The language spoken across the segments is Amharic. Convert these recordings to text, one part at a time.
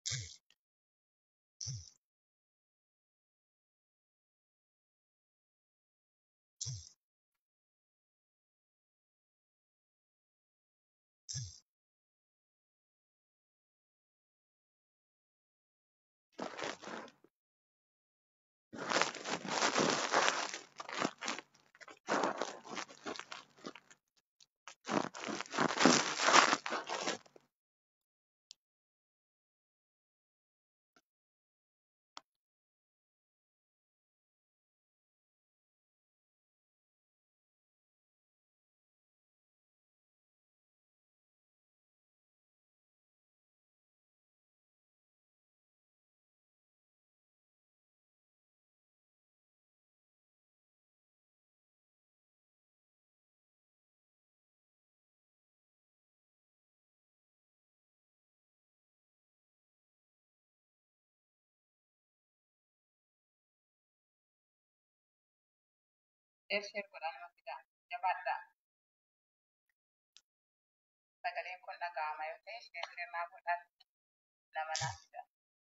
Sheer godhaa nama fidaa jabaadhaa sagaleen kun dhaga'ama yoo ta'e sheer sheer naa godhaa nama naa fidaa.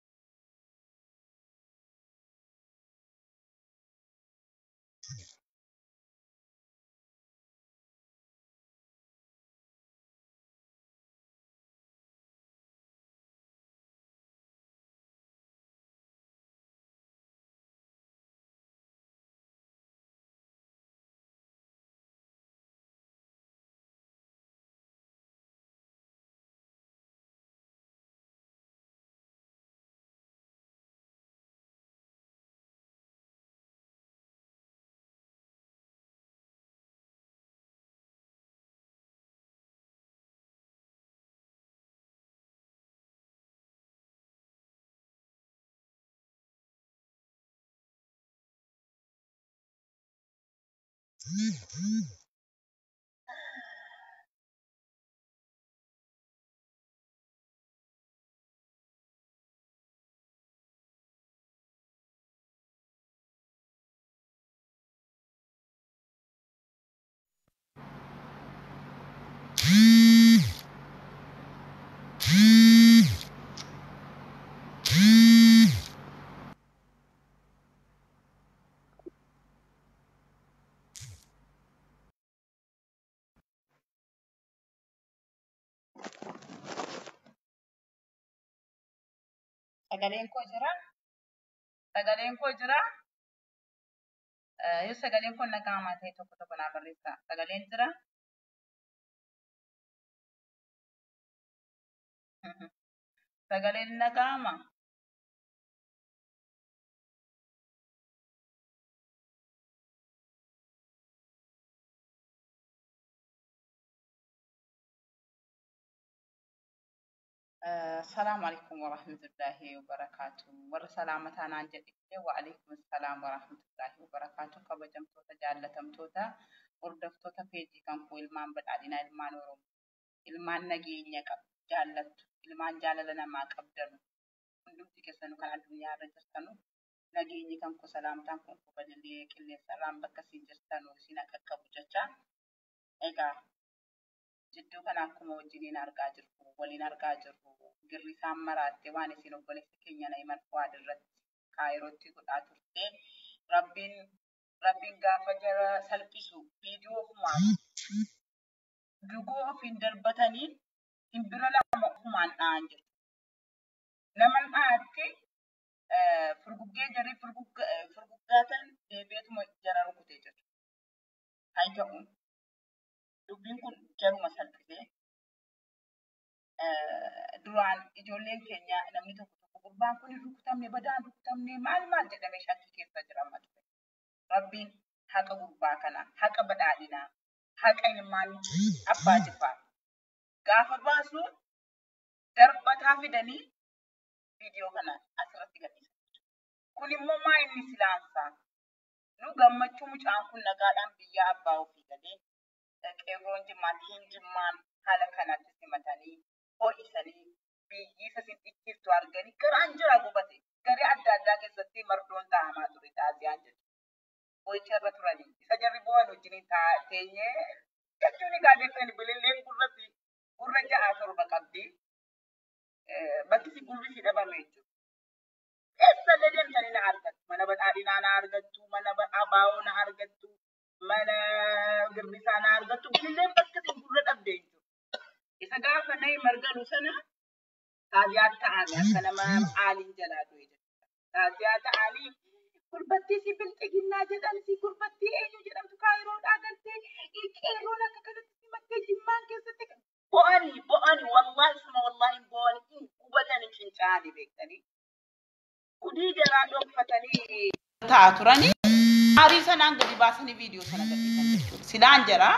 Sagaleen koo jiraa? Sagaleen koo jiraa? Eh, Yoo sagaleen kun dhaga'amaa ta'e tokko tokko naa barreessaa. Sagaleen jiraa? Mhm. Sagaleen ni dhaga'amaa? السلام عليكم ورحمة الله وبركاته ور سلامة أنا عن جديد وعليكم السلام ورحمة الله وبركاته كبجمتوتا جالتمتوتا وردفتوتا فيجي كان كو إلمان بدعدنا إلمان ورم إلمان نجينيا كب جالت إلمان جاللنا ما قبدنو hundumti keessanuu kan addunyaa irra jirtanu nageenyi kan ku salaamtaan kun ku badillee qilleensarraan bakka isin jirtanu isin akka qabu jecha egaa jidduu kana akkuma wajjiniin argaa jirru waliin argaa jirru girri isaan maraatte waan isin obboleessa keenya na himan fu'aad irratti kaayirootti godhaa turte rabbiin rabbiin gaafa jara salphisu viidiyoo ofumaan dugoo ofiin darbatanii hin bira lama ofumaan dha'an jiru. Naman dha'atti furguggee jarri furguggaatan deebi'eetuma jara rukutee jiru. Haa ta'uun dubbiin kun jaruma salphisee duraan ijoolleen keenya namni tokko tokko gurbaan kun hin rukutamne badaan rukutamne maal maal jedhamee shakkii keessa jira amma ture. Rabbiin haqa gurbaa kanaa, haqa badhaadhinaa, haqa ilmaan abbaa jifaa gaafa baasu darbataa fidanii viidiyoo kana asirratti gadhiisan. Kun immoo maa inni silaansaa? Nu gammachuu mucaan kun nagaadhaan biyya abbaa ofii galee qeerroon jimmaan hin jimmaan haala kanatti simatanii ho'isanii biyyi isa sin dhikkiftu arganii garaan jira gubate garee adda addaa keessatti mardoon taa'amaa ture taasiyaan jedhu. Ho'icha irra turanii isa jarri bu'an wajjiniin teenyee jechuun egaa deettanii bililleen gurratti gurra ja'a torba qabdi. bakki si gurri si dhabame jechuudha. Eessallee deemtanii na argattu. Mana badhaadhinaa na argattu, mana abaa'oo na argattu, mana girbisaa na argattu. Illee bakka si gurra dhabde jechuudha. Isa gaafa nayi margalu sana taaziyaa ta'anii akka nama aaliin jalaa du'e jechuudha. Taaziyaa ta'anii gurbattii si bilxiginnaa jedhan si gurbattii eenyu jedhamtu kaayiroodhaa galtee qeerroon akka kanatti si makkee jimmaan keessatti bo'anii bo'anii wallaahi suma wallaahi bo'anii hubatan fincaanii beektanii. Kudii jaraa dhokfatanii ta'a turanii aarii sanaan gadi baasanii viidiyoo sana gadhiisan jechuudha. Silaan jaraa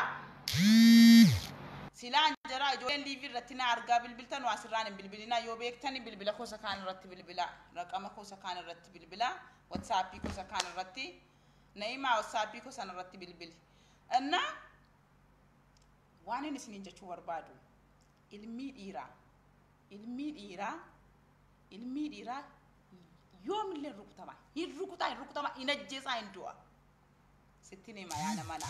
silaan jaraa ijoolleen liivii irratti na argaa bilbiltan waa sirraan hin bilbilinaa yoo beektani bilbila kosa kaan irratti bilbilaa raqama kosa kaan irratti bilbilaa watsaappii kosa kaan irratti na'imaa watsaappii kosan irratti bilbili. Inna waan inni isiniin jechuu barbaadu ilmii dhiiraa ilmii dhiiraa ilmii dhiiraa yoomillee hin rukutama hin rukutaa hin rukutama hin ajjeesaa hin du'a sittin hima yaa namanaa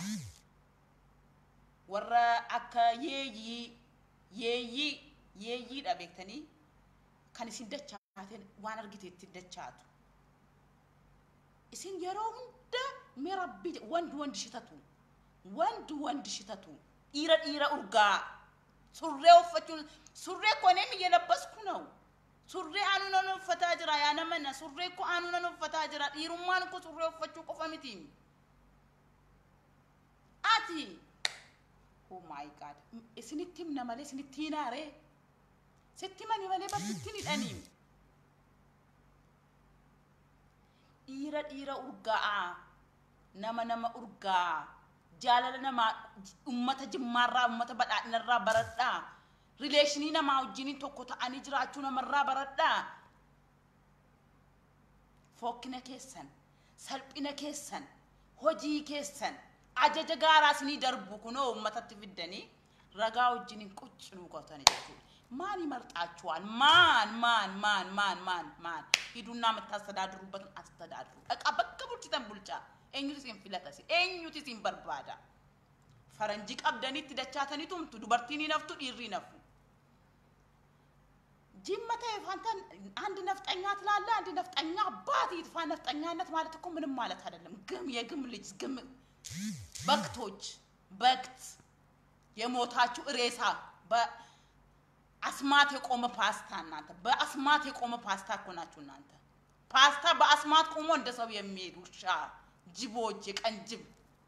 warra akka yeeyyii yeeyyii yeeyyiidha beektanii kan isin dachaaten waan argite ittiin dachaatu isin yeroo hunda mee rabbii wandu wandi shitatu wandu wandi shitatu dhiira dhiira urgaa surree uffachuun surree konee miyya labbasku ነው surree aanuu nan uffataa jira yaa namana surree ko aanuu nan uffataa jira dhiirummaan ko surree uffachuu qofa miti ati oh my god isinitti himna malee isinitti hinaaree sitti mani malee bakkitti ni dhanii dhiira dhiira urgaa'aa nama nama urgaa'aa jaalala namaa ummata jimmaarraa ummata badhaadhinarraa baradhaa rileeshinii namaa wajjiniin tokko ta'anii jiraachuu namarraa baradhaa fokkina keessan salphina keessan hojii keessan ajaja gaaraa isinii darbu kunoo ummatatti fiddanii ragaa wajjiniin quccinuu gootanii jechuudha. ማን ይመርጣችኋል? ማን ማን ማን ማን ማን ማን ሂዱና የምታስተዳድሩበትን አስተዳድሩ። እቃ በቃ ቡልችተን ቡልቻ ኤኙቲ ሲን ፊለተሲ ኤኙቲ ሲን በርባዳ ፈረንጂ ቀብደኒት ደቻተኒ ቱምቱ ዱበርቲኒ ነፍቱ ዲሪ ነፉ ጅመተ ፋንተን አንድ ነፍጠኛ ትላለ። አንድ ነፍጠኛ አባት ይጥፋ። ነፍጠኛነት ማለት እኮ ምንም ማለት አይደለም። ግም የግም ልጅ ግም በክቶች በክት የሞታችሁ ሬሳ አስማት የቆመ ፓስታ እናንተ በአስማት የቆመ ፓስታ እኮ ናችሁ እናንተ። ፓስታ በአስማት ቆሞ እንደ ሰው የሚሄድ ውሻ፣ ጅቦች፣ የቀን ጅብ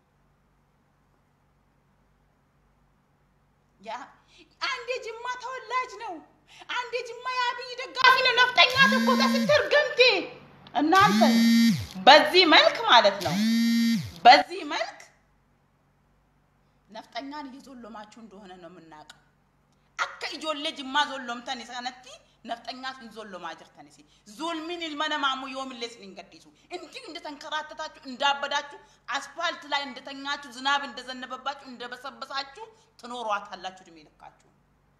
አንድ የጅማ ተወላጅ ነው፣ አንድ የጅማ የአብይ ደጋፊ ነው። ነፍጠኛ ተኮታ ስትር ገምቴ እናንተ በዚህ መልክ ማለት ነው። በዚህ መልክ ነፍጠኛን እየዞለማችሁ እንደሆነ ነው የምናውቀው። akka ijoollee jimmaa zollomtan sanatti nafxanyaa hin zollomaa jirtan isi zulmiin ilma namaa immoo yoomillee isin hin gadhiisu እንዲሁ እንደተንከራተታችሁ እንዳበዳችሁ አስፋልት ላይ እንደተኛችሁ ዝናብ እንደዘነበባችሁ እንደበሰበሳችሁ ትኖሯታላችሁ እድሜ ልካችሁ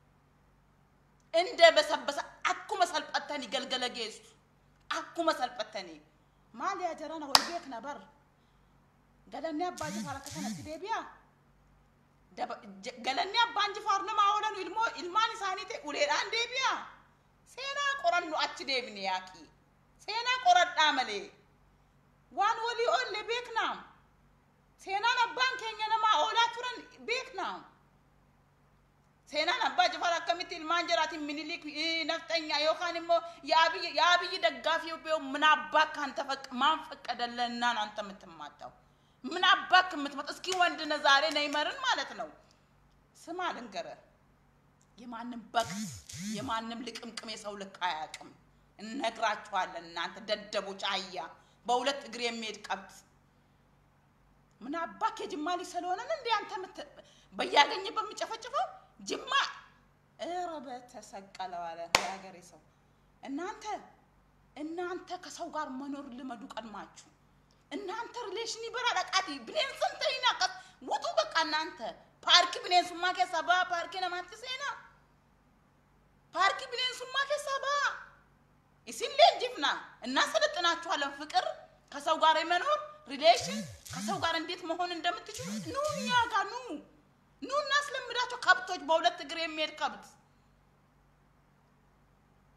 እንደ በሰበሰ አኩመ ሰልጠተኒ ገልገለ ጌሱ አኩመ ሰልጠተኒ ማሊያ ጀረና ወይ ቤክ ነበር ገለኔ አባ ጅፋር ከሰነtti deebi'a galannee abbaan jifaar nama oolan ilmoo ilmaan isaanii ta'e uleedhaan deebi'a. Seenaa qorannu achi deebine yaaqi. Seenaa qoradhaa malee. Waan walii oolle beeknaa. Seenaan abbaan keenya namaa oolaa turan beeknaa. Seenaan abbaa jifaar akkamitti ilmaan jiraatiin minilik nafxanya yookaan immoo የአብይ ደጋፊ ቢሆን ምን አባክ አንተ ማን ፈቀደለና ነው አንተ የምትማጣው? ምን አባክ የምትመጣ እስኪ ወንድ ነህ ዛሬ ነይመርን ማለት ነው። ስማ ልንገርህ፣ የማንም በክት የማንም ልቅምቅም የሰው ልክ አያውቅም። እነግራችኋለን እናንተ ደደቦች፣ አህያ በሁለት እግር የሚሄድ ከብት። ምን አባክ የጅማ ልጅ ስለሆነን እንደ አንተ በያገኘ በሚጨፈጭፈው ጅማ ኧረ በተሰቀለው አለ የሀገሬ ሰው። እናንተ እናንተ ከሰው ጋር መኖር ልመዱ ቀድማችሁ እናንተ ሪሌሽን ይበራል አቃቲ ብኔንስን ተይና ቀስ ውጡ በቃ እናንተ ፓርኪ ብኔንሱማ ኬሳ ባ ፓርኪ ነማት ሴና ፓርኪ ብኔንሱማ ኬሳ ባ ኢሲሌ እንጅፍና እናሰለጥናችኋለን ፍቅር ከሰው ጋር የመኖር ሪሌሽን ከሰው ጋር እንዴት መሆን እንደምትችሉ ኑ እኛ ጋር ኑ ኑ እናስለምዳቸው ከብቶች በሁለት እግር የሚሄድ ከብት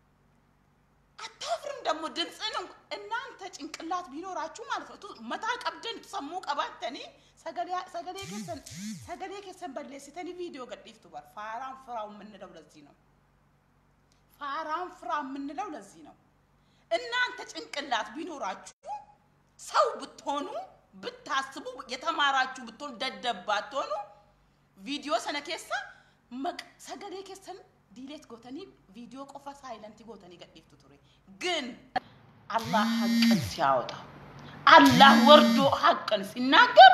ደግሞ ድምፅን እናንተ ጭንቅላት ቢኖራችሁ ማለት ነው ቱ- መታ ቀብደን ሰሙ ቀባተኒ ሰገሌ ኬሰን ሰገሌ ኬሰን በሌሲተኒ ቪዲዮ ገዲፍቱ በር ፋራን ፍራው የምንለው ለዚህ ነው። ፋራን ፍራ የምንለው ለዚህ ነው። እናንተ ጭንቅላት ቢኖራችሁ ሰው ብትሆኑ ብታስቡ የተማራችሁ ብትሆኑ ደደብ ባትሆኑ ቪዲዮ ሰነ ኬሳ መቅ- ሰገሌ ኬሰን ዲሌት ጎተኒ ቪዲዮ ቆፋ ሳይለንቲ ጎተኒ ገዲፍቱ ቱሬ ግን አላህ ሀቅን ሲያወጣ አላህ ወርዶ ሀቅን ሲናገር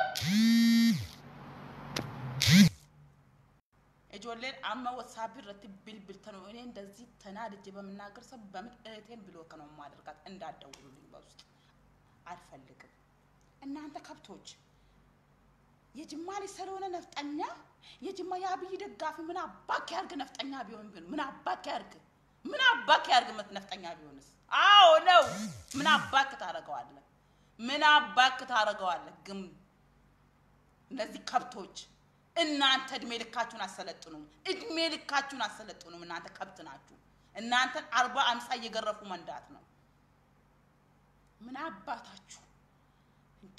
ijoolleen amma wasaapii irratti bilbiltan እኔ እንደዚህ ተናድጄ በምናገር ሰው በምን እህቴን ብሎክ ነው የማደርጋት እንዳትደውሉልኝ በውስጥ አልፈልግም እናንተ ከብቶች የጅማ ልጅ ስለሆነ ነፍጠኛ የጅማ የአብይ ደጋፊ ምን አባክ ያርግ ነፍጠኛ ቢሆን ቢሆን ምን አባክ ያርግ ምን አባክ ያርግ መት ነፍጠኛ ቢሆንስ አዎ ነው ምን አባክ ታረገዋለህ ምን አባክ ታረገዋለህ ግን እነዚህ ከብቶች እናንተ እድሜ ልካችሁን አሰለጥኑም። እድሜ ልካችሁን አሰለጥኑም። እናንተ ከብት ናችሁ። እናንተን አርባ አምሳ እየገረፉ መንዳት ነው። ምን አባታችሁ እንዴ!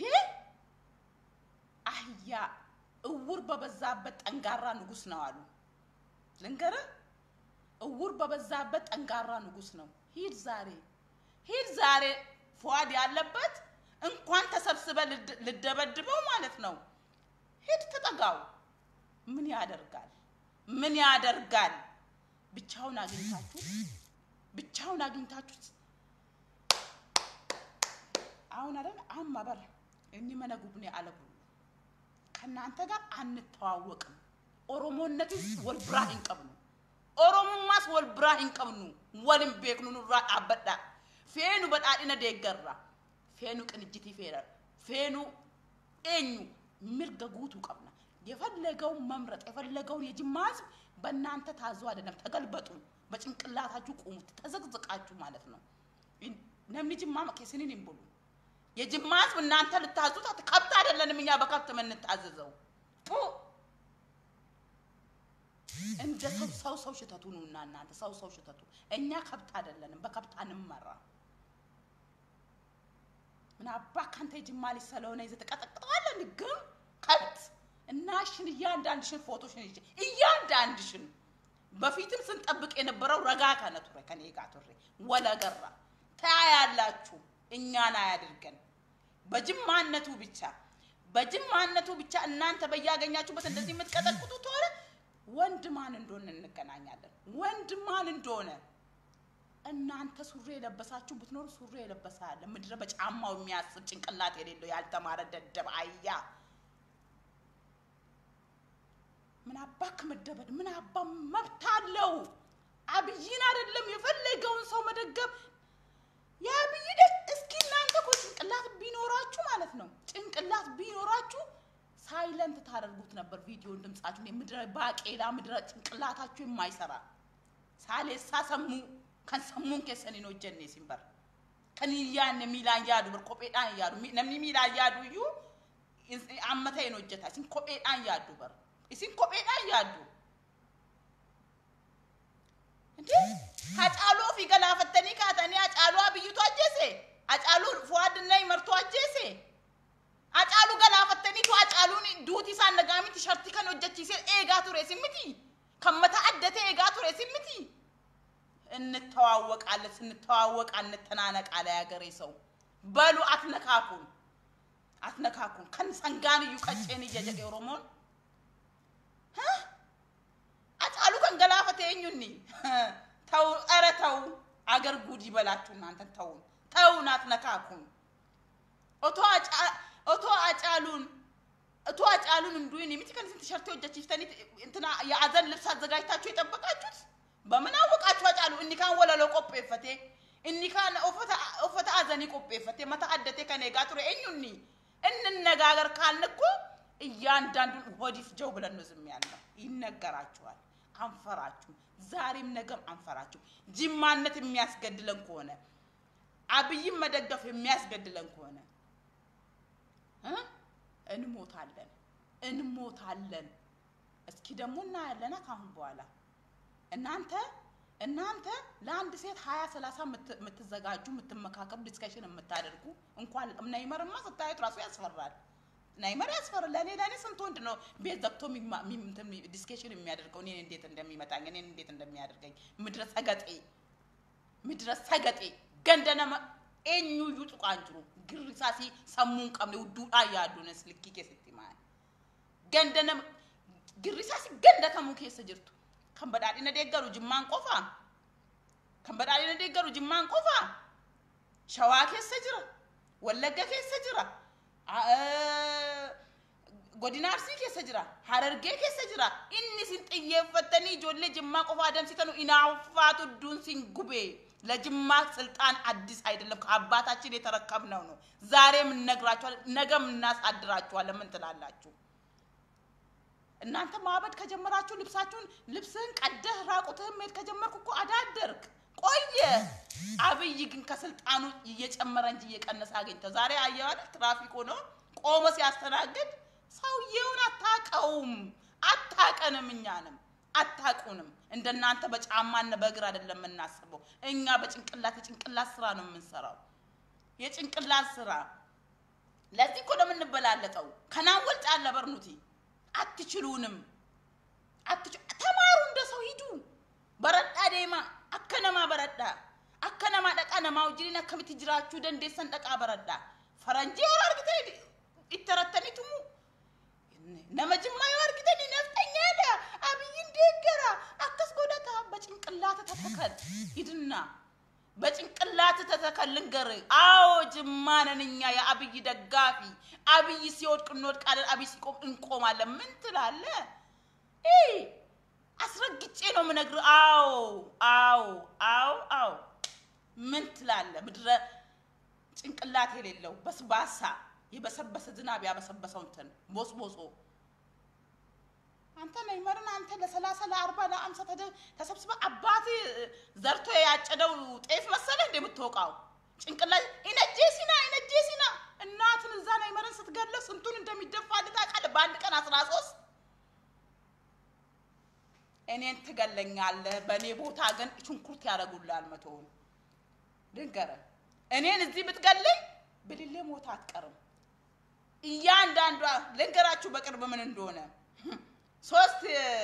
አህያ እውር በበዛበት ጠንጋራ ንጉስ ነው አሉ። ልንገርህ፣ እውር በበዛበት ጠንጋራ ንጉስ ነው። ሂድ ዛሬ ሂድ ዛሬ ፏድ ያለበት እንኳን ተሰብስበ ልድ- ልደበድበው ማለት ነው። ሂድ ተጠጋው። ምን ያደርጋል? ምን ያደርጋል? ብቻውን አግኝታችሁት ብቻውን አግኝታችሁት አሁን አይደል አማ በር እኒ መነ ጉብኔ አለቡ ከእናንተ ጋር አንተዋወቅም። ኦሮሞነትስ ወል ብራ ሂንቀብኑ ኦሮሞማስ ወል ብራ ሂንቀብኑ ወልን ቤክኑ ኑራ አበዳ ፌኑ በዳዲነ ደገራ ፌኑ ቅንጅቲ ፌረ ፌኑ ኤኙ ምርገ ጉቱ ቀብና የፈለገውን መምረጥ የፈለገውን የጅማ ህዝብ በእናንተ ታዞ አይደለም። ተገልበጡ፣ በጭንቅላታችሁ ቁሙት፣ ተዘቅዝቃችሁ ማለት ነው። ነምኒ ጅማ መኬስንን ይንብሉ የጅማ ህዝብ እናንተ ልታዙት አት- ከብት አይደለንም እኛ በከብት የምንታዘዘው ጡ እንደ ሰው ሰው ሰው ሽተቱ ነውና እናንተ ሰው ሰው ሽተቱ እኛ ከብት አይደለንም፣ በከብት አንመራ። ምን አባ ካንተ የጅማ ልጅ ስለሆነ ይዘህ ትቀጠቅጠዋለህ። ግን ከብት እናሽን እያንዳንድሽን ፎቶሽን ይዤ እያንዳንድሽን በፊትም ስንጠብቅ የነበረው ረጋ ከነ ቱሬ ከኔ ጋር ቱሬ ወለገራ ታያላችሁ። እኛን አያድርገን በጅማነቱ ብቻ በጅማነቱ ብቻ እናንተ በያገኛችሁበት እንደዚህ የምትቀጠቅጡ ከሆነ ወንድ ማን እንደሆነ እንገናኛለን። ወንድ ማን እንደሆነ እናንተ ሱሪ የለበሳችሁ ብትኖሩ ሱሪ የለበሰ አለ። ምድረ በጫማው የሚያስብ ጭንቅላት የሌለው ያልተማረ ደደብ አያ ምን አባ ከመደበድ ምን አባ መብት አለው? አብይን አይደለም የፈለገውን ሰው መደገብ የአብይ ደ እስኪ እናንተ እኮ ጭንቅላት ቢኖራችሁ ማለት ነው ጭንቅላት ቢኖራችሁ ሳይለንት ታደርጉት ነበር ቪዲዮን ድምጻችሁን የምድረ ባቄላ ምድረ ጭንቅላታችሁ የማይሰራ ሳሌሳ ሰሙ kan sammuun keessaniin hojjenne isin bara kan hin yaadne miilaan yaadu bar kopheedhaan yaadu Mi- namni miilaan yaadu iyyuu is- amma ta'een hojjeta isin kopheedhaan yaaddu bara isin kopheedhaan yaaddu እንዴ ሀጫሉ ኦፊ ገላፈተኒ ካተኒ ሀጫሉ አብይቱ አጀሴ ሀጫሉ ፉአድና ይመርቱ አጀሴ ሀጫሉ ገላፈተኒቱ ሀጫሉን ዱቲ ሳን ነጋሚ ቲሸርቲ ከን ሆጀቺሴ ኤጋ ቱሬ ሲምቲ ከመታ አደተ ኤጋ ቱሬ ሲምቲ እንተዋወቃለን። ስንተዋወቅ አንተናነቅ አለ ያገሬ ሰው። በሉ አትነካኩን፣ አትነካኩን። ከን ሰንጋን እዩ ቀጬን እየጀቀ ኦሮሞን ህ? አጫሉ ከን ገላፈተ ኙኒ ተው፣ ኧረ ተው፣ አገር ጉድ ይበላችሁ እናንተን። ተውን፣ ተውን፣ አትነካኩን። ኦቶ አጫ- ኦቶ አጫሉን እቶ አጫሉን እንዱን የሚት ከን ስንት ሸርቴ ወጀችፍተኒ እንትና የአዘን ልብስ አዘጋጅታችሁ የጠበቃችሁት በምን አወቃችሁ? አጫሉ እኒ ካን ወለሎ ቆጴፈቴ እኒ ካን ኦፈተ አዘኒ ቆጴፈቴ መታ አደቴ ከኔ ጋ ቱሬ እኙኒ እንነጋገር ካልን እኮ እያንዳንዱን ሆዲፍ ጀው ብለን ነው ዝም ያልነው። ይነገራችኋል። አንፈራችሁም። ዛሬም ነገም አንፈራችሁ። ጅማነት የሚያስገድለን ከሆነ አብይም መደገፍ የሚያስገድለን ከሆነ እ? እንሞታለን እንሞታለን። እስኪ ደግሞ እናያለና ካሁን በኋላ እናንተ እናንተ ለአንድ ሴት ሀያ ሰላሳ የምትዘጋጁ የምትመካከሉ ዲስከሽን የምታደርጉ እንኳን ነይመርማ ስታዩት ራሱ ያስፈራል። ነይመር ያስፈራል። ለእኔ ለእኔ ስንት ወንድ ነው ቤት ዘግቶ ዲስከሽን የሚያደርገው እኔን እንዴት እንደሚመጣኝ እኔን እንዴት እንደሚያደርገኝ ምድረ ሰገጤ ምድረ ሰገጤ ገንደነመ ኤኙ ዩ ጡቃንጅሩ ግሪሳሲ ሰሙን ቀምኔ ውዱዳ ያዱነስ ልኪ ኬስቲ ማል ገንደነመ ግሪሳሲ ገንደ ከሙ keessa jirtu kan badhaadhina deeggaru jimmaan qofa kan badhaadhina deeggaru jimmaan qofa shawaa keessa jira wallagga keessa jira godina arsii keessa jira harargee keessa jira inni sin xiyyeeffattanii ijoollee jimmaa qofa adamsitanu inaaffaatu duun sin gubee ለጅማ ስልጣን አዲስ አይደለም፣ ከአባታችን የተረከብነው ነው። ዛሬም እነግራችኋለን፣ ነገም እናሳድራችኋለን። ምን ትላላችሁ? እናንተ ማበድ ከጀመራችሁ ልብሳችሁን ልብስህን ቀደህ ራቁትህን መሄድ ከጀመርኩ እኮ አዳደርክ ቆየ። አብይ ግን ከስልጣኑ እየጨመረ እንጂ እየቀነሰ አገኝተው ዛሬ አየዋል። ትራፊክ ሆኖ ቆመ ሲያስተናግድ ሰውየውን አታቀውም፣ አታቀንም፣ እኛንም አታቁንም። እንደናንተ በጫማና በእግር አይደለም የምናስበው። እኛ በጭንቅላት የጭንቅላት ስራ ነው የምንሰራው፣ የጭንቅላት ስራ። ለዚህ እኮ ነው የምንበላለጠው። ከናን ወልጭ አለ በርኑቲ አትችሉንም። ተማሩ፣ እንደ ሰው ሂዱ። በረዳ ዴማ አከነማ በረዳ አከነማ ደቃ ነማ ውጅሪን አከሚት ጅራችሁ ደንዴሰን ደቃ በረዳ ፈረንጂ yoo argite itterataniitumu nama jimmaa yoo argitani naftanyaadha abiyyin deeggara akkas godhata በጭንቅላት ተተከል ሂድና በጭንቅላት ተተከል ልንገር አዎ ጅማ ነን እኛ የአብይ ደጋፊ አብይ ሲወድቅ እንወድቃለን አብይ ሲቆም እንቆማለን ምን ትላለ አስረግጬ ነው የምነግርህ አዎ አዎ አዎ አዎ ምን ትላለ ምድረ ጭንቅላት የሌለው በስባሳ የበሰበሰ ዝናብ ያበሰበሰው እንትን ቦስቦሶ አንተ ነይመርን አንተ ለሰላሳ ለአርባ ለአምሳ ተሰብስበ አባት ዘርቶ ያጨደው ጤፍ መሰለ እንደ የምትወቃው ጭንቅላት ኢነጄ ሲና ኢነጄ ሲና እናትን እዛ ነይመርን ስትገለው ስንቱን እንደሚደፋልህ ታውቃለህ? በአንድ ቀን አስራ ሶስት እኔን ትገለኛለህ። በእኔ ቦታ ግን ሽንኩርት ያደርጉልሃል መቶውን ልንገርህ እኔን እዚህ ብትገለኝ ብልሌ ሞታ አትቀርም። እያንዳንዷ ልንገራችሁ በቅርብ ምን እንደሆነ ሶስት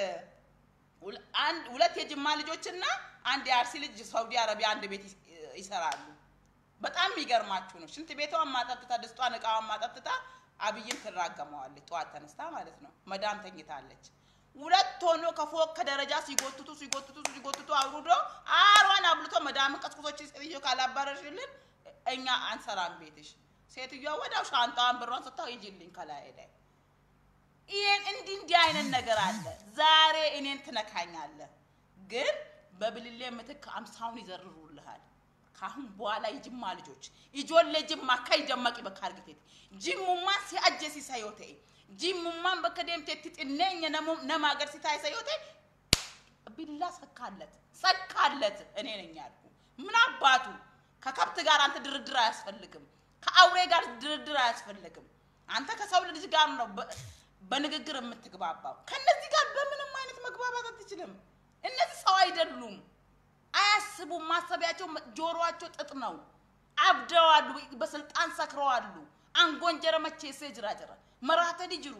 አንድ ሁለት የጅማ ልጆችና አንድ የአርሲ ልጅ ሳውዲ አረቢያ አንድ ቤት ይሰራሉ። በጣም የሚገርማችሁ ነው። ሽንት ቤቷን ማጠጥታ ድስቷን እቃዋን ማጠጥታ አብይን ትራገመዋለች። ጠዋት ተነስታ ማለት ነው። መዳም ተኝታለች። ሁለት ሆኖ ከፎቅ ከደረጃ ሲጎትቱ ሲጎትቱ ሲጎትቱ አውርዶ አሯን አብልቶ መዳምን ቀስቅሶች ሴትዮ ካላባረርሽልን እኛ አንሰራም ቤትሽ። ሴትዮዋ ወዲያው ሻንጣዋን ብሯን ስታው ይጅልኝ ከላይ ላይ ይሄን እንዲህ እንዲህ አይነት ነገር አለ። ዛሬ እኔን ትነካኛለህ፣ ግን በብልሌ ምትክ አምሳውን ይዘርሩልሃል። ካሁን በኋላ የጅማ ልጆች ijoollee jimmaa akka hin dammaqi bakka argiteeti jimmummaan si ajjeesisa yoo ta'e jimmummaan bakka deemteetti xinneenya nama agarsiisaa isa yoo ta'e ቢላ ሰካለት ሰካለት እኔ ነኝ ያልኩ ምን አባቱ ከከብት ጋር አንተ ድርድር አያስፈልግም ከአውሬ ጋር ድርድር አያስፈልግም አንተ ከሰው ልጅ ጋር ነው በንግግር የምትግባባው ከነዚህ ጋር በምንም አይነት መግባባት አትችልም እነዚህ ሰው አይደሉም አያስቡም ማሰቢያቸው ጆሮአቸው ጥጥ ነው አብደዋሉ በስልጣን ሰክረዋሉ አንጎንጀረ መቼሴ ጅራ ጅራ መራተዲ ጅሩ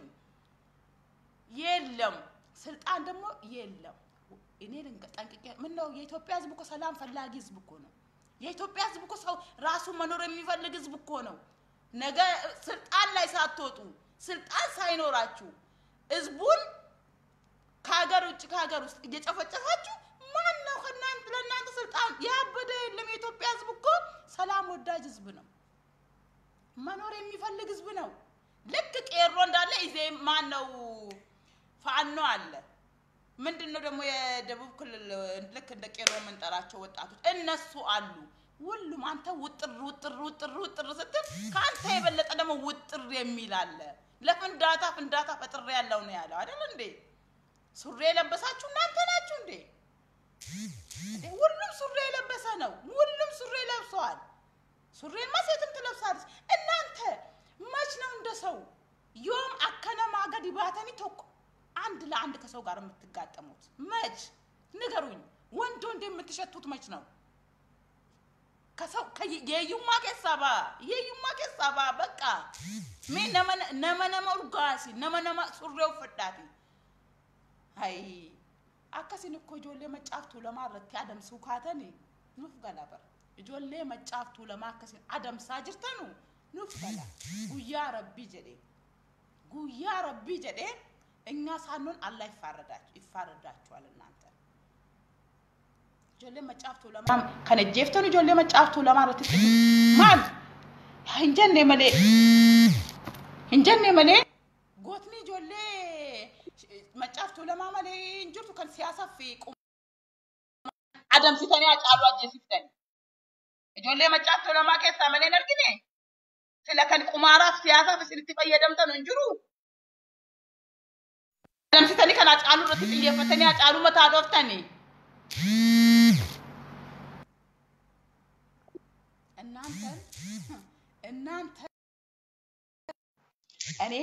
የለም ስልጣን ደግሞ የለም እኔ ጠንቅቄ ምን ነው የኢትዮጵያ ህዝብ እኮ ሰላም ፈላጊ ህዝብ እኮ ነው የኢትዮጵያ ህዝብ እኮ ሰው ራሱ መኖር የሚፈልግ ህዝብ እኮ ነው ነገ ስልጣን ላይ ሳትወጡ ስልጣን ሳይኖራችሁ ህዝቡን ከሀገር ውጭ ከሀገር ውስጥ እየጨፈጨፋችሁ ማን ነው ከእናንተ ለእናንተ ስልጣን ያበደ የለም የኢትዮጵያ ህዝብ እኮ ሰላም ወዳጅ ህዝብ ነው መኖር የሚፈልግ ህዝብ ነው ልክ ቄሮ እንዳለ ኢዜ ማን ነው ፋኖ አለ ምንድን ነው ደግሞ የደቡብ ክልል ልክ እንደ ቄሮ የምንጠራቸው ወጣቶች እነሱ አሉ ሁሉም አንተ ውጥር ውጥር ውጥር ውጥር ስትል ከአንተ የበለጠ ደግሞ ውጥር የሚል አለ ለፍንዳታ ፍንዳታ ፈጥሬ ያለው ነው ያለው አይደል እንዴ ሱሪ የለበሳችሁ እናንተ ናችሁ እንዴ ሁሉም ሱሪ የለበሰ ነው ሁሉም ሱሪ ለብሰዋል ሱሪማ ሴትም ትለብሳለች እናንተ መች ነው እንደ ሰው ዮም አከነማ ገዲ ባተኒ ቶኮ አንድ ለአንድ ከሰው ጋር የምትጋጠሙት መች ንገሩኝ። ወንድ ወንድ የምትሸቱት መች ነው? ከሰው የዩማ ኬሳባ የዩማ ኬሳባ በቃ ሜ ነመ ነመ ኡርጋሲ ነመ ነመ ሱሬ ኡፈዳቲ አይ akkasiin እኮ ijoollee maccaaftuu lamaa irratti adamsuu kaatanii nuuf gala bara ijoollee maccaaftuu lamaa akkasiin adamsaa jirtanu nuuf gala guyyaa rabbii jedhee guyyaa rabbii jedhee እኛ ሳንሆን አላህ ይፋረዳችሁ ይፋረዳችኋል እናንተ ijoollee maccaaftuu lamaa kan ejjeeftan ijoollee maccaaftuu lamaa irratti maal hin jenne malee hin jenne malee gootni ijoollee maccaaftuu lamaa malee hin jirtu kan siyaasaa fi adamsitanii hacaaluu ajjeesiftani. Ijoollee maccaaftuu lamaa keessaa malee hin argine sila kan qumaaraaf siyaasaaf isinitti fayyadamtan hin jiru. Adamsitanii kan hacaaluu irratti xiyyeeffatanii hacaaluu mataa dhooftani. እናንተን እናንተ እኔ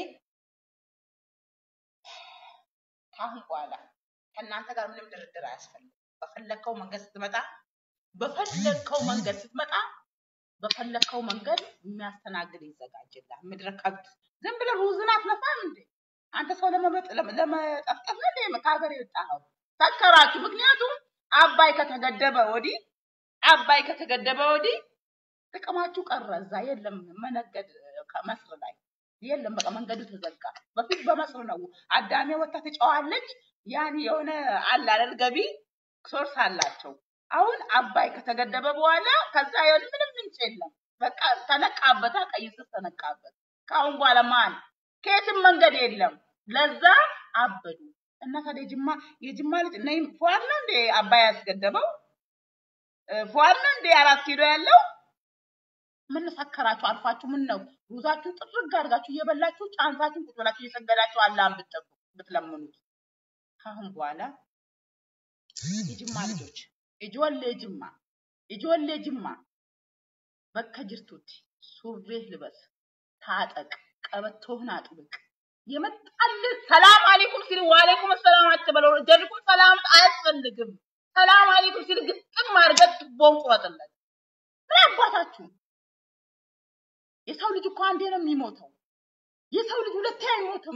ከአሁን በኋላ ከእናንተ ጋር ምንም ድርድር አያስፈልግም። በፈለግከው መንገድ ስትመጣ በፈለግከው መንገድ ስትመጣ በፈለግከው መንገድ የሚያስተናግድ ይዘጋጅልሃል። ምድረ ከብት ዝም ብለህ ሩዝን አትለፋም እንዴ? አንተ ሰው ለመጠፍጠፍ ነው እንዴ ከሀገር የወጣኸው? ሰከራችሁ። ምክንያቱም አባይ ከተገደበ ወዲህ አባይ ከተገደበ ወዲህ ጥቅማችሁ ቀረ። እዛ የለም መነገድ መስር ላይ የለም። በቃ መንገዱ ተዘጋ። በፊት በመስር ነው አዳሜ ወጥታ ትጨዋለች። ያን የሆነ አለ አይደል ገቢ ሶርስ አላቸው። አሁን አባይ ከተገደበ በኋላ ከዛ የሆነ ምንም ምንጭ የለም። በቃ ተነቃበታ፣ ቀይ ስር ተነቃበት። ከአሁን በኋላ ማን ከየትም መንገድ የለም። ለዛ አበዱ እና ታዲያ የጅማ የጅማ ልጅ ነይ ፏር ነው እንዴ አባይ ያስገደበው? ፏር ነው እንዴ አራት ኪሎ ያለው? ምን ሰከራችሁ? አልፋችሁ ምን ነው ሩዛችሁን ጥርግ አድርጋችሁ እየበላችሁ ጫንሳችሁን ቁጭ ብላችሁ እየሰገዳችሁ አላህን ብትጠብቁ ብትለምኑት ከአሁን በኋላ የጅማ ልጆች ijoollee ጅማ ijoollee ጅማ bakka jirtutti surree ልበስ፣ ታጠቅ፣ ቀበቶህን አጥብቅ። የመጣልህ ሰላም አለይኩም ሲል ዋለይኩም ሰላም አትበለው። ጀልኩም ሰላም አያስፈልግም። ሰላም አለይኩም ሲል ግጥም አድርገህ ቱቦውን ቁረጥለት። ምን አባታችሁ የሰው ልጅ እኮ አንዴ ነው የሚሞተው። የሰው ልጅ ሁለቴ አይሞትም።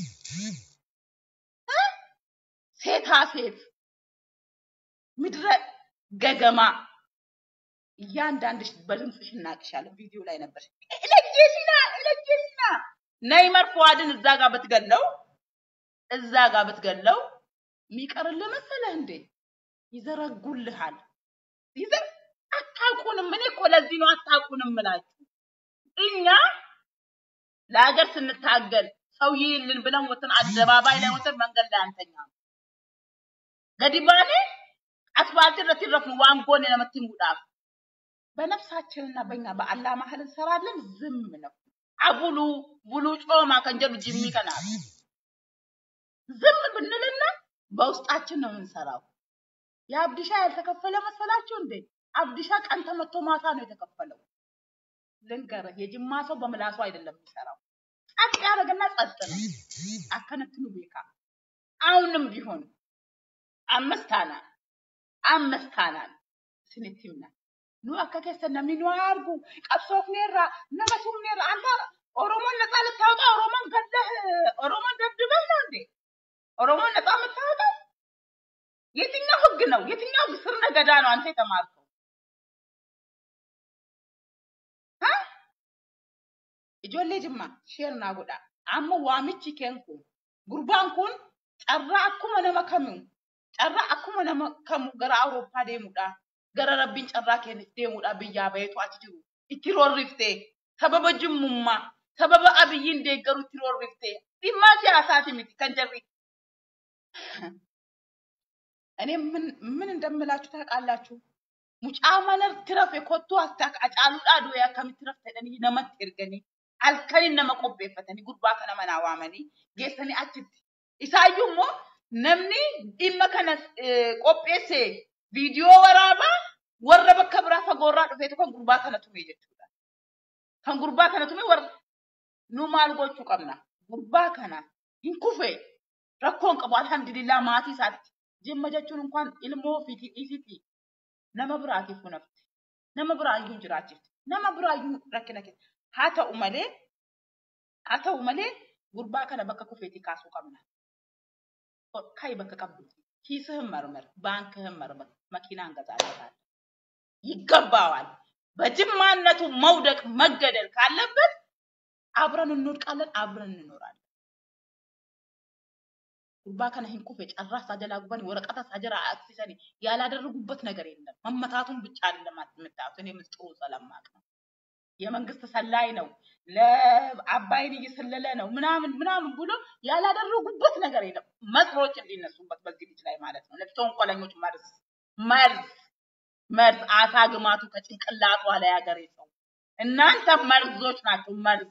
ሴታ ሴት ምድረ ገገማ እያንዳንድሽ በድምፅሽ እናቅሻለን። ቪዲዮ ላይ ነበር። እለጄሲና እለጄሲና ነይመር ፉአድን እዛ ጋር ብትገለው እዛ ጋር ብትገለው የሚቀርልህ መሰለህ እንዴ? ይዘረጉልሃል። ይዘር አታውቁንም። እኔ እኮ ለዚህ ነው አታውቁንም እምላችሁ። እኛ ለሀገር ስንታገል ሰው ይልን ብለን ወጥተን አደባባይ ላይ ወጥተን መንገድ ላይ አንተኛም። ገዲባኔ አስፋልት irratti irrafnu waan goone namatti himuudhaaf በነፍሳችንና በእኛ በአላህ መሀል እንሰራለን። ዝም ነው አቡሉ ቡሉ ጮማ kan jedhu jimmii kanaaf ዝም ብንልና በውስጣችን ነው የምንሰራው። የአብዲሻ ያልተከፈለ መሰላችሁ እንዴ? አብዲሻ ቀን ተመቶ ማታ ነው የተከፈለው። ልንገርህ፣ የጅማ ሰው በምላሱ አይደለም የሚሰራው። ጸጥ ያደረገና ጸጥ ነው። አከነትኑ ቤካ አሁንም ቢሆን አምስት አናን አምስት አናን ስንት ይምናል ኑ akka keessan namni nu haa argu qabsoofneerra nama tumneerra አንተ ኦሮሞን ነፃ ልታወጣ ኦሮሞን ገለህ ኦሮሞን ደብድበህ ነው እንዴ ኦሮሞን ነፃ የምታወጣው? የትኛው ህግ ነው? የትኛው ስር ነገዳ ነው አንተ የተማርከው? ሀ? ijoollee jimmaa sheernaa godha amma waamichi keen kun gurbaan kun carraa akkuma nama kamuu carraa akkuma nama kamuu gara awurooppaa deemuudha gara rabbiin carraa kennis deemuudha biyyaa baheetu achi jiru itti roorriftee sababa jimmummaa sababa abiyyiin deeggaru itti roorriftee dhimma siyaasaati miti kan jarri እኔ ምን ምን እንደምላችሁ ታውቃላችሁ? mucaa mana tirafe kottuu astaa acaaluudhaa du'ee akkamitti rafte jedhanii namatti erganii halkaniin nama qopheeffatanii gurbaa kana manaa waamanii geessanii achitti. Isaayyuu immoo namni dhimma kana eh, qopheesse viidiyoo waraabaa warra bakka biraa fagoorraa dhufeetu kan gurbaa kana tume jechuudha. Kan gurbaa kana tume warra nu maal gochuu qabna? Gurbaa kana hin kufe rakkoon qabu alhamdulillah maatii isaatti Jimma jechuun inkwaan ilmoo fiti dhiisiti nama biraatiif nafti. Nama biraayyuu jiraachifti. Nama biraayyuu rakkina keessa. Haa ta'u malee haa ta'u malee gurbaa kana bakka kufeetii kaasuu qabna. Kayi bakka qabdu. Kiisህን መርምር፣ ባንክህን መርምር፣ መኪናን ገዛለታል። ይገባዋል። በጅማነቱ መውደቅ መገደል ካለበት አብረን እንወድቃለን፣ አብረን እንኖራለን። ጉርባ ከነ ሂን ኩፌ ጨራስ አጀላ ጉባን ወረቀታ ሳጀራ አክሲሰኒ ያላደረጉበት ነገር የለም። መመታቱን ብቻ አይደለም የምታዩት። እኔ ምስጢሩ ስለማቅ ነው። የመንግስት ሰላይ ነው፣ ለአባይን እየሰለለ ነው ምናምን ምናምን ብሎ ያላደረጉበት ነገር የለም። መጥሮች እንዲነሱበት በዚህ ልጅ ላይ ማለት ነው። ነፍሰ ተንኮለኞች መርዝ መርዝ መርዝ አሳ ግማቱ ከጭንቅላቷ ላይ ያገሬ ሰው እናንተ መርዞች ናቸው። መርዝ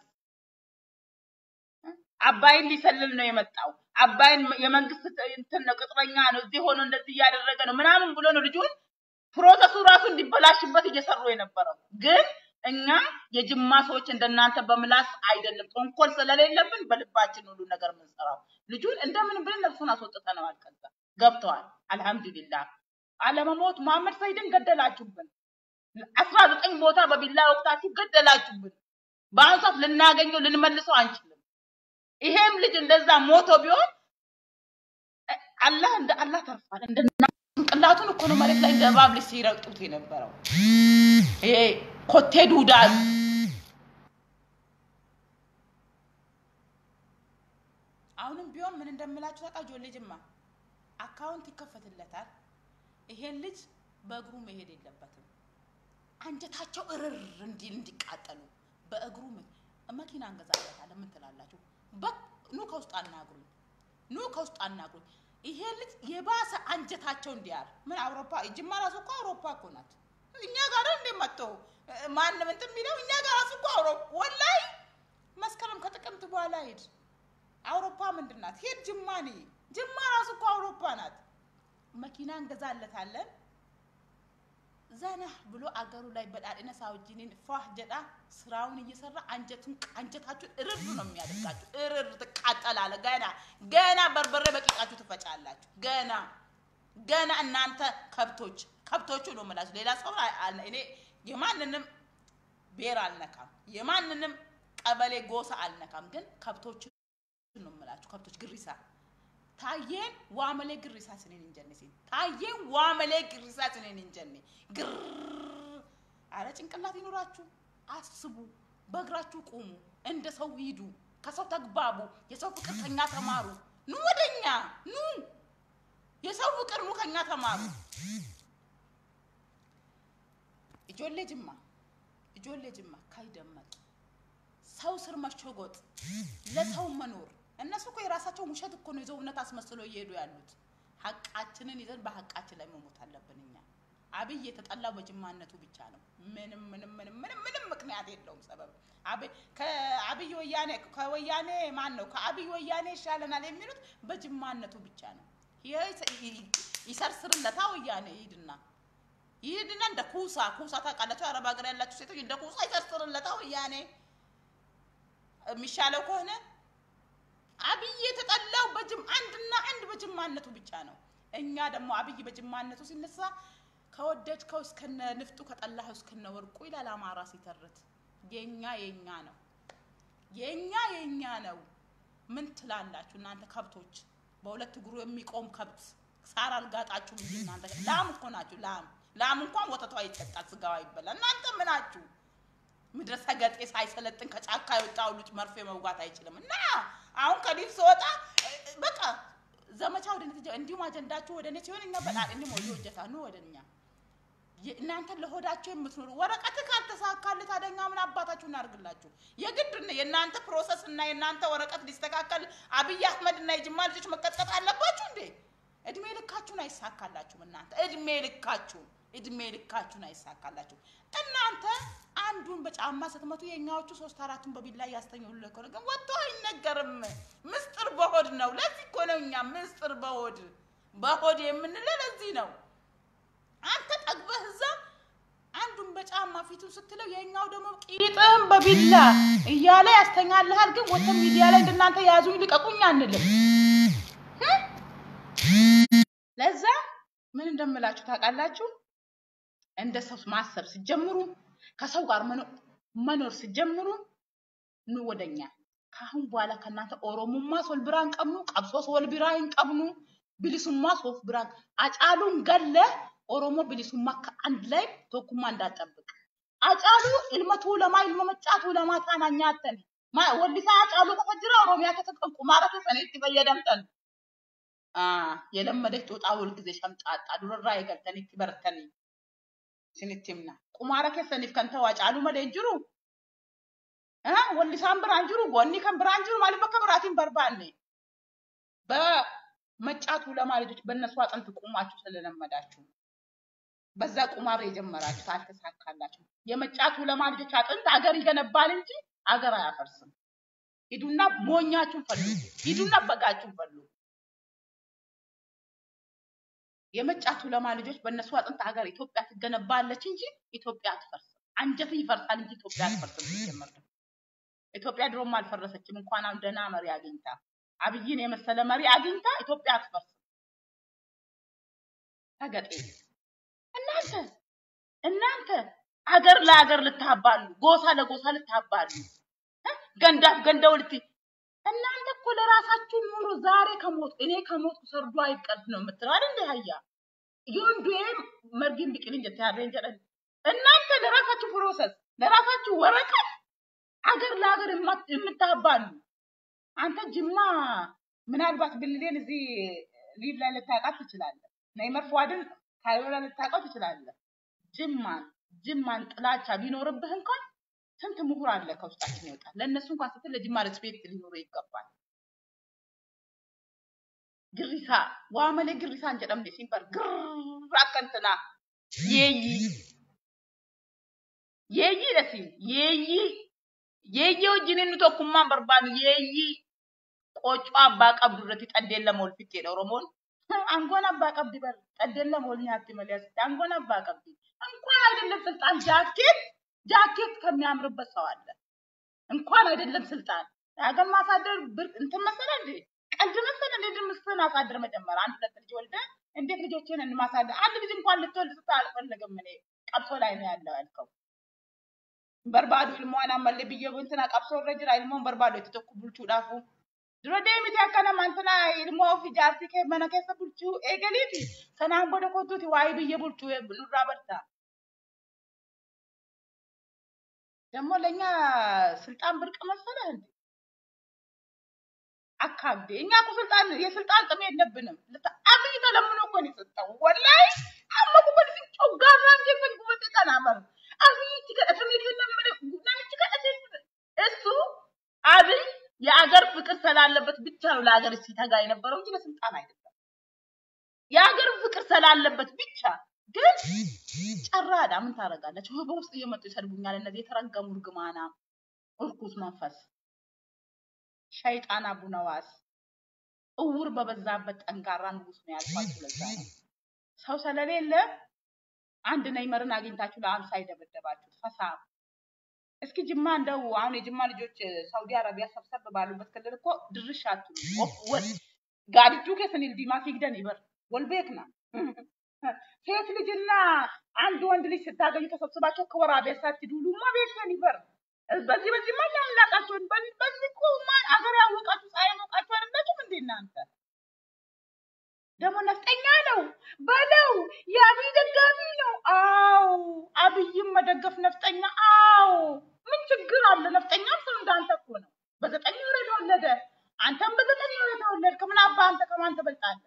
አባይን ሊሰልል ነው የመጣው። አባይን የመንግስት እንትን ነው ቅጥረኛ ነው፣ እዚህ ሆኖ እንደዚህ እያደረገ ነው ምናምን ብሎ ነው ልጁን ፕሮሰሱ ራሱ እንዲበላሽበት እየሰሩ የነበረው ግን እኛ የጅማ ሰዎች እንደናንተ በምላስ አይደለም፣ ተንኮል ስለሌለብን በልባችን ሁሉ ነገር የምንሰራው። ልጁን እንደምን ብለን ነፍሱን አስወጥተነዋል። ከዛ ገብተዋል። አልሐምዱሊላህ። አለመሞት መሐመድ ሰይድን ገደላችሁብን። አስራ ዘጠኝ ቦታ በቢላ ወቅታችሁ ገደላችሁብን። በአሁኑ ሰዓት ልናገኘው ልንመልሰው አንችልም። ይሄም ልጅ እንደዛ ሞቶ ቢሆን አላህ እንደ አላህ ተርፏል። እንደ ጭንቅላቱን እኮ ነው መሬት ላይ እንደ እባብ ልጅ ሲረግጡት የነበረው ይሄ ኮቴ ዱዳ አሁንም ቢሆን ምን እንደምላችሁ ታውቃ ጆሌ ጅማ አካውንት ይከፈትለታል። ይሄን ልጅ በእግሩ መሄድ የለበትም። አንጀታቸው እርር እንዲል እንዲቃጠሉ በእግሩ መኪና እንገዛለታለን። ምን ትላላችሁ? ኑ ከውስጥ አናግሩኝ፣ ኑ ከውስጥ አናግሩኝ። ይሄ ልጅ የባሰ አንጀታቸው እንዲያር ምን አውሮፓ ጅማ ራሱ እኮ አውሮፓ እኮ ናት። እኛ ጋር እንደ መጥተው ማንም እንትን የሚለው እኛ ጋር ራሱ እኮ አውሮፓ ወላይ መስከረም ከጥቅምት በኋላ ሂድ አውሮፓ ምንድን ናት? ሂድ ጅማ ነይ። ጅማ ራሱ እኮ አውሮፓ ናት። መኪና እንገዛለታለን። ዘና ብሎ አገሩ ላይ በዳድነ ሳውጂኒን ፏህ ጀዳ ስራውን እየሰራ አንጀቱን አንጀታችሁን እርር ነው የሚያደርጋችሁ። እርር ትቃጠላለ። ገና ገና በርበሬ በቂጣችሁ ትፈጫላችሁ። ገና ገና እናንተ ከብቶች ከብቶቹ ነው የምላችሁ። ሌላ ሰው እኔ የማንንም ብሔር አልነካም፣ የማንንም ቀበሌ ጎሳ አልነካም። ግን ከብቶቹ ነው የምላችሁ። ከብቶች ግሪሳ ታየን ዋመሌ ግሪሳ ስኔን እንጀኔ ሲል ታየን ዋመሌ ግሪሳ ስኔን እንጀኔ ግር አረ ጭንቅላት ይኖራችሁ፣ አስቡ፣ በእግራችሁ ቁሙ፣ እንደ ሰው ሂዱ፣ ከሰው ተግባቡ፣ የሰው ፍቅር ከኛ ተማሩ። ኑ ወደኛ ኑ፣ የሰው ፍቅር ኑ ከኛ ተማሩ። ijoollee jimmaa ijoollee jimmaa ካይደመቅ ሰው ስር መሸጎጥ ለሰው መኖር እነሱ እኮ የራሳቸውን ውሸት እኮ ነው ይዘው እውነት አስመስለው እየሄዱ ያሉት። ሀቃችንን ይዘን በሀቃችን ላይ መሞት አለብን። እኛ አብይ የተጠላው በጅማነቱ ብቻ ነው። ምንም ምንም ምንም ምንም ምንም ምክንያት የለውም ሰበብ። ከአብይ ወያኔ ከወያኔ ማን ነው ከአብይ ወያኔ ይሻለናል የሚሉት በጅማነቱ ብቻ ነው። ይሰርስርለታ ወያኔ ይሂድና ይሄድና እንደ ኩሳ ኩሳ ታውቃላችሁ፣ አረብ ሀገር ያላችሁ ሴቶች እንደ ኩሳ ይሰርስርለታ ወያኔ የሚሻለው ከሆነ አብይ የተጠላው በጅም አንድና አንድ በጅማነቱ ብቻ ነው። እኛ ደግሞ አብይ በጅማነቱ ሲነሳ ከወደድከው እስከነ ንፍጡ ከጠላኸው እስከነ ወርቁ ይላል አማራ ሲተርት። የኛ የኛ ነው፣ የኛ የኛ ነው። ምን ትላላችሁ እናንተ ከብቶች? በሁለት እግሩ የሚቆም ከብት ሳር አልጋጣችሁም እንጂ እናንተ ላም እኮ ናችሁ። ላም ላም እንኳን ወተቷ ይጠጣል፣ ስጋዋ ይበላል። እናንተ ምናችሁ? ምድረ ሰገጤ ሳይሰለጥን ከጫካ የወጣው ልጅ መርፌ መውጋት አይችልም። እና አሁን ከዲፍ ስወጣ በቃ ዘመቻ ወደ እኔ እንዲሁም አጀንዳችሁ ወደ እኔ ሲሆን እኛ በጣም እንዲህ ሞጆ ወጀታ ነው ወደ እኛ እናንተ ለሆዳችሁ የምትኖሩ ወረቀት ካልተሳካልህ ታዲያ እኛ ምን አባታችሁ እናደርግላችሁ? የግድ የእናንተ ፕሮሰስ እና የእናንተ ወረቀት ሊስተካከል አብይ አህመድ እና የጅማ ልጆች መቀጥቀጥ አለባችሁ እንዴ? እድሜ ልካችሁን አይሳካላችሁም። እናንተ እድሜ ልካችሁን እድሜ ልካችሁን አይሳካላችሁም። እናንተ አንዱን በጫማ ስትመቱ የኛዎቹ ሶስት አራቱን በቢላ እያስተኙልህ እኮ ነው። ግን ወጥቶ አይነገርም። ምስጢር በሆድ ነው። ለዚህ እኮ ነው እኛ ምስጢር በሆድ በሆድ የምንለው ለዚህ ነው። አንተ ጠግበህ እዛ አንዱን በጫማ ፊቱን ስትለው የኛው ደግሞ ቂጥህን በቢላ እያለ ያስተኛልሃል። ግን ወጥተን ሚዲያ ላይ እንደናንተ ያዙኝ ልቀቁኝ አንልም። ለዛ ምን እንደምላችሁ ታውቃላችሁ? እንደ ሰው ማሰብ ሲጀምሩ ከሰው ጋር መኖ- መኖር ሲጀምሩ ኑ ወደኛ። ከአሁን በኋላ ከእናንተ ኦሮሞማ ሶል ብራን ቀብኑ ቀብሶስ ወል ብራን ቀብኑ ብሊሱማ ሶፍ ብራን አጫሉን ገለ ኦሮሞ ብሊሱማ ከአንድ ላይ ቶኩማ እንዳጠብቅ አጫሉ ilmatu lama ilma maccaatu lama taana nyaattan Ma- wallisaa አጫሉ qofa jira oromiyaa keessatti kan qumaara keessanitti fayyadamtan Ah, የለመደች ጦጣ ሁልጊዜ ሸምጣጣ ዱረራ የገልተኒtti bartanii isinitti himna qumaara keessaniif kan ta'u Hacaaluu malee hin jiru Ah, wallisaan biraan jiru goonni kan biraan jiru maaliif bakka biraatiin barbaanne በመጫቱ ለማ ልጆች በእነሱ አጥንት ቁማችሁ ስለለመዳችሁ በዛ ቁማር የጀመራችሁት አልተሳካላችሁ። የመጫቱ ለማ ልጆች አጥንት አገር ይገነባል እንጂ አገር አያፈርስም። ሂዱና ሞኛችሁን ፈልጉ፣ ሂዱና በጋችሁን ፈልጉ። የመጫቱ ለማ ልጆች በእነሱ አጥንት ሀገር ኢትዮጵያ ትገነባለች እንጂ ኢትዮጵያ አትፈርስም። አንጀት ይፈርሳል እንጂ ኢትዮጵያ አትፈርስም። ሲጀመር ደግሞ ኢትዮጵያ ድሮም አልፈረሰችም። እንኳን አሁን ደህና መሪ አግኝታ አብይን የመሰለ መሪ አግኝታ ኢትዮጵያ አትፈርስም። ተገጤ እናንተ እናንተ አገር ለአገር ልታባሉ፣ ጎሳ ለጎሳ ልታባሉ፣ እ? ገንዳፍ ገንዳው ልት እናንተ እኮ ለራሳችሁ ኑሮ ዛሬ ከሞት እኔ ከሞት ሰርዶ አይቀርብ ነው የምትለው አይደል? እንደ ሀያ የወንዱ መርጊን ቢቅል እንጀት ያሬን ጀረን እናንተ ለራሳችሁ ፕሮሰስ ለራሳችሁ ወረቀት አገር ለአገር የማ- የምታባሉ አንተ ጅማ ምናልባት ብልሌን እዚህ ሊቭ ላይ ልታውቃት ትችላለህ። ነይመር ፏድን ካይሮ ላይ ልታውቀው ትችላለህ። ጅማን ጅማን ጥላቻ ቢኖርብህ እንኳን ስንት ምሁር አለ ከውስጣችን ይወጣል። ለእነሱ እንኳን ስትል ለጅማ ሬስፔክት ሊኖር ይገባል። ግሪሳ ዋመሌ ግሪሳ እንጀደምኔ ሲንበር ግር አከንትና የይ የይ ደሲን የይ የይ ወጅንን ቶኩማን በርባኑ የይ ቆጮ አባ ቀብዱ irratti xaddeen lama ol fixxeedha Oromoon. Angoon abbaa qabdi bar xaddeen lama ol nyaatti malee asitti angoon abbaa qabdi. እንኳን አይደለም ስልጣን ጃኬት ጃኬት ከሚያምርበት ሰው አለ። እንኳን አይደለም ስልጣን የሀገር ማሳደር ብር እንትን መሰለ እንዴ? ቀልድ መሰለ እንዴ? ድምፅህን አሳድር መጀመር አንድ ሁለት ልጅ ወልደ እንዴት ልጆችን ማሳደር አንድ ልጅ እንኳን ልትወልድ ስታ አልፈልግም እኔ ቀብሶ ላይ ነው ያለው ያልከው በርባዱ ilmoon ammallee biyya buntina qabsoo irra jira ilmoon barbaadu itti tokko bulchuudhaafu dura deemiti akkana mantina ilmoo of ijaartii kee mana keessa bulchuu eegaliiti sanaan booda kottuuti waa'ee biyya bulchuu nurraa barta ደግሞ ለእኛ ስልጣን ብርቅ መሰለህ እንዴ? አካብዴ እኛ እኮ ስልጣን የስልጣን ጥም የለብንም። ልታ- አብይ ተለምኖ እኮ ነው የሰጠው። ወላሂ አመኩ እኮ ልጅ ጮጋራ እንደፈን ጉበቴ ቀናመር አብይ ትከተም ይደለም ነምጭ ከእት እሱ አብይ የአገር ፍቅር ስላለበት ብቻ ነው ለአገር ሲተጋ የነበረው እንጂ ለስልጣን አይደለም። የአገር ፍቅር ስላለበት ብቻ ግን ጨራዳ ምን ታደርጋለች? በውስጥ እየመጡ ይሰድቡኛል። እነዚህ የተረገሙ እርግማና እርኩስ መንፈስ ሸይጣን አቡነዋስ እውር በበዛበት ጠንካራ ንጉስ ነው ያልኳችሁ። ለዛ ነው ሰው ስለሌለ አንድ ነይመርን አግኝታችሁ ለአምሳ የደበደባችሁት ፈሳ። እስኪ ጅማ እንደው አሁን የጅማ ልጆች ሳውዲ አረቢያ ሰብሰብ ባሉበት ክልል እኮ ድርሽ አትሉ ወል ጋዲቱ ከስኒል ዲማ ፊግደን ይበር ወልቤክና ሴት ልጅና አንድ ወንድ ልጅ ስታገኙ ተሰብስባቸው ከወራቤ ሳትዱሉማ ቤተን ይበር በዚህ በዚህ ማ ያምላቃቸውን በዚህ እኮ ማን አገር ያወቃችሁ ፀሐይ ያወቃችሁ አይደላችሁም እንዴ እናንተ? ደግሞ ነፍጠኛ ነው በለው የአብይ ደጋፊ ነው። አዎ አብይም መደገፍ ነፍጠኛ። አዎ ምን ችግር አለ? ነፍጠኛም ሰው እንዳንተ እኮ ነው። በዘጠኝ ወር የተወለደ አንተም በዘጠኝ ወር የተወለድክ ምን አባ አንተ ከማን ትበልጣለህ?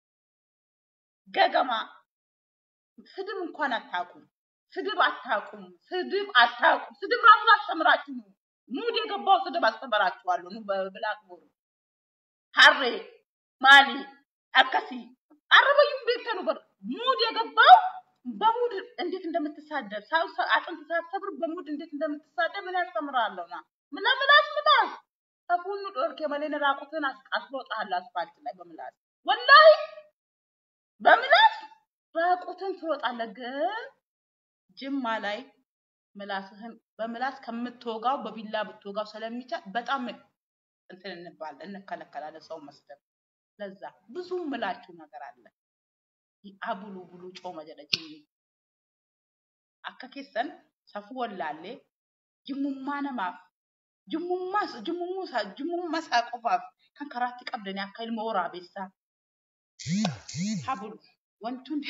ገገማ ስድብ እንኳን አታውቁም። ስድብ አታውቁም። ስድብ አታውቁም። ስድብ ራሱ አስተምራችሁ ነው። ሙድ የገባው ስድብ አስተምራችኋለሁ። ኑ በብላክ ቦርድ ሀሬ ማሊ አከሲ አረበዩም ቤተኑ በር ሙድ የገባው በሙድ እንዴት እንደምትሳደብ ሰው ሰው አጥንት ሳትሰብር በሙድ እንዴት እንደምትሳደብ ምን ያስተምራለሁ ና ምላምላስ ምላስ ተፉኑ ዶርክ የመሌን ራቁትን አስሮጣለሁ አስፋልት ላይ በምላስ ወላሂ በምላስ ራቁትን ትሮጣለህ። ግን ጅማ ላይ ምላስህን በምላስ ከምትወጋው በቢላ ብትወጋው ስለሚቻል በጣም እንትን እንባል እንከለከላለን ሰው መስደብ። ለዛ ብዙ ምላችሁ ነገር አለ። abulu bulu cooma jedha jinni akka keessan safuu wallaallee jimmummaa namaaf jimmummaa jimmummaa jimmummaa isaa qofaaf kan karaatti qabdanii akka ilma waraabessaa habulu wanti hundi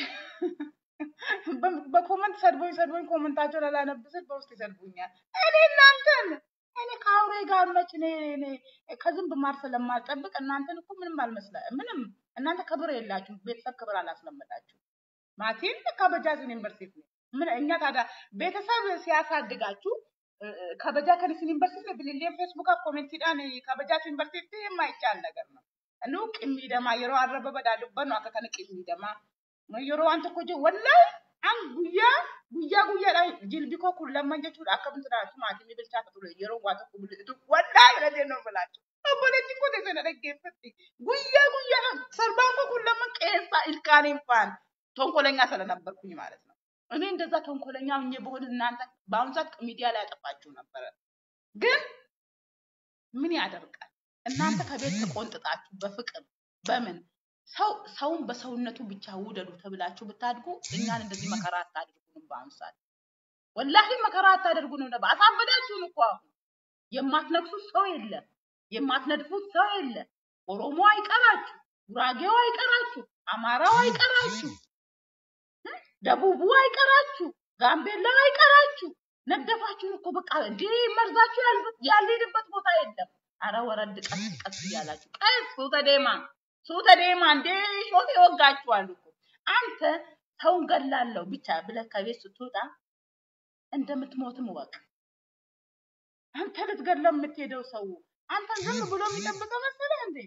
በኮመንት ሰድቦኝ ሰድቦኝ ኮመንታቸውን አላነብስል በውስጥ ይሰድቡኛል። እኔ እናንተን እኔ ከአውሬ ጋር መች እኔ እኔ ከዝንብ ማር ስለማልጠብቅ እናንተን እኮ ምንም አልመስለ ምንም እናንተ ክብር የላችሁም። ቤተሰብ ክብር አላስለመዳችሁ። ማቲን ከበጃዝ ዩኒቨርሲቲ ነው። ምን እኛ ታዲያ ቤተሰብ ሲያሳድጋችሁ እ፣ እ፣ ከበጃ ከኒስን ዩኒቨርሲቲ ብልሌን ፌስቡክ ኮሜንቲዳን ከበጃስ ዩኒቨርሲቲ የማይቻል ነገር ነው። nu qimmiidhamaa yeroo arraba badhaa dubbannu akka kana qimmiidhamaa yeroo waan tokko jiru wallahi an guyyaa guyyaa guyyaadhaan jilbi koo kun lamman jechuudha akka bitiraatu maatii bilchaata ture yeroo waa tokko mul'isu wallahi jedha jennoo filaachu obboleettiin koo teessoo na dhaggeeffatti guyyaa guyyaadhaan sarbaan koo kun lamman qeessaa ilkaaniin faan tonkoለኛ ስለነበርኩኝ ማለት ነው። እኔ እንደዛ ተንኮለኛ ሆኜ በሆን እናንተ በአሁኑ ሰዓት ሚዲያ ላይ ያጠፋችሁ ነበረ። ግን ምን ያደርጋል እናንተ ከቤት ተቆንጥጣችሁ በፍቅር በምን ሰው ሰውን በሰውነቱ ብቻ ውደዱ ተብላችሁ ብታድጉ እኛን እንደዚህ መከራ አታድርጉንም። በአሁኑ ሰዓት ወላሂ መከራ አታደርጉንም ነበር። አሳበዳችሁን እኮ አሁን የማትነግሱት ሰው የለም፣ የማትነድፉት ሰው የለም። ኦሮሞ አይቀራችሁ፣ ጉራጌው አይቀራችሁ፣ አማራው አይቀራችሁ፣ ደቡቡ አይቀራችሁ፣ ጋምቤላው አይቀራችሁ። ነደፋችሁን እኮ በቃ እንዴ መርዛችሁ ያልበት- ያልሄድበት ቦታ የለም። አረ ወረድ ቀስ ቀስ እያላችሁ ቀስ ሱተ ዴማ ሱተ ዴማ እንዴ ሾቴ ወጋችኋል እኮ አንተ ሰውን ገላለሁ ብቻ ብለህ ከቤት ስትወጣ እንደምትሞትም እወቅ። አንተ ልትገለው የምትሄደው ሰው አንተን ዝም ብሎ የሚጠብቀው መሰለህ እንዴ?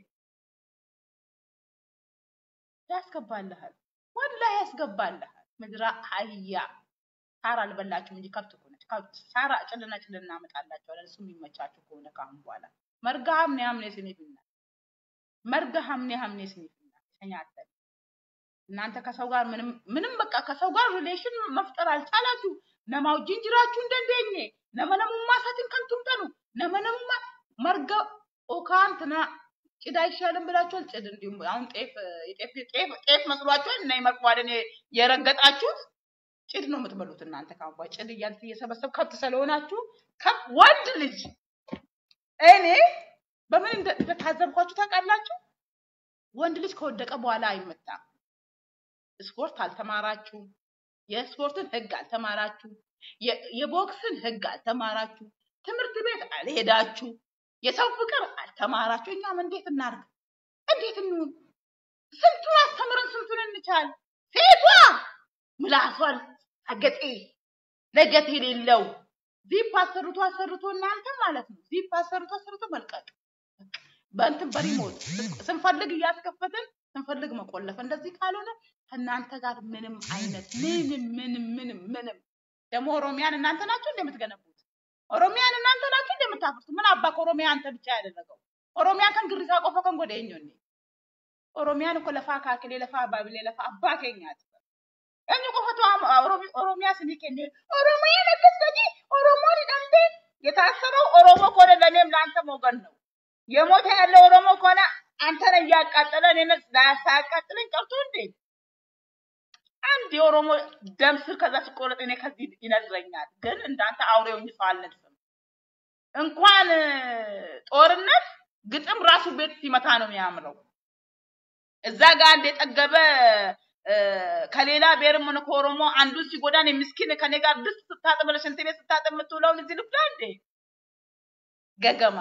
ያስገባልሃል፣ ወላሂ ያስገባልሃል። ምድረ አህያ ሳር አልበላችሁም እንጂ ከብት እኮ ነች። ከብት ሳር ጭልና ጭልና እናመጣላችኋለን። እሱ የሚመቻችሁ ከሆነ ከአሁን በኋላ መርጋ ሀምኔ ሀምኔ ስኒፍና መርጋ ሀምኔ ሀምኔ ስኒፍና ተኛተን እናንተ ከሰው ጋር ምንም ምንም በቃ ከሰው ጋር ሪሌሽን መፍጠር አልቻላችሁ። ነማው ጅንጅራችሁ እንደንደኘ ነመነሙማ ሳትን ከንቱምተኑ ነመነሙማ መርጋ ኦካንትና ጭድ አይሻልም ብላችኋል። ጭድ እንዲሁም አሁን ጤፍ የጤፍ ጤፍ ጤፍ መስሏችኋል እና ይመርቋልን የረገጣችሁት ጭድ ነው የምትበሉት እናንተ ካሁን በኋላ ጭድ እያልት እየሰበሰብ ከብት ስለሆናችሁ ከብ- ወንድ ልጅ እኔ በምን እንደ- እንደታዘብኳችሁ ታውቃላችሁ? ወንድ ልጅ ከወደቀ በኋላ አይመታም። ስፖርት አልተማራችሁ፣ የስፖርትን ህግ አልተማራችሁ፣ የ- የቦክስን ህግ አልተማራችሁ፣ ትምህርት ቤት አልሄዳችሁ፣ የሰው ፍቅር አልተማራችሁ። እኛም እንዴት እናርግ? እንዴት እንሁን? ስንቱን አስተምረን ስንቱን እንቻል? ሴቷ ምላሷን አገጤ ለገት የሌለው ዚፕ አሰርቶ አሰርቶ እናንተ ማለት ነው ዚፕ አሰርቶ አሰርቶ መልቀቅ በእንትን በሪሞት ስንፈልግ እያስከፈትን ስንፈልግ መቆለፍ። እንደዚህ ካልሆነ ከእናንተ ጋር ምንም አይነት ምንም ምንም ምንም ምንም ደግሞ ኦሮሚያን እናንተ ናችሁ እንደምትገነቡት ኦሮሚያን እናንተ ናችሁ እንደምታፍሩት። ምን አባ ኦሮሚያ አንተ ብቻ ያደረገው ኦሮሚያ ከን ግሪሳ ቆፈ ከን ጎደኞ ኦሮሚያን እኮ ለፋ ካክሌ ለፋ ባብሌ ለፋ አባ ኬኛት እኝ ቆፈቱ ኦሮሚያ ስኒ ኬኔ ኦሮሚያ ነገስገጂ ኦሮሞን ደንቤ የታሰረው ኦሮሞ ከሆነ ለእኔም ለአንተም ወገን ነው። የሞተ ያለ ኦሮሞ ከሆነ አንተን እያቃጠለ እኔን ሳያቃጥለኝ ቀርቶ እንዴ አንድ የኦሮሞ ደም ስር ከዛ ሲቆረጥ እኔ ከዚህ ይነዝረኛል። ግን እንዳንተ አውሬውኝ ሰው አልነድፍም። እንኳን እ፣ ጦርነት ግጥም ራሱ ቤት ሲመታ ነው የሚያምረው። እዛ ጋር አንድ የጠገበ እ፣ ከሌላ ብሔርም ሆነ ከኦሮሞ አንዱን ሲጎዳን ምስኪን ከኔ ጋር ድስት ስታጥብ ለሽንት ቤት ስታጥብ የምትውለውን እዚህ ልብላ እንዴ ገገማ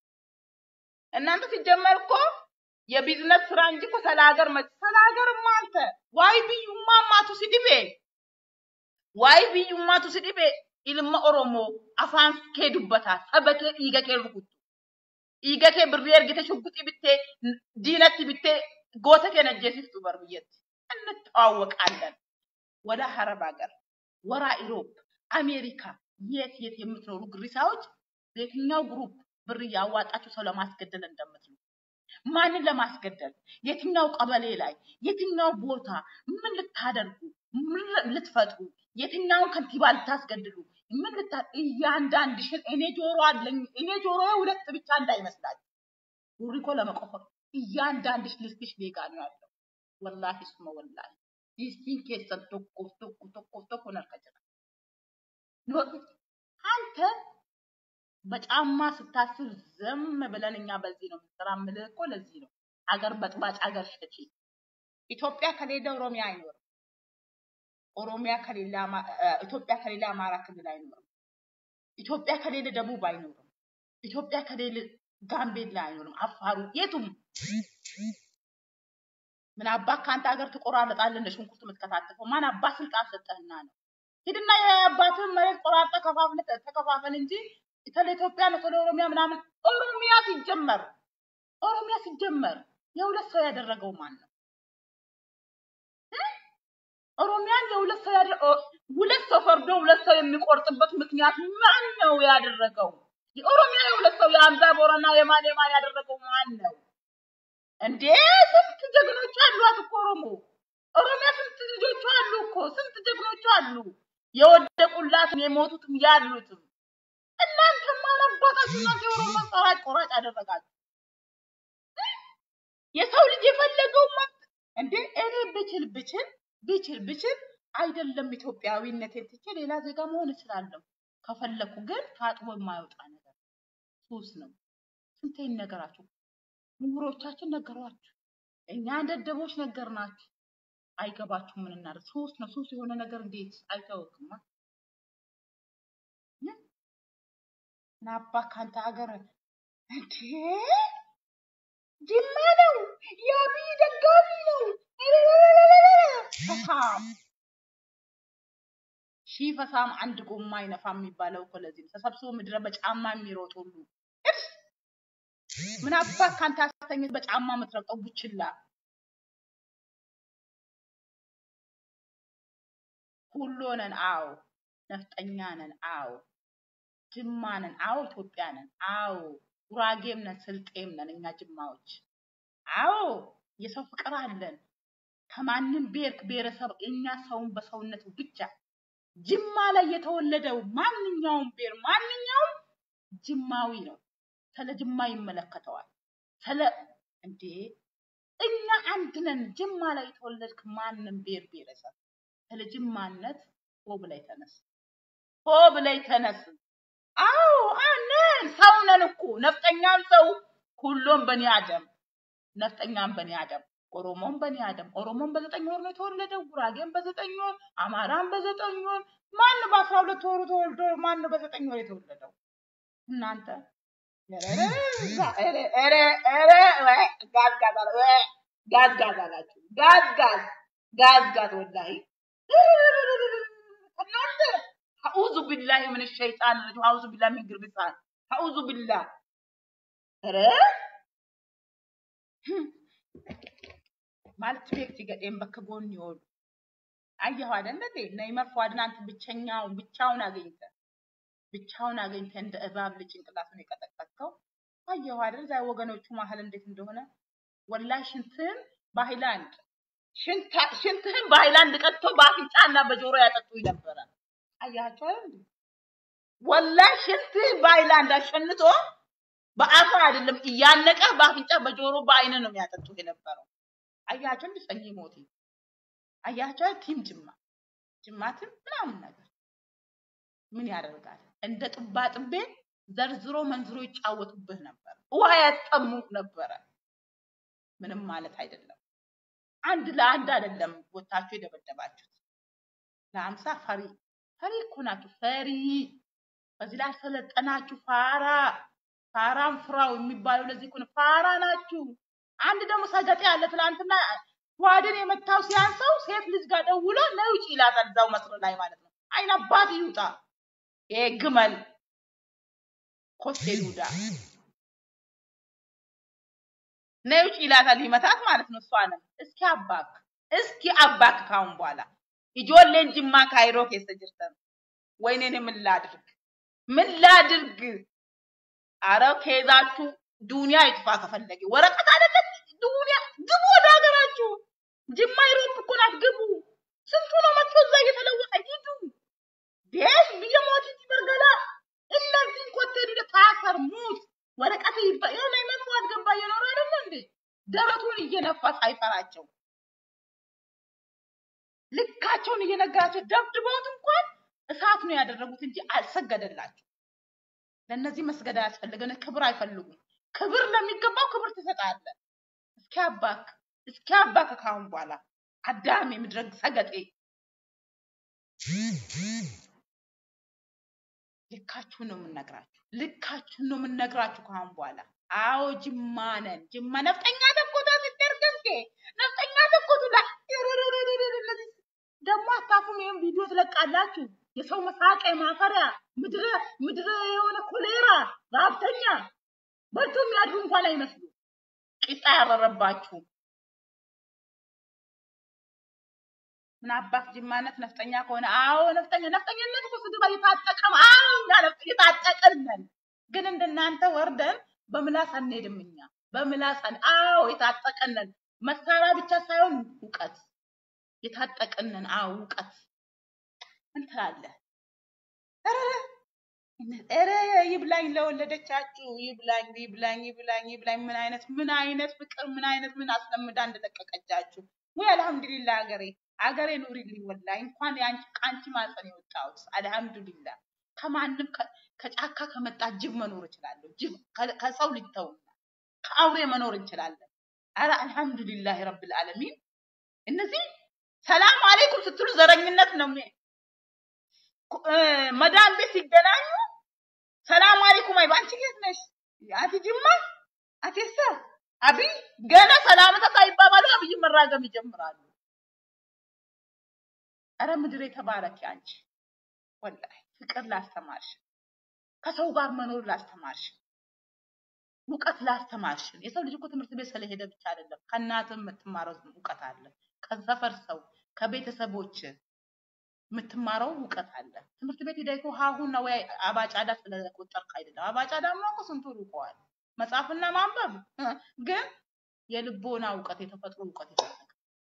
እናንተ ሲጀመር እኮ የቢዝነስ ስራ እንጂ እኮ ስለ ሀገር መ ስለ ሀገርማ አንተ ዋይ ብዩማ ማቱ ሲዲቤ ዋይ ብዩማቱ ሲዲቤ ilma oromoo afaan kee dubbataa saba kee dhiiga kee rukutu dhiiga kee birrii ergite shugguxii bittee diinatti bittee goota kee najjeesiftu bar biyyatti እንተዋወቃለን ወደ አረብ ሀገር ወራ ኢሮፕ አሜሪካ የት የት የምትኖሩ ግሪሳዎች የትኛው ግሩፕ ብር እያዋጣችሁ ሰው ለማስገደል እንደምትሉ ማንን ለማስገደል የትኛው ቀበሌ ላይ የትኛው ቦታ ምን ልታደርጉ ምን ልትፈጥሩ የትኛውን ከንቲባ ልታስገድሉ ምን ልታ እያንዳንድሽን እኔ ጆሮ አለኝ እኔ ጆሮዬ ሁለት ብቻ እንዳይመስላችሁ ጉሪኮ ለመቆፈር እያንዳንድሽ ልስትሽ ሌጋ ነው ያለው ወላሂ ሱመ ወላሂ ዲስቲን ኬሰን tokkoof tokko tokkoof tokkoon harka jira. አንተ በጫማ ስታስር ዝም ብለን እኛ በዚህ ነው የምንሰራ የምልህ እኮ ለዚህ ነው። አገር በጥባጭ አገር ሸጪ። ኢትዮጵያ ከሌለ ኦሮሚያ አይኖርም። ኦሮሚያ ከሌለ አማ- እ፣ ኢትዮጵያ ከሌለ አማራ ክልል አይኖርም። ኢትዮጵያ ከሌለ ደቡብ አይኖርም። ኢትዮጵያ ከሌለ ጋምቤላ አይኖርም። አፋሩ የቱም ምን አባት ከአንተ ሀገር ትቆራረጣለህ እንደ ሽንኩርት የምትከታተፈው ማን አባት ስልጣን ሰጠህና ነው? ሂድና የአባትህን መሬት ቆራርጠህ ከፋፍለህ ተከፋፈል እንጂ ስለ ኢትዮጵያ ነው ስለ ኦሮሚያ ምናምን። ኦሮሚያ ሲጀመር ኦሮሚያ ሲጀመር የሁለት ሰው ያደረገው ማን ነው? ኦሮሚያን የሁለት ሰው ያደ ኦ- ሁለት ሰው ፈርዶ ሁለት ሰው የሚቆርጥበት ምክንያት ማን ነው ያደረገው? የኦሮሚያ የሁለት ሰው የአምዛ ቦረና የማን የማን ያደረገው ማን ነው? እንዴ ስንት ጀግኖች አሏት እኮ ኦሮሞ ኦሮሚያ ስንት ልጆች አሉ እኮ ስንት ጀግኖች አሉ የወደቁላትም የሞቱትም ያሉትም እናንተ ማን አባታችሁ እናንተ የኦሮሞ ፈራጭ ቆራጭ አደረጋችሁ የሰው ልጅ የፈለገው መብት እንዴ እኔ ብችል ብችል ብችል ብችል አይደለም ኢትዮጵያዊነቴን ትቼ ሌላ ዜጋ መሆን እችላለሁ ከፈለኩ ግን ታጥቦ የማይወጣ ነገር ሱስ ነው ስንቴ ነገራችሁ ምሁሮቻችን ነገሯችሁ እኛ ደደቦች ነገርናችሁ አይገባችሁ ምን እናደርግ ሱስ ነው ሱስ የሆነ ነገር እንዴት አይታወቅማ ናባ ካንተ ሀገር እንዴ ጅማ ነው የአብይ ደጋፊ ነው ፈሳም ሺህ ፈሳም አንድ ጎማ አይነፋ የሚባለው እኮ ለዚህ ነው። ተሰብስቦ ምድረ በጫማ የሚሮጥ ሁሉ እፍ! ምን አባት ካንተ አስተኝት በጫማ የምትረግጠው ቡችላ ሁሉ ነን። አዎ ነፍጠኛ ነን። አዎ ጅማ ነን። አዎ ኢትዮጵያ ነን። አዎ ጉራጌም ነን፣ ስልጤም ነን እኛ ጅማዎች። አዎ የሰው ፍቅር አለን። ከማንም ብሔር ብሔረሰብ እኛ ሰውን በሰውነቱ ብቻ ጅማ ላይ የተወለደው ማንኛውም ብሔር ማንኛውም ጅማዊ ነው። ስለ ጅማ ይመለከተዋል። ስለ እንዴ እኛ አንድ ነን። ጅማ ላይ የተወለድክ ማንም ብሔር ብሔረሰብ ስለ ጅማነት ሆ ብላይ ተነስ፣ ሆ ብላይ ተነስ። አዎ አነን ሰው ነን እኮ ነፍጠኛም ሰው ሁሉም በኒ አደም ነፍጠኛም በኒ አደም ኦሮሞም በኒ አደም ኦሮሞም በዘጠኝ ወር ነው የተወለደው። ጉራጌም በዘጠኝ ወር፣ አማራም በዘጠኝ ወር። ማን በአስራ ሁለት ወሩ ተወልዶ ማን ነው በዘጠኝ ወር የተወለደው? እናንተ ኧረ ኧረ ኧረ ወይ ጋዝ ጋዝ አለ ወይ ጋዝ ጋዝ አላችሁ ጋዝ ጋዝ ጋዝ ጋዝ ወላሂ እናንተ አዑዙ ቢላሂ ምን ሸይጣን ረጂም አዑዙ ቢላሂ ሚን ግርቢሳን አዑዙ ቢላህ ኧረ ማለት ቤክቲ ገጤን በከ ጎን ይወሉ አየሁ አይደል እንዴ ነይመር ፏድን አንተ ብቸኛውን ብቻውን አገኝተ ብቻውን አገኝተ እንደ እባብ ልጅ ጭንቅላቱን የቀጠቀጥከው አየሁ አይደል ዛ ወገኖቹ መሀል እንዴት እንደሆነ ወላሂ ሽንትህን በሃይላንድ ሽንታ- ሽንትህን በሃይላንድ ቀጥቶ በአፍንጫና በጆሮ ያጠጡኝ ነበረ። አያቸው አይደል እንዴ? ወላሂ ሽንትህን በሃይላንድ አሸንቶ በአፍ አይደለም እያነቀ በአፍንጫ በጆሮ በአይን ነው የሚያጠጡ የነበረው። አያቸው እንደ ሰኝ ሞቴ አያቸው ቲም ጅማ ጅማትም ምናምን ነገር ምን ያደርጋል እንደ ጥባ ጥቤ ዘርዝሮ መንዝሮ ይጫወቱብህ ነበር። ውሃ ያስጠሙህ ነበረ። ምንም ማለት አይደለም። አንድ ለአንድ አይደለም ወታችሁ የደበደባችሁት ለአምሳ ፈሪ ፈሪ እኮ ናችሁ። ፈሪ በዚህ ላይ ሰለጠናችሁ። ፋራ ፋራም ፍራው የሚባለው ለዚህ እኮ ነው። ፋራ ናችሁ። አንድ ደግሞ ሰገጤ ያለ ትናንትና ጓድን የመታው ሲያንሰው ሴት ልጅ ጋር ደውሎ ነይ ውጪ ይላታል። እዛው መስሎ ላይ ማለት ነው። አይን አባት ይውጣ ይሄ ግመል ኮስቴ ዱዳ ነይ ውጪ ይላታል። ሊመታት ማለት ነው። እሷንም እስኪ አባክ እስኪ አባክ ካሁን በኋላ ijoolleen jimmaa kaayiroo keessa jirtan ወይኔ እኔ ምን ላድርግ ምን ላድርግ? አረ ከይዛችሁ ዱንያ ይጥፋ ከፈለገ ወረቀት አይደለም ዱንያ ግቡ ወደ ሀገራችሁ። ጅማ ይሮፕ እኮ ናት ግቡ። ስንቱ ነው መጥቶ እዛ እየተለወጠ ሂዱ። ቤት ብየሞት በርገላ እነዚህን ኮቴ ዱደ ታሰር ሙት ወረቀት ይባ የሆነ ይመጡ አልገባ እየኖረ አይደለ እንዴ ደረቱን እየነፋ ሳይፈራቸው ልካቸውን እየነገራቸው ደብድበውት እንኳን እሳት ነው ያደረጉት እንጂ አልሰገደላቸው። ለእነዚህ መስገድ አያስፈልገን። ክብር አይፈልጉም። ክብር ለሚገባው ክብር ትሰጣለህ። እስኪ አባክ እስኪ አባክ ካሁን በኋላ አዳም የምድረግ ሰገጤ ልካችሁን ነው የምንነግራችሁ። ልካችሁን ነው የምንነግራችሁ ካሁን በኋላ። አዎ ጅማ ነን። ጅማ ነፍጠኛ ተኮታ ሲደርገንኬ ነፍጠኛ ተኮቱ ላይ ደግሞ አታፉም። ይህም ቪዲዮ ትለቃላችሁ። የሰው መሳቂያ ማፈሪያ ምድረ ምድረ የሆነ ኮሌራ ረሀብተኛ በልቶ የሚያድሩ እንኳን አይመስሉ ቂጣ ያረረባችሁ ምን አባት ጅማነት ነፍጠኛ ከሆነ አዎ ነፍጠኛ ነፍጠኛነት እኮ ስድብ እየታጠቀም አዎ እኛ ነፍጥ- እየታጠቅን ነን። ግን እንደናንተ ወርደን በምላስ አንሄድም። እኛ በምላስ አን አዎ የታጠቅን ነን። መሳሪያ ብቻ ሳይሆን እውቀት የታጠቅን ነን። አዎ እውቀት ምን ትላለህ? ኧረ ኧረ ይብላኝ ለወለደቻችሁ ይብላኝ ይብላኝ ይብላኝ ይብላኝ። ምን አይነት ምን አይነት ፍቅር ምን አይነት ምን አስለምዳ እንደለቀቀቻችሁ ወይ አልሐምዱሊላህ ሀገሬ ሀገሬ ኑሪልኝ። ወላሂ እንኳን ያንቺ ከአንቺ ማህፀን የወጣሁት አልሐምዱሊላህ። ከማንም ከ- ከጫካ ከመጣ ጅብ መኖር እችላለሁ። ጅብ ከ- ከሰው ልጅ ተውና ከአውሬ መኖር እንችላለን። አረ አልሐምዱሊላህ ረብል ዓለሚን። እነዚህ ሰላም አለይኩም ስትሉ ዘረኝነት ነው። የሚ- ኩ- እ፣ መዳም ቤት ሲገናኙ ሰላም አለይኩም አይባ አንቺ የት ነሽ? አቲ ጅማ አቴሳ አብይ ገና ሰላምታ ሳይባባሉ አብይ መራገም ይጀምራሉ። አረ ምድር የተባረክ አንቺ ወላሂ ፍቅር ላስተማርሽ፣ ከሰው ጋር መኖር ላስተማርሽ፣ እውቀት ላስተማርሽን። የሰው ልጅ እኮ ትምህርት ቤት ስለሄደ ብቻ አይደለም፣ ከእናትም የምትማረው እውቀት አለ፣ ከሰፈር ሰው ከቤተሰቦች የምትማረው እውቀት አለ። ትምህርት ቤት ሄደህ እኮ ሀሁና ወይ አባጫዳ ስለቆጠርክ አይደለም። አባጫዳማ እኮ ስንቱ ሩቀዋል። መጻፍና ማንበብ እ፣ ግን የልቦና እውቀት የተፈጥሮ እውቀት ይፈልጋል።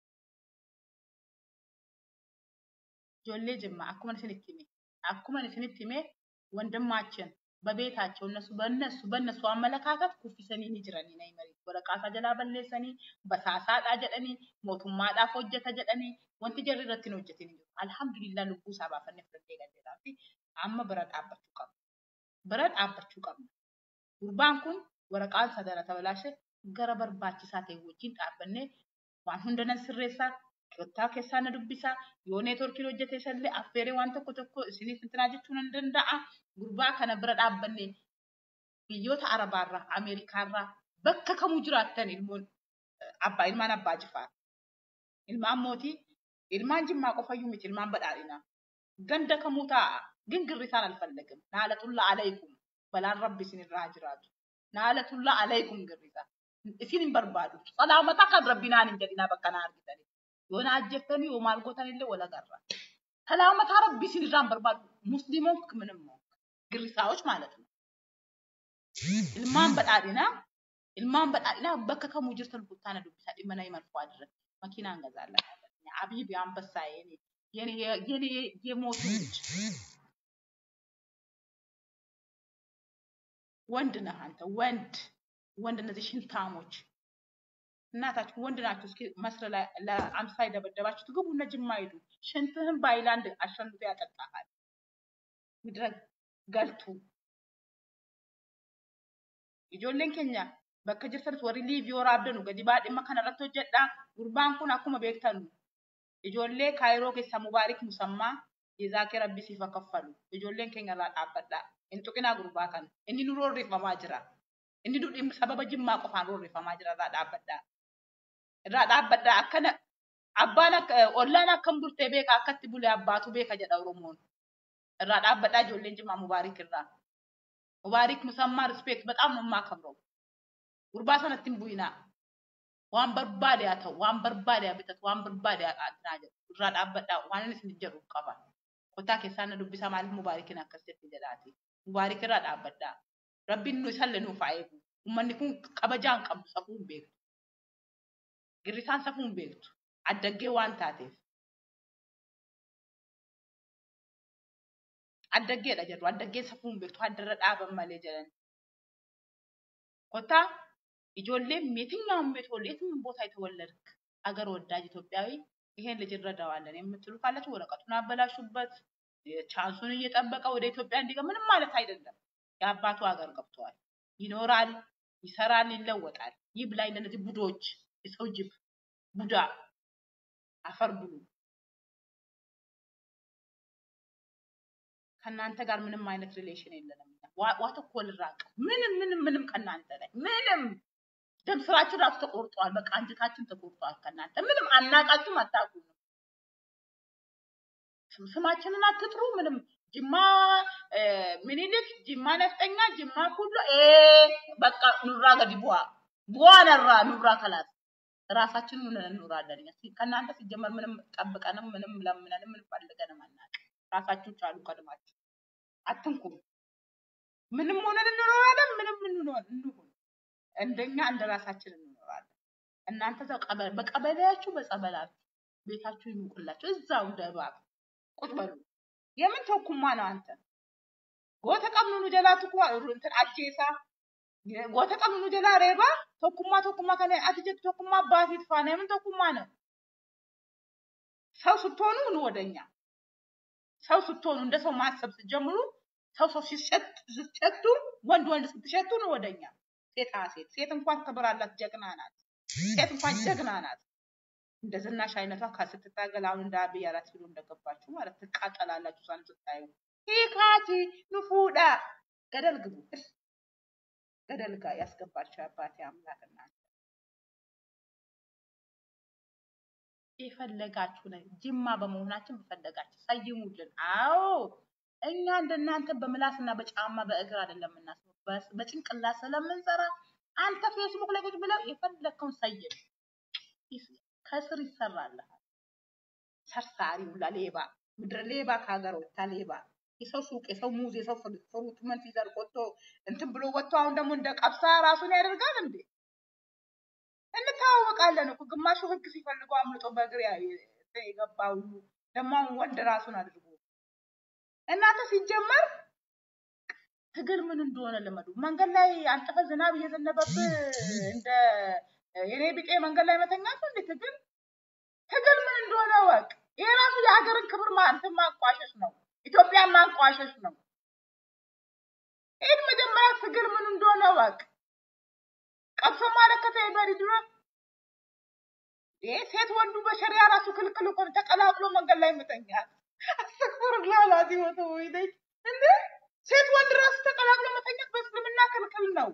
ጆሌ ጅማ አኩመን ስንት ሂሜ አኩመን ስንት ሂሜ ወንድማችን በቤታቸው እነሱ በእነሱ በእነሱ አመለካከት ኩፊሰኒ ጅረኒ ነይ መሪ ወረቃሳ ጀላ በሌሰኒ በሳሳዳ ጀደኒ ሞቱማadhaaf hojjeta jedhani wanti jarri irratti hin hojjetin jiru alhamdulillah lubbuu isaa baafannee fudhannee galleedhaa fi amma bira dhaabbachuu qabna bira dhaabbachuu qabna gurbaan kun waraqaan sadara tabalaashe gara barbaachisaa ta'e wajjin dhaabbannee waan hunda nan sirreessaa Qottaa keessaa na dubbisaa yoo neetworkiin hojjete isallee affeeree waan tokko tokko isiniif intinaa jechuu nan danda'a. Gurbaa kana bira dhaabbanne biyyoota Arabaarraa, Ameerikaarraa bakka kamuu jiraattan ilmoon abbaa ilmaan abbaa jifaar. Ilmaan mootii ilmaan jimmaa qofayyuu miti ilmaan badhaadhinaa. Ganda kamuu taa'a gingirrisaan alfallagam. Naalatulla alaykum balaan rabbi isinirraa jiraatu. Naalatulla alaykum girrisa. Isin hin barbaadu. Salaamata kan rabbinaan hin jedhinaa bakka na argitanii. Yoona ajjettanii yoo maal gootanillee wal agarra. ሰላመታ ረቢ ሲንራን በርባዱ ሙስሊሞን ምንም ነው ግሪሳዎች ማለት ነው። ኢልማን በጣዲና ኢልማን በጣዲና በከ ከሙ ጅርተን ቡታነ ዱብሳ ዲመና ይመልፎ አድረ መኪና እንገዛለን። አቢብ አንበሳ የኔ የኔ የኔ የሞቱ ልጅ ወንድ ነህ አንተ ወንድ ወንድ እነዚህ ሽንታሞች እናታችሁ ወንድ ናችሁ። እስኪ መስረ ላይ ለአምሳ የደበደባችሁ ትግቡ እነ ጅማ ሂዱ። ሽንትህን በአይላንድ አሸንቶ ያጠጣሃል። ምድረ ገልቱ ijoolleen keenya bakka jirtanis warri liivii waraabdanu gadi baadhimma kanarratti hojjedha. Gurbaan kun akkuma beektan ijoollee kaayiroo keessaa mubaarik musammaa jezaakee rabbi siif haa kaffalu. Ijoolleen keenya irraa dhaabbadha. Hin tuqinaa gurbaa kana. Inni nu roorrifamaa jira. Inni nu dhimma sababa jimmaa qofaan roorrifamaa jira irraa dhaabbadha. irraa dhaabbadha akkana abbaan akka ollaan akkam bultee beeka akkatti bule abbaatu beeka jedha oromoon irraa dhaabbadhaa ijoolleen jimaa mubaarik irraa mubaarik musammaa rispeekt በጣም ነው የማከብረው ጉርባ ሰነtti hin bu'inaa waan barbaade haa ta'u waan barbaade haa bitatu waan barbaade haa qaaxinaa jedhu irraa dhaabbadhaa waan inni isin jedhu qaba kottaa keessaa na dubbisaa maaliif mubaarikin akkas jetti jedhaati mubaarik irraa dhaabbadhaa rabbiin nu isallee nuuf haa eegu ummanni kun kabajaan qabu safuu hin beeku girrisaan safuu hin beektu addaggee waan taateef addaggeedha jedhu addaggeen safuu hin beektu haddarra dhaaban malee jedhan kottaa ijoolleen የትኛውም ቤት ወል የትኛውም ቦታ የተወለድክ አገር ወዳጅ ኢትዮጵያዊ ይሄን ልጅ እንረዳዋለን የምትሉ ካላችሁ ወረቀቱን አበላሹበት። ቻንሱን እየጠበቀ ወደ ኢትዮጵያ እንዲገባ ምንም ማለት አይደለም። የአባቱ ሀገር ገብተዋል። ይኖራል፣ ይሰራል፣ ይለወጣል። ይብላኝ ለእነዚህ ቡዶች፣ የሰው ጅብ ቡዳ አፈር ብሉ። ከእናንተ ጋር ምንም አይነት ሪሌሽን የለንም። እኛ ዋ- ዋት እኮ ልራቅ ምንም ምንም ምንም ከእናንተ ላይ ምንም ደም ስራችን ራሱ ተቆርጧል። በቃ አንጀታችን ተቆርጧል። ከእናንተ ምንም አናቃችሁም፣ አታውቁም። ስም- ስማችንን አትጥሩ። ምንም ጅማ እ፣ ምኒልክ፣ ጅማ ነፍጠኛ፣ ጅማ ኩሎ ኤ በቃ ኑራ ገዲ ቡዋ ቡዋ ነራ ኑራ ከላት ራሳችንን ሆነን እንኖራለን። እኛ ሲ- ከእናንተ ሲጀመር ምንም ጠብቀንም ምንም ለምነንም ምንም ፈልገንም አናውቅም። ራሳችሁ ቻሉ ቀድማችሁ አትንኩም። ምንም ሆነን እንኖራለን። ምንም እንኖር እንሁን እንደኛ እንደ ራሳችን እንኖራለን። እናንተ እዛው ቀበ- በቀበሌያችሁ በጸበላችሁ ቤታችሁ ይሙቅላችሁ። እዛው እንደ እባብ ቁጭ በሉ። የምን ተኩማ ነው አንተ ጎተ ቀምኑ ጀላቱ ኩ እንትን አጄሳ ጎተ ቀምኑ ጀላ ሬባ ተኩማ ተኩማ ከነ አትጀት ተኩማ አባት ይጥፋ ነው። የምን ተኩማ ነው? ሰው ስትሆኑ ኑ ወደኛ። ሰው ስትሆኑ እንደ ሰው ማሰብ ስትጀምሩ ሰው ሰው ሲሸት ስትሸቱ ወንድ ወንድ ስትሸቱ ነው ወደኛ። ሴት አ ሴት ሴት እንኳን ክብር አላት፣ ጀግና ናት። ሴት እንኳን ጀግና ናት። እንደ ዝናሽ አይነቷ ከስትታገል አሁን እንደ አብይ አራት ኪሎ እንደገባችሁ ማለት ትቃጠላላችሁ። እሷን ስታዩ ሂካቲ ንፉዳ ገደል ግቡ፣ ገደል ጋር ያስገባችሁ የአባቴ አምላክ እናንተ የፈለጋችሁ ነው። ጅማ በመሆናችን በፈለጋችሁ ሰይሙልን። አዎ እኛ እንደናንተ በምላስና በጫማ በእግር አይደለም የምናስበው፣ በስ- በጭንቅላት ስለምንሰራ አንተ ፌስቡክ ላይ ቁጭ ብለው የፈለግከውን ሰይም ይስ- ከስር ይሰራልሃል። ሰርሳሪ ሁላ ሌባ፣ ምድረ ሌባ ከሀገር ወጥታ ሌባ የሰው ሱቅ፣ የሰው ሙዝ፣ የሰው ፍሩት ፍሩት ምን ሲዘርቅ ወጥቶ እንትን ብሎ ወጥቶ አሁን ደግሞ እንደ ቀብሳ ራሱን ያደርጋል እንዴ? እንተዋወቃለን እኮ ግማሹ ህግ ሲፈልገው አምልጦ በእግር ያ- እንትን የገባ ሁሉ ደግሞ አሁን ወንድ ራሱን አድርጎ እናንተ ሲጀመር ትግል ምን እንደሆነ ልመዱ። መንገድ ላይ አንጥፈ ዝናብ እየዘነበብህ እንደ የኔ ቢጤ መንገድ ላይ መተኛት ነው እንዴ ትግል? ትግል ምን እንደሆነ ወቅ። ይሄ ራሱ የሀገርን ክብር ማ- እንትን ማንቋሸሽ ነው። ኢትዮጵያን ማንቋሸሽ ነው። ይህን መጀመሪያ ትግል ምን እንደሆነ ወቅ። ቀብሶ ማለከተ የበሪ ድሮ ይሄ ሴት ወንዱ በሸሪያ ራሱ ክልክል እኮ ነው። ተቀላቅሎ መንገድ ላይ መተኛት አስተክብር ላላዚ ወተ ወይደኝ እንዴ ሴት ወንድ ራሱ ተቀላቅሎ መተኛት በእስልምና ክልክል ነው።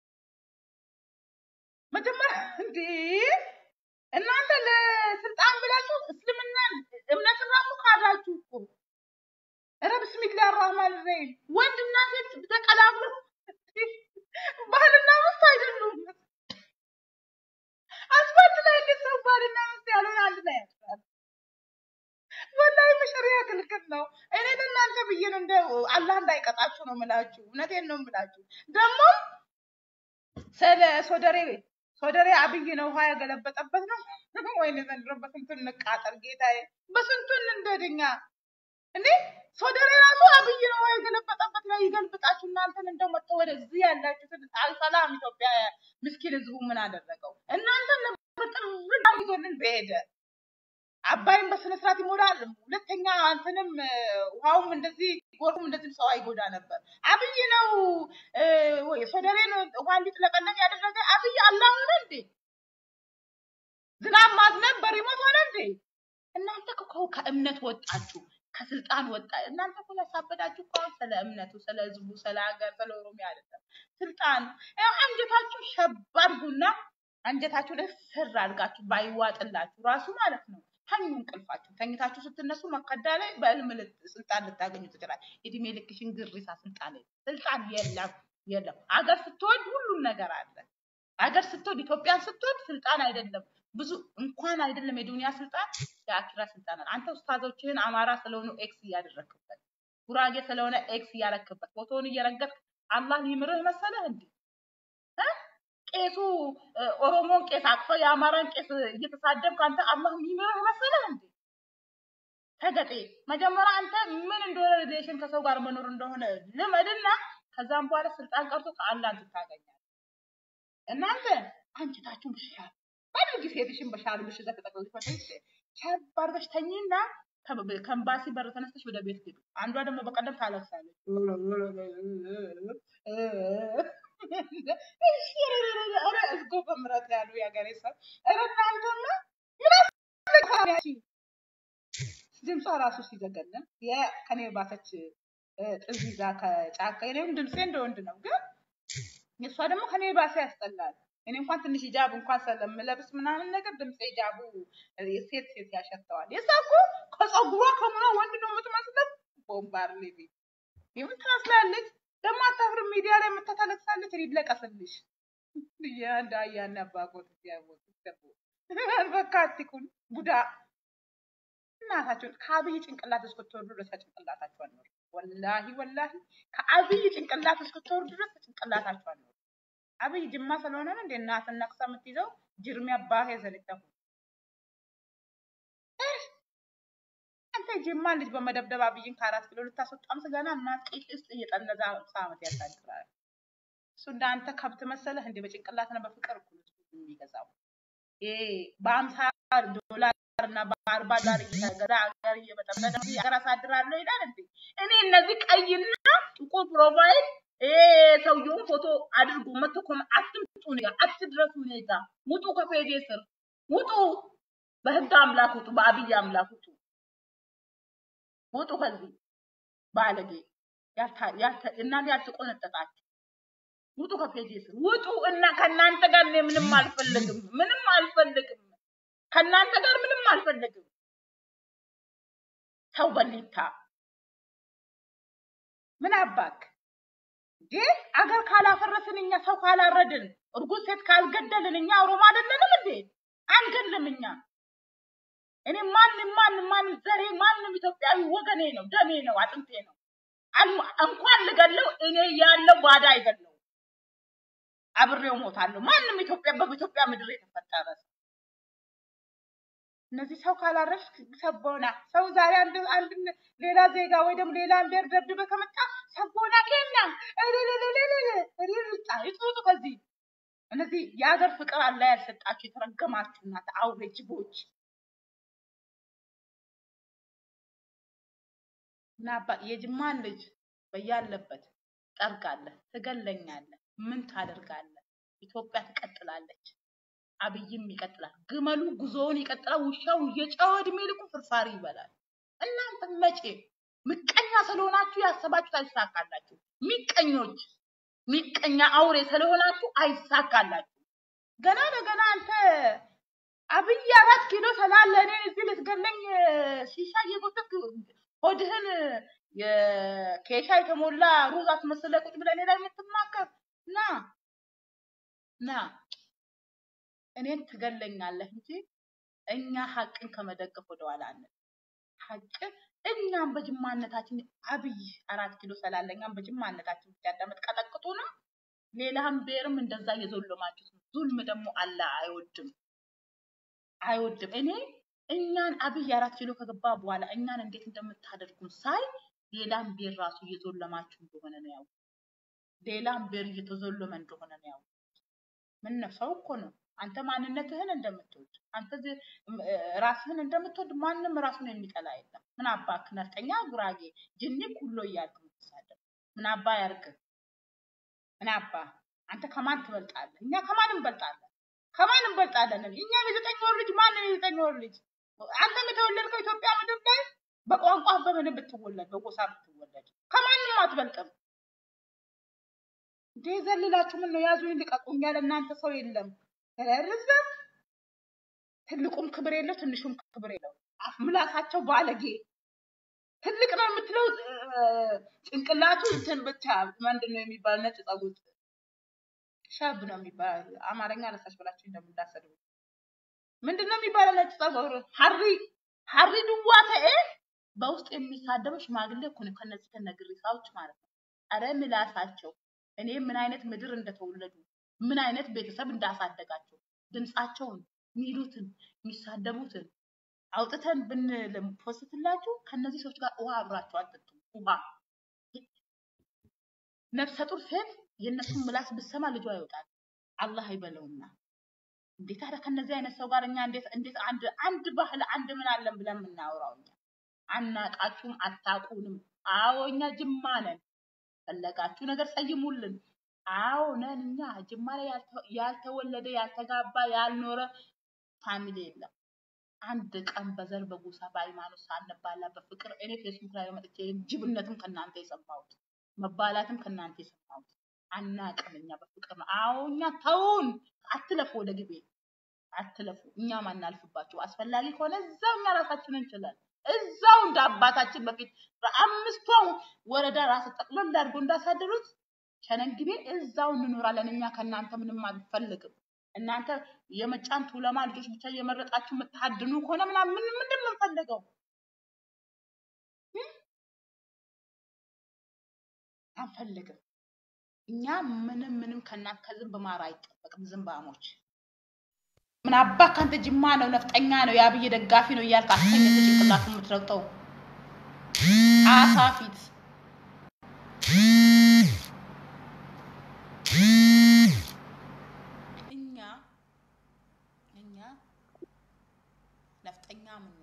መጀመሪያ እንዴ እናንተ ለስልጣን ብላችሁ እስልምናን እምነትን ራሱ ካዳችሁ እኮ። ኧረ ብስሚላህ አራህማን ረሂም ወንድና ሴት ተቀላቅሎ ባልና ሚስት አይደሉም። አስፋልት ላይ እንዴት ሰው ባልና ሚስት ያልሆነ አንድ ላይ ያስራል? ወላሂ በሸሪያ ክልክል ነው። እኔ ለእናንተ ብዬ ነው እንደ አላህ እንዳይቀጣችሁ ነው የምላችሁ። እውነቴን ነው የምላችሁ። ደግሞ ስለ ሶደሬ ሶደሬ አብይ ነው ውሃ ያገለበጠበት ነው ወይኔ ዘንድሮ በስንቱን እንቃጠል ጌታዬ፣ በስንቱን እንደድኛ እንዴ ሶደሬ ራሱ አብይ ነው ውሃ የገለበጠበት ነው። ይገልብጣችሁ እናንተን እንደው መጥተው ወደዚህ ያላችሁትን አልሰላም ኢትዮጵያ ምስኪን ህዝቡ ምን አደረገው? እናንተን ነበር ጥርግ ይዞልን በሄደ አባይም በስነ ስርዓት ይሞላል። ሁለተኛ አንተንም እ፣ ውሃውም እንደዚህ ጎርፉም እንደዚህ ሰው አይጎዳ ነበር። አብይ ነው እ፣ ወይ ሶደሬን ውሃ እንዲጥለቀለቅ ያደረገ አብይ አላህ ሆነ እንዴ? ዝናብ ማዝነብ በሪሞት ሆነ እንዴ? እናንተ እኮ ከእምነት ወጣችሁ፣ ከስልጣን ወጣ። እናንተ እኮ ያሳበዳችሁ እኮ አሁን ስለ እምነቱ፣ ስለ ህዝቡ፣ ስለ ሀገር፣ ስለ ኦሮሚያ አይደለም። ስልጣን ያው አንጀታችሁ ሸብ አድርጉና አንጀታችሁ ላይ ስር አድርጋችሁ ባይዋጥላችሁ ራሱ ማለት ነው ተኙ እንቅልፋችሁ። ተኝታችሁ ስትነሱ መከዳ ላይ በህልም ልት- ስልጣን ልታገኙ ትችላል። እድሜ ልክሽን ግሪሳ ስልጣን ላይ ስልጣን የለም የለም። አገር ስትወድ ሁሉም ነገር አለ። አገር ስትወድ ኢትዮጵያን ስትወድ ስልጣን አይደለም ብዙ እንኳን አይደለም የዱንያ ስልጣን የአኪራ ስልጣን አለ። አንተ ኡስታዞችህን አማራ ስለሆኑ ኤክስ እያደረክበት፣ ጉራጌ ስለሆነ ኤክስ እያረክበት፣ ፎቶውን እየረገጥክ አላህ ሊምርህ መሰለህ እንዴ? እ? ቄሱ እ፣ ኦሮሞን ቄስ አቅፈ የአማራን ቄስ እየተሳደብክ አንተ አላህ የሚምርህ መሰለህ እንዴ? ተገጤ መጀመሪያ አንተ ምን እንደሆነ ሪሌሽን ከሰው ጋር መኖር እንደሆነ ልመድና ከዛም በኋላ ስልጣን ቀርቶ ከአላህ ትታገኛለህ። እናንተ አንጀታችሁን ብሻል ባድርጊ ሴትሽን በሻርብሽ እዛ ተጠቅልሽ መተሽ ሻርፕ አድርገሽ ተኚና ከ- ከኤምባሲ በር ተነስተሽ ወደ ቤት ግቢ። አንዷ ደግሞ በቀደም ታለቅሳለች። ኧረ እዝጎ በምሕረት ያሉ የሀገሬ ሰው ኧረ እናንተማ ምን አስለካችሁ? ድምጿ ራሱ ሲዘገንን ከኔ ባሰች ጥዝ ይዛ ከጫካ የኔም ድምፄ እንደ ወንድ ነው፣ ግን የእሷ ደግሞ ከኔ ባሰ ያስጠላል። እኔ እንኳን ትንሽ ሂጃብ እንኳን ስለምለብስ ምናምን ነገር ድምፄ ሂጃቡ ሴት ሴት ያሸተዋል። የእሷ እኮ ከፀጉሯ ከምኗ ወንድ ነው የምትመስለው። ቦምባር ሌቪ የምን ትመስላለች ደግሞ አታፍርም። ሚዲያ ላይ መታ ታለቅሳለች። ይለቀስልሽ ያንዳ ያን አባቆት ያቦት ይተቦ በካቲኩን ቡዳ እናታችሁን ከአብይ ጭንቅላት እስክትወርዱ ድረስ ከጭንቅላታችሁ አኖር። ወላሂ ወላሂ ከአብይ ጭንቅላት እስክትወርዱ ድረስ ከጭንቅላታችሁ አኖር። አብይ ጅማ ስለሆነ ነው እንደ እናትን ነቅሳ የምትይዘው ጅርሚ አባቴ ዘልተሁ አንተ ጅማ ልጅ በመደብደብ አብይን ከአራት ኪሎ ልታስወጣም ስገና እናት ቂጥ ውስጥ እየጠነዛ አምሳ ዓመት ያሳድራል። እሱ እንዳንተ ከብት መሰለህ እንደ በጭንቅላት ነው በፍቅር እኮ ነው እሱ የሚገዛው። ይሄ በአምሳ ዶላር እና በአርባ ዶላር እየተገዛ ሀገር እየበጠበጠ ሀገር አሳድራለሁ ይላል እንዴ! እኔ እነዚህ ቀይና ጥቁር ፕሮፋይል ይሄ ሰውየውን ፎቶ አድርጎ መቶ ኮመ አትምጡ እኔ ጋር አትድረሱ እኔ ጋር ውጡ፣ ከፔጄ ስር ውጡ፣ በህግ አምላክ ውጡ፣ በአብይ አምላክ ውጡ፣ ውጡ ከዚህ ባለጌ ያልታ- ያልተ- እናንተ ያልተቆነጠጣችሁ ውጡ ከፔጄ ስር ውጡ። እና ከእናንተ ጋር እኔ ምንም አልፈልግም፣ ምንም አልፈልግም። ከእናንተ ጋር ምንም አልፈልግም። ሰው በሊታ ምን አባክ እንዴ? አገር ካላፈረስን እኛ ሰው ካላረድን እርጉዝ ሴት ካልገደልን እኛ ኦሮሞ አይደለንም እንዴ? አንገልም እኛ። እኔ ማንም ማንም ማንም ዘሬ ማንም ኢትዮጵያዊ ወገኔ ነው፣ ደሜ ነው፣ አጥንቴ ነው። አልሞ- እንኳን ልገለው እኔ ያለው ባዳ አይገለው አብሬው ሞታለሁ። ማንም ኢትዮጵያ በኢትዮጵያ ምድር የተፈጠረ ሰው እነዚህ ሰው ካላረሽ ሰቦና ሰው ዛሬ አንድ አንድ ሌላ ዜጋ ወይ ደግሞ ሌላ ብሔር ደብድበ ከመጣ ሰቦና ኬና ሪርጣ ይጥሩጡ ከዚህ እነዚህ የሀገር ፍቅር አላ ያልሰጣችሁ የተረገማችሁ እናት አውሬ ጅቦች ምናባ የጅማን ልጅ በያለበት ጠርጋለህ፣ ትገለኛለህ፣ ምን ታደርጋለህ? ኢትዮጵያ ትቀጥላለች። አብይም ይቀጥላል። ግመሉ ጉዞውን ይቀጥላል። ውሻው እየጨወ እድሜ ልኩ ፍርፋሪ ይበላል። እናንተ መቼ ምቀኛ ስለሆናችሁ ያሰባችሁት አይሳካላችሁ። ሚቀኞች ሚቀኛ አውሬ ስለሆናችሁ አይሳካላችሁ። ገና ለገና አንተ አብይ አራት ኪሎ ስላለ እኔን እዚህ ልትገለኝ ሺሻ እየጎተትክ ሆድህን የኬሻ የተሞላ ሩዝ አስመስለህ ቁጭ ብለህ እኔ ላይ የምትማከር ና ና እኔን ትገለኛለህ እንጂ እኛ ሀቅን ከመደገፍ ወደኋላ አንል። ሀቅን እኛም በጅማነታችን አብይ አራት ኪሎ ስላለ እኛም በጅማነታችን ብቻ እንደምትቀጠቅጡ ነው። ሌላም ብሔርም እንደዛ እየዞለማችሁት ነው። ዙልም ደግሞ አላህ አይወድም አይወድም። እኔ እኛን አብይ አራት ኪሎ ከገባ በኋላ እኛን እንዴት እንደምታደርጉን ሳይ ሌላም ብሔር ራሱ እየዞለማችሁ እንደሆነ ነው ያው ሌላም ብሔር እየተዞለመ እንደሆነ ነው ያው ምን ነው ሰው እኮ ነው። አንተ ማንነትህን እንደምትወድ አንተ ዚ- ም- እ፣ ራስህን እንደምትወድ ማንም ራሱን የሚጠላ የለም። ምን አባክ ነፍጠኛ፣ ጉራጌ፣ ጅኒ ኩሎ እያልክ የምትሳደብ ምን አባ ያርግ? ምን አባ አንተ ከማን ትበልጣለህ? እኛ ከማን እንበልጣለን? ከማን እንበልጣለን? እኛም የዘጠኝ ወር ልጅ ማንም የዘጠኝ ወር ልጅ አንተም የተወለድከው ኢትዮጵያ ምድር ላይ በቋንቋ በምንም ብትወለድ በጎሳ ብትወለድ ከማንም አትበልጥም። እንዴ ዘልላችሁ ምን ነው ያዙኝ ልቀቁኝ ያለ እናንተ ሰው የለም። ረርዘ ትልቁም ክብር የለው ትንሹም ክብር የለው። አፍ ምላሳቸው ባለጌ ትልቅ ነው የምትለው እ፣ ጭንቅላቱ እንትን ብቻ ምንድን ነው የሚባል ነጭ ጸጉር ሻብ ነው የሚባል አማርኛ አነሳሽ ብላችሁ እንደምታሰድቡ ምንድን ነው የሚባለው? ነጭ ጸጉር ሀሪ ሀሪ ድዋ ተኤ በውስጥ የሚሳደበው ሽማግሌ እኮ ነው። ከነዚህ ከነግሪሳዎች ማለት ነው። አረ ምላሳቸው እኔ ምን አይነት ምድር እንደተወለዱ ምን አይነት ቤተሰብ እንዳሳደጋቸው ድምፃቸውን ሚሉትን የሚሳደቡትን አውጥተን ብንፖስትላችሁ ከነዚህ ሰዎች ጋር ውሃ አብራችሁ አጠጡ። ውሃ ነፍሰ ጡር ሴት የእነሱን ምላስ ብሰማ ልጇ ይወጣል። አላህ አይበለውና እንዴት ታዲያ ከነዚህ አይነት ሰው ጋር እኛ እንዴት እንዴት አንድ አንድ ባህል አንድ ምን አለን ብለን የምናወራው እኛ አናቃችሁም፣ አታውቁንም። አዎ እኛ ጅማ ነን። ፈለጋችሁ ነገር ሰይሙልን። አዎ ነን እኛ ጅማ ላይ ያልተ- ያልተወለደ ያልተጋባ ያልኖረ ፋሚሊ የለም። አንድ ቀን በዘር በጎሳ በሃይማኖት ሳንባላ በፍቅር እኔ ፌስቡክ ላይ መጥቼ ጅብነትም ከእናንተ የሰማሁት መባላትም ከእናንተ የሰማሁት አናቅም። እኛ በፍቅር ነው። አዎ እኛ ተውን፣ አትለፉ፣ ወደ ግቤ አትለፉ። እኛም አናልፍባችሁ። አስፈላጊ ከሆነ እዛው እኛ ራሳችን እንችላለን። እዛው እንደ አባታችን በፊት በአምስቷ ወረዳ ራስ ጠቅልል አድርጎ እንዳሳደሩት ሸነግቤ እዛው እንኖራለን። እኛ ከእናንተ ምንም አንፈልግም። እናንተ የመጫን ቱለማ ልጆች ብቻ እየመረጣችሁ የምታድኑ ከሆነ ምናምን ምን ምንድን ነው የምንፈልገው? አንፈልግም። እኛ ምንም ምንም ከእናንተ ከዝንብ ማር አይጠበቅም። ዝንባሞች ምን አባ ካንተ ጅማ ነው ነፍጠኛ ነው የአብይ ደጋፊ ነው እያልክ አስተኝተ ጭንቅላት የምትረግጠው አሳ ፊት እኛ እኛ ነፍጠኛ ምን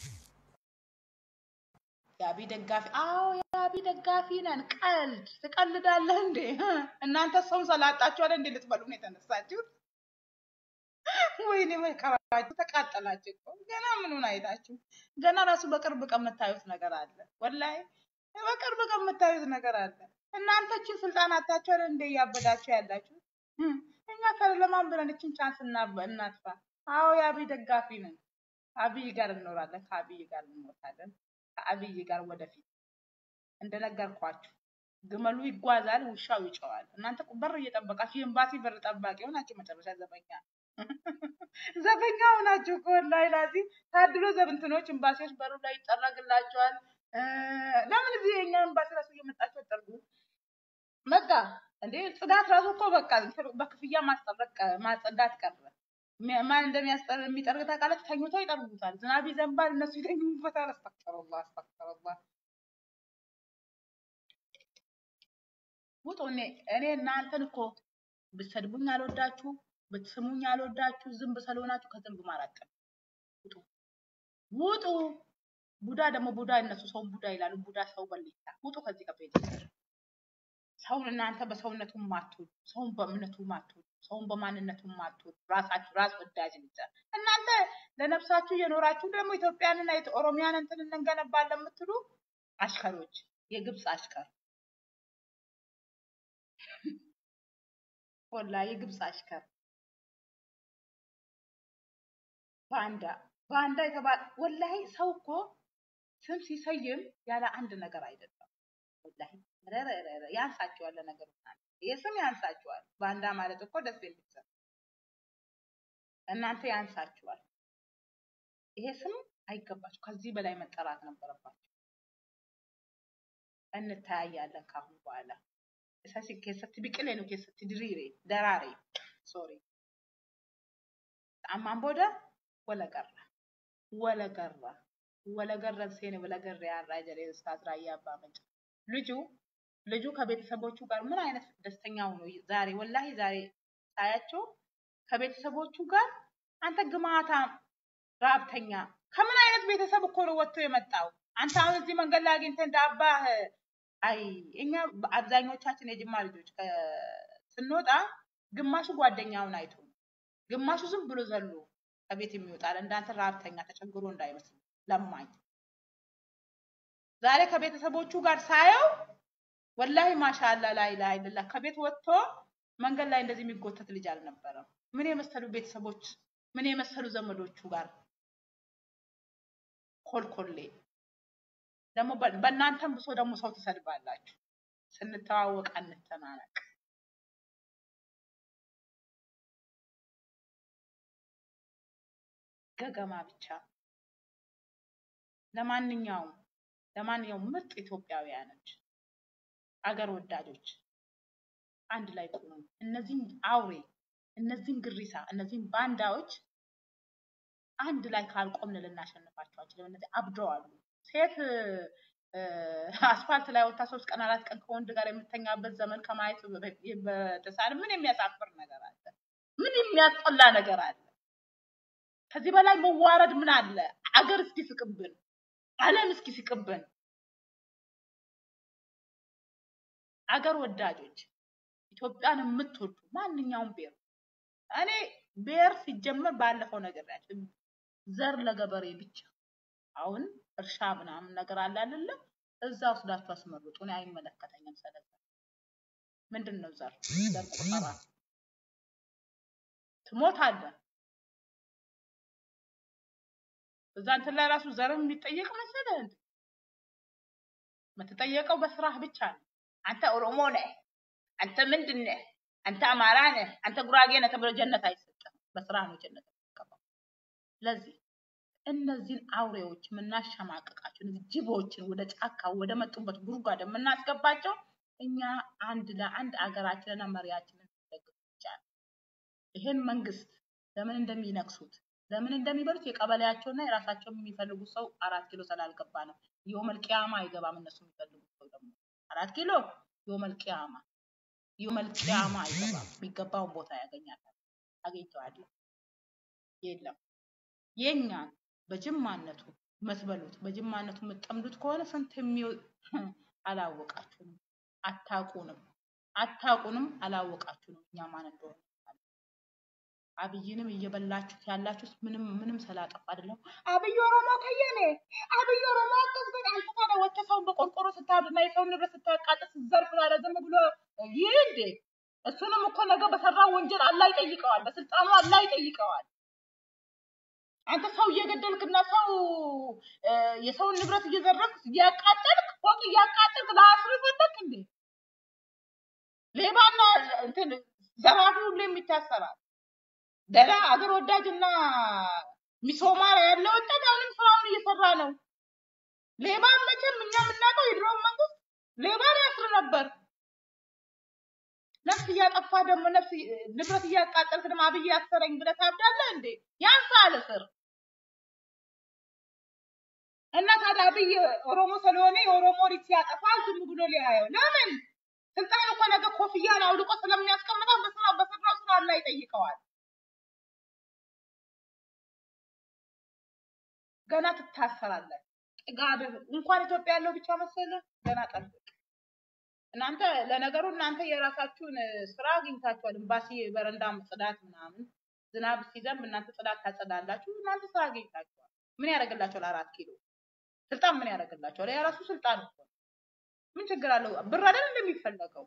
የአብይ ደጋፊ አዎ የአብይ ደጋፊ ነን። ቀልድ ትቀልዳለህ እንዴ? እናንተ ሰውን ሰላጣችሁ አለ እንዴ ልትበሉ ነው የተነሳችሁት? ወይኔ መከራችሁ ተቃጠላችሁ እኮ ገና ምኑን አይታችሁ ገና ራሱ በቅርብ ቀን የምታዩት ነገር አለ ወላሂ በቅርብ ቀን የምታዩት ነገር አለ እናንተ እችን ስልጣን አታችሁ አይደል እንደ እያበዳችሁ ያላችሁ እም፣ እኛ ከለማን ብለን እችን ቻንስ እና- እናጥፋ አዎ የአብይ ደጋፊ ነን አብይ ጋር እንኖራለን ከአብይ ጋር እንሞታለን ከአብይ ጋር ወደፊት እንደነገርኳችሁ ግመሉ ይጓዛል ውሻው ይጨዋል እናንተ በር እየጠበቃችሁ የኤምባሲ በር ጠባቂ ሆናችሁ መጨረሻ ዘበኛ ዘበኛ ሆናችሁ እኮ ወላሂ ላዚም ታድሎ ዘብንትኖች ኤምባሲዎች በሩ ላይ ይጠረግላቸዋል። እ፣ ለምን እዚህ የኛ ኤምባሲ ራሱ እየመጣችሁ አጠርጉ? በቃ እንዴ ጽዳት ራሱ እኮ በቃ እንትን በክፍያ ማስጠረቅ ቀ- ማጸዳት ቀረ። ሚ- ማን እንደሚያስጠር የሚጠርግ ታውቃላችሁ? ተኝቶ ይጠርጉታል። ዝናብ ይዘንባል፣ እነሱ ይተኙበታል። አስተክፈሩላህ አስተክፈሩላህ። ውጡ። እኔ እኔ እናንተን እኮ ብትሰድቡኝ አልወዳችሁ፣ ብትስሙኝ አልወዳችሁ፣ ዝንብ ስለሆናችሁ ከዝንብ ማራቀም ውጡ ውጡ። ቡዳ ደግሞ ቡዳ እነሱ ሰውን ቡዳ ይላሉ። ቡዳ ሰው በልታ ውጡ ከዚህ ከቤት ሰውን እናንተ በሰውነቱ ማትወዱ፣ ሰውን በእምነቱ ማትወዱ፣ ሰውን በማንነቱ ማትወዱ፣ ራሳችሁ ራስ ወዳጅ ብቻ እናንተ ለነፍሳችሁ እየኖራችሁ ደግሞ ኢትዮጵያንና የት- ኦሮሚያን እንትን እንገነባለን የምትሉ አሽከሮች፣ የግብፅ አሽከር ወላ የግብፅ አሽከር ባንዳ ባንዳ የተባለ ወላሂ ሰው እኮ ስም ሲሰይም ያለ አንድ ነገር አይደለም። ወላሂ ረረረረ ያንሳቸዋል ለነገሩ ይህ ስም ያንሳቸዋል። ባንዳ ማለት እኮ ደስ የሚል ስም እናንተ ያንሳችኋል። ይሄ ስም አይገባችሁ። ከዚህ በላይ መጠራት ነበረባችሁ። እንተያያለን ካሁን በኋላ እሳሲ ኬሰት ቢቅሌ ነው ኬሰት ድሪሬ ደራሬ ሶሪ አማን ቦደ ወለቀራ ወለቀራ ወለገረን ሴኔ ወለገረ ያራ ጀሬ ኡስታዝ ራያ አባ መንጫ ልጁ ልጁ ከቤተሰቦቹ ጋር ምን አይነት ደስተኛ ሆኖ ዛሬ ወላሂ ዛሬ ሳያቸው ከቤተሰቦቹ ጋር አንተ ግማታ ራብተኛ ከምን አይነት ቤተሰብ እኮ ነው ወጥቶ የመጣው? አንተ አሁን እዚህ መንገድ ላይ አግኝተህ እንደ አባህ አይ እኛ አብዛኞቻችን የጅማ ልጆች ከ- ስንወጣ ግማሹ ጓደኛውን አይቶ ነው፣ ግማሹ ዝም ብሎ ዘሎ ከቤት የሚወጣል። እንዳንተ ራብተኛ ተቸግሮ እንዳይመስል ለማኝ። ዛሬ ከቤተሰቦቹ ጋር ሳየው ወላሂ ማሻአላ ላይ ላይ ለላ ከቤት ወጥቶ መንገድ ላይ እንደዚህ የሚጎተት ልጅ አልነበረም። ምን የመሰሉ ቤተሰቦች ምን የመሰሉ ዘመዶቹ ጋር ኮልኮሌ ደግሞ በ- በእናንተም ብሶ ደግሞ ሰው ትሰድባላችሁ። ስንተዋወቅ አንተናነቅ። ገገማ ብቻ። ለማንኛውም ለማንኛውም ምርጥ ኢትዮጵያውያኖች አገር ወዳጆች አንድ ላይ ቁሙ። እነዚህን አውሬ፣ እነዚህን ግሪሳ፣ እነዚህን ባንዳዎች አንድ ላይ ካልቆምን ልናሸንፋቸው አንችልም። እነዚህ አብደዋሉ። ሴት እ፣ አስፋልት ላይ ወጥታ ሶስት ቀን አራት ቀን ከወንድ ጋር የምተኛበት ዘመን ከማየት በ- በተሳለ ምን የሚያሳፍር ነገር አለ? ምን የሚያስጠላ ነገር አለ? ከዚህ በላይ መዋረድ ምን አለ? አገር እስኪ ስቅብን፣ ዓለም እስኪ ስቅብን። አገር ወዳጆች ኢትዮጵያን የምትወዱ ማንኛውም ብሔር እኔ ብሔር ሲጀመር ባለፈው ነገር ያቸው ዘር ለገበሬ ብቻ አሁን እርሻ ምናምን ነገር አለ አይደለ? እዛ ወስዳችሁ አስመርጡ። እኔ አይመለከተኝም። ስለዛ ምንድን ነው ዘር ዘር ቁጠራ ትሞታለህ። እዛ እንትን ላይ ራሱ ዘር የሚጠየቅ መሰለህ እንዴ? የምትጠየቀው በስራህ ብቻ ነው። አንተ ኦሮሞ ነህ፣ አንተ ምንድን ነህ፣ አንተ አማራ ነህ፣ አንተ ጉራጌ ነህ ተብሎ ጀነት አይሰጥም። በስራ ነው ጀነት የሚገባው። ስለዚህ እነዚህን አውሬዎች የምናሸማቅቃቸው እነዚህ ጅቦችን ወደ ጫካ ወደ መጡበት ጉድጓድ የምናስገባቸው እኛ አንድ ለአንድ አገራችንና መሪያችንን ደግፍ ብቻ ነው። ይህን መንግስት ለምን እንደሚነክሱት ለምን እንደሚበሉት የቀበሌያቸውና የራሳቸው የሚፈልጉት ሰው አራት ኪሎ ስላልገባ ነው። የውመል ቂያማ አይገባም። እነሱ የሚፈልጉት ሰው ደግሞ አራት ኪሎ የውመል ቂያማ የውመል ቂያማ አይገባም። የሚገባውን ቦታ ያገኛታል። አግኝተዋል የለም የኛን በጅማነቱ የምትበሉት በጅማነቱ የምትጠምዱት ከሆነ ስንት የሚው አላወቃችሁንም፣ አታውቁንም፣ አታውቁንም፣ አላወቃችሁንም እኛ ማን እንደሆነ አብይንም እየበላችሁት ያላችሁት ምንም ምንም ስላጠፋ አይደለም። አብይ ኦሮሞ ከየኔ አብይ ኦሮሞ አቀዝበን አንተ ታዲያ ወጥተህ ሰውን በቆርቆሮ ስታድና የሰውን ንብረት ስታቃጥል ስትዘርፍ ታዲያ ዝም ብሎ ይህ እንዴ? እሱንም እኮ ነገ በሰራው ወንጀል አላህ ይጠይቀዋል፣ በስልጣኑ አላህ ይጠይቀዋል። አንተ ሰው እየገደልክና ሰው የሰውን ንብረት እየዘረፍክ እያቃጠልክ ፎቅ እያቃጠልክ ለአስር ፈለክ እንዴ? ሌባና እንትን ዘራፊ ሁሉ የሚታሰራል። ደህና አገር ወዳጅና ሚሶማራ ያለ ወጣት አሁንም ስራውን እየሰራ ነው። ሌባ መቼም እኛ የምናውቀው የድሮውን መንግስት ሌባ ያስር ነበር። ነፍስ እያጠፋ ደግሞ ነፍስ ንብረት እያቃጠልክ ደግሞ አብይ ያሰረኝ ብለህ ታብዳለህ እንዴ? ያንሳል እስር እና ታዲያ አብይ ኦሮሞ ስለሆነ የኦሮሞ ልጅ ሲያጠፋ ዝም ብሎ ሊያየው ለምን? ስልጣን እኮ ነገ ኮፍያን አውልቆ ስለሚያስቀምጠው በስራ በሰራው ስራ ላይ ይጠይቀዋል። ገና ትታሰራለህ። ጥጋብህ እንኳን ኢትዮጵያ ያለው ብቻ መሰለህ። ገና ጠብቅ። እናንተ ለነገሩ እናንተ የራሳችሁን ስራ አግኝታችኋል። ኤምባሲ በረንዳ ጽዳት ምናምን ዝናብ ሲዘንብ እናንተ ጽዳት ታጸዳላችሁ። እናንተ ስራ አግኝታችኋል። ምን ያደርግላችኋል? አራት ኪሎ ስልጣን ምን ያደርግላችኋል? የራሱ ስልጣን እኮ ነው። ምን ችግር አለው? ብር አይደል እንደሚፈለገው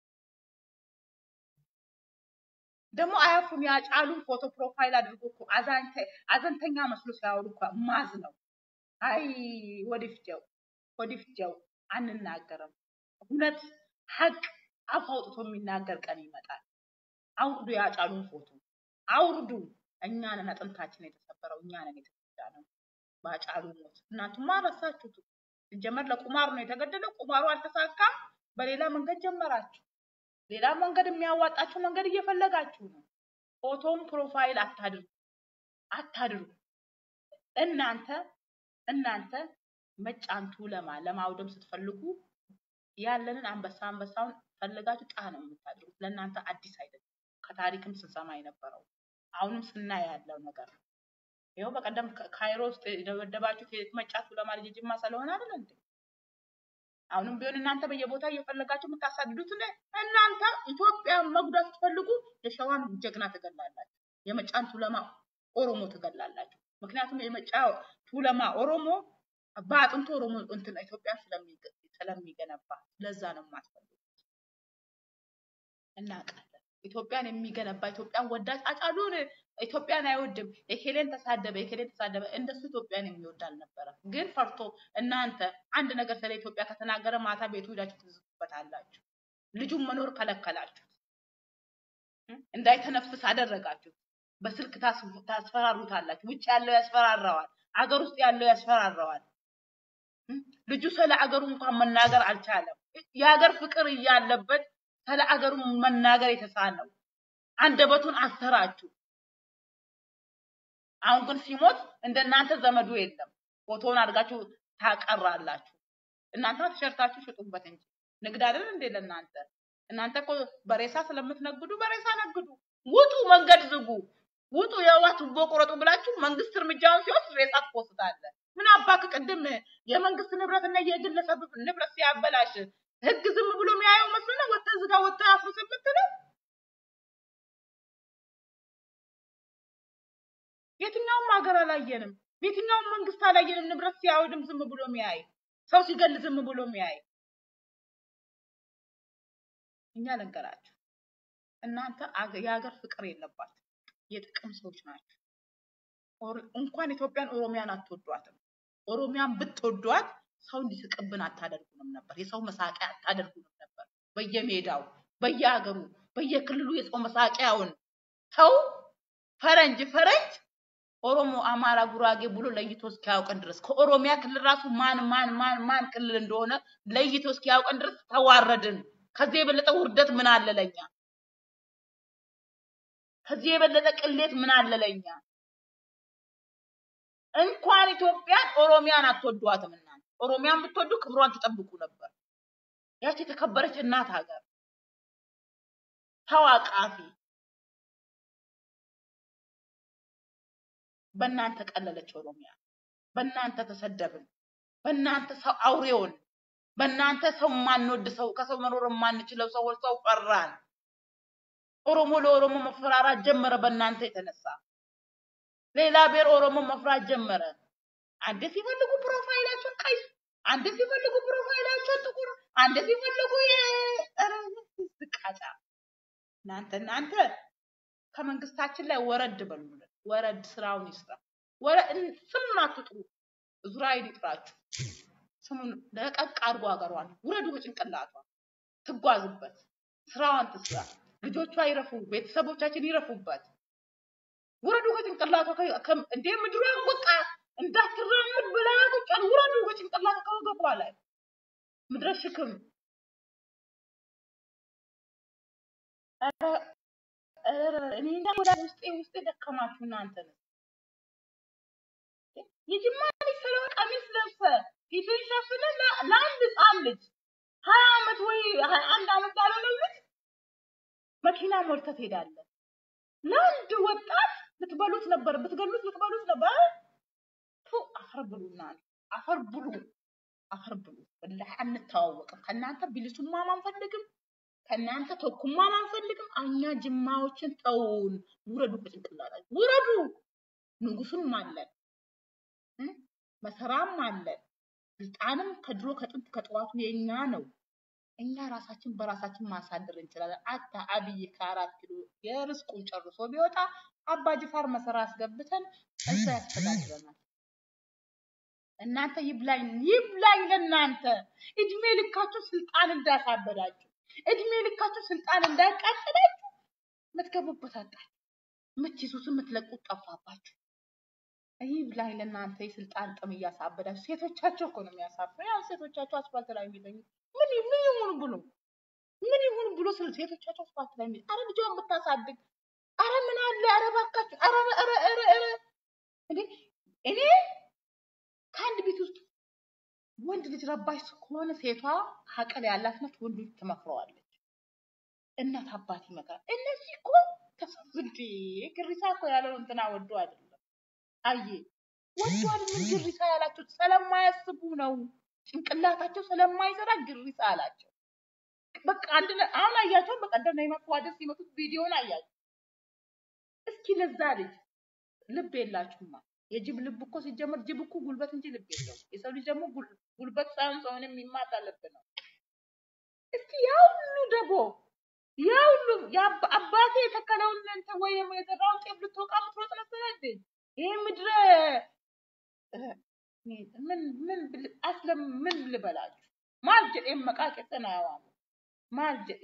ደግሞ አያፉን ያጫሉን ፎቶ ፕሮፋይል አድርጎ እኮ አዘንተኛ መስሎ ሲያወሩ እኮ ማዝ ነው። አይ ወዲፍጀው ወዲፍጀው አንናገርም። እውነት ሀቅ አፍ አውጥቶ የሚናገር ቀን ይመጣል። አውርዱ ያጫሉን ፎቶ አውርዱ። እኛንን አጥንታችን የተሰበረው እኛንን የተጎዳ ነው ባጫሉ ሞት። እናንተማ ረሳችሁት። ሲጀመር ለቁማር ነው የተገደለው። ቁማሩ አልተሳካም። በሌላ መንገድ ጀመራችሁ። ሌላ መንገድ የሚያዋጣችሁ መንገድ እየፈለጋችሁ ነው። ፎቶም ፕሮፋይል አታድርጉ አታድርጉ። እናንተ እናንተ መጫንቱ ለማ ለማውደም ስትፈልጉ ያለንን አንበሳ አንበሳውን ፈልጋችሁ ጣ ነው የምታድርጉት። ለእናንተ አዲስ አይደለም። ከታሪክም ስንሰማ የነበረው አሁንም ስናይ ያለው ነገር ነው። ይኸው በቀደም ካይሮ ውስጥ የደበደባችሁት መጫቱ ለማ ልጅ ጅማ ስለሆነ አይደል እንዴ? አሁንም ቢሆን እናንተ በየቦታ እየፈለጋችሁ የምታሳድዱት እናንተ ኢትዮጵያን መጉዳት ስትፈልጉ የሸዋን ጀግና ትገላላችሁ፣ የመጫን ቱለማ ኦሮሞ ትገላላችሁ። ምክንያቱም የመጫ ቱለማ ኦሮሞ በአጥንቱ ኦሮሞ እንትን ኢትዮጵያን ስለሚገነባ ለዛ ነው የማትፈልጉት። እናውቃለን። ኢትዮጵያን የሚገነባ ኢትዮጵያን ወዳጅ አጫሉን ኢትዮጵያን አይወድም። የኬሌን ተሳደበ፣ የኬሌን ተሳደበ። እንደሱ ኢትዮጵያን የሚወድ አልነበረም። ግን ፈርቶ እናንተ አንድ ነገር ስለ ኢትዮጵያ ከተናገረ ማታ ቤቱ ሄዳችሁ ትዝቱበታላችሁ። ልጁን መኖር ከለከላችሁት፣ እንዳይተነፍስ አደረጋችሁት። በስልክ ታስፈራሩታላችሁ። ውጭ ያለው ያስፈራራዋል፣ አገር ውስጥ ያለው ያስፈራራዋል። ልጁ ስለ አገሩ እንኳን መናገር አልቻለም። የሀገር ፍቅር እያለበት ስለ አገሩ መናገር የተሳነው አንደበቱን አሰራችሁ። አሁን ግን ሲሞት እንደናንተ ዘመዱ የለም። ፎቶውን አድርጋችሁ ታቀራላችሁ። እናንተ ቲሸርታችሁ ሽጡበት እንጂ ንግድ አይደል እንዴ ለእናንተ? እናንተ እኮ በሬሳ ስለምትነግዱ በሬሳ ነግዱ። ውጡ፣ መንገድ ዝጉ። ውጡ የውሃ ቱቦ ቁረጡ ብላችሁ መንግስት እርምጃውን ሲወስድ ሬሳ ትፖስታለህ። ምን አባክ ቅድም የመንግስት ንብረትና የግለሰብ ንብረት ሲያበላሽ ህግ ዝም ብሎ የሚያየው መስሎህ ነው? ወጥተህ እዚህ ጋር ወጥተህ አፍርስ የምትለው የትኛውም ሀገር አላየንም። የትኛውም መንግስት አላየንም። ንብረት ሲያወድም ዝም ብሎ የሚያይ ሰው ሲገል ዝም ብሎ የሚያይ እኛ ልንገራችሁ፣ እናንተ አገ- የሀገር ፍቅር የለባችሁ የጥቅም ሰዎች ናቸው። ኦር- እንኳን ኢትዮጵያን ኦሮሚያን አትወዷትም። ኦሮሚያን ብትወዷት ሰው እንዲስቅብን አታደርጉንም ነበር። የሰው መሳቂያ አታደርጉንም ነበር። በየሜዳው በየሀገሩ በየክልሉ የሰው መሳቂያውን ሰው ፈረንጅ ፈረንጅ ኦሮሞ፣ አማራ፣ ጉራጌ ብሎ ለይቶ እስኪያውቀን ድረስ ከኦሮሚያ ክልል ራሱ ማን ማን ማን ማን ክልል እንደሆነ ለይቶ እስኪያውቀን ድረስ ተዋረድን። ከዚህ የበለጠ ውርደት ምን አለ ለኛ? ከዚህ የበለጠ ቅሌት ምን አለ ለኛ? እንኳን ኢትዮጵያን ኦሮሚያን አትወዷትም። እናንተ ኦሮሚያን ብትወዱ ክብሯን ትጠብቁ ነበር። ያቺ የተከበረች እናት ሀገር ተዋቃፊ በእናንተ ቀለለች ኦሮሚያ። በእናንተ ተሰደብን። በእናንተ ሰው አውሬውን፣ በእናንተ ሰው የማንወድ ሰው ከሰው መኖር የማንችለው ሰዎች ሰው ፈራን። ኦሮሞ ለኦሮሞ መፈራራት ጀመረ። በእናንተ የተነሳ ሌላ ብሔር ኦሮሞ መፍራት ጀመረ። አንዴ ሲፈልጉ ፕሮፋይላቸው ቀይ፣ አንዴ ሲፈልጉ ፕሮፋይላቸው ጥቁር፣ አንዴ ሲፈልጉ የዝቃጫ እናንተ እናንተ ከመንግስታችን ላይ ወረድ በሉልን። ወረድ ስራውን ይስራ። ወረ- ስሙን አትጥሩ። እዝራኤል ይጥራችሁ። ስሙን ለቀቅ አድርጎ ሀገሯን ውረዱ በጭንቅላቷ ትጓዝበት፣ ስራዋን ትስራ። ልጆቿ ይረፉ፣ ቤተሰቦቻችን ይረፉበት። ውረዱ ከጭንቅላቷ ከ- ከ- እንዴ ምድሯን በቃ እንዳትራመድ ብላ ቁጭ አሉ። ውረዱ ከጭንቅላቷ ከወገቧ ላይ ምድረ ሽክም ኧረ ኧረ እኔ እንጃ ወደ ውስጤ ውስጤ ደከማችሁ እናንተ ነው። የጅማ ልጅ ስለሆነ ቀሚስ ለብሰ ፊትን ሸፍነ ለ- ለአንድ ህፃን ልጅ ሀያ አመት ወይ ሀያ አንድ አመት ላልሆነው ልጅ መኪና ሞልተህ ትሄዳለህ። ለአንድ ወጣት ልትበሉት ነበር፣ ብትገሉት ልትበሉት ነበር። ቱ አፈር ብሉና አፈር ብሉ፣ አፈር ብሉ። ወላሂ አንተዋወቅም። ከእናንተ ቢልሱማም አንፈልግም፣ ከእናንተ ተኩማም አንፈልግም። እኛ ጅማዎችን ተውን፣ ውረዱ፣ ከጭንቅላታችሁ ውረዱ። ንጉስም አለን እ? መሰራም አለን። ስልጣንም ከድሮ ከጥንት ከጠዋቱ የኛ ነው። እኛ ራሳችን በራሳችን ማሳደር እንችላለን። አታ አብይ ከአራት ኪሎ የርስቁን ጨርሶ ቢወጣ አባ ጅፋር መሰራ አስገብተን እዛ ያስተዳድረናል። እናንተ ይብላኝ ይብላኝ ለእናንተ እድሜ ልካችሁ ስልጣን እንዳሳበዳችሁ፣ እድሜ ልካችሁ ስልጣን እንዳቃጠላችሁ የምትገቡበት አጣችሁ፣ የምትይዙት የምትለቁት ጠፋባችሁ። ይብላኝ ለእናንተ የስልጣን ጥም እያሳበዳችሁ። ሴቶቻቸው እኮ ነው የሚያሳፍረው። ያው ሴቶቻቸው አስፋልት ላይ የሚተኙት ምን ምን ይሁን ብሎ ምን ይሁን ብሎ ስለ ሴቶቻቸው አስፋልት ላይ የሚተኙት። አረ ልጇን ብታሳድግ፣ አረ ምን አለ፣ አረ እባካችሁ፣ አረ አረ አረ አረ እንዴ እኔ ከአንድ ቤት ውስጥ ወንድ ልጅ ረባሽ ከሆነ ሴቷ አቅል ያላት ናት፣ ወንዱ ልጅ ትመክረዋለች። እናት አባት ይመክራል። እነዚህ እኮ ተሰብስቤ ግሪሳ እኮ ያለው እንትና ወዶ አይደለም። አየ ወዶ አይደለም ግሪሳ ያላቸው ስለማያስቡ ነው። ጭንቅላታቸው ስለማይሰራ ግሪሳ አላቸው። በቃ አንድ ነ- አሁን አያቸው። በቀደም ነው የመዋደድ ሲመቱት ቪዲዮን አያቸው። እስኪ ለዛ ልጅ ልብ የላችሁማ። የጅብ ልብ እኮ ሲጀመር ጅብ እኮ ጉልበት እንጂ ልብ የለው። የሰው ልጅ ደግሞ ጉል- ጉልበት ሳይሆን ሰውን የሚማታ ልብ ነው። እስኪ ያ ሁሉ ደቦ ያ ሁሉ የአባ- አባቴ የተከለውን እንትን ወይ ደግሞ የዘራውን ጤፍ ልትወቃ ምትሮጥ መሰለህ እንዴ? ይሄ ምድረ እ፣ ምን ምን ብል- አስለም ምን ልበላችሁ ማል ጀዴን መቃቄተን አያዋሙ ማል ጀዴ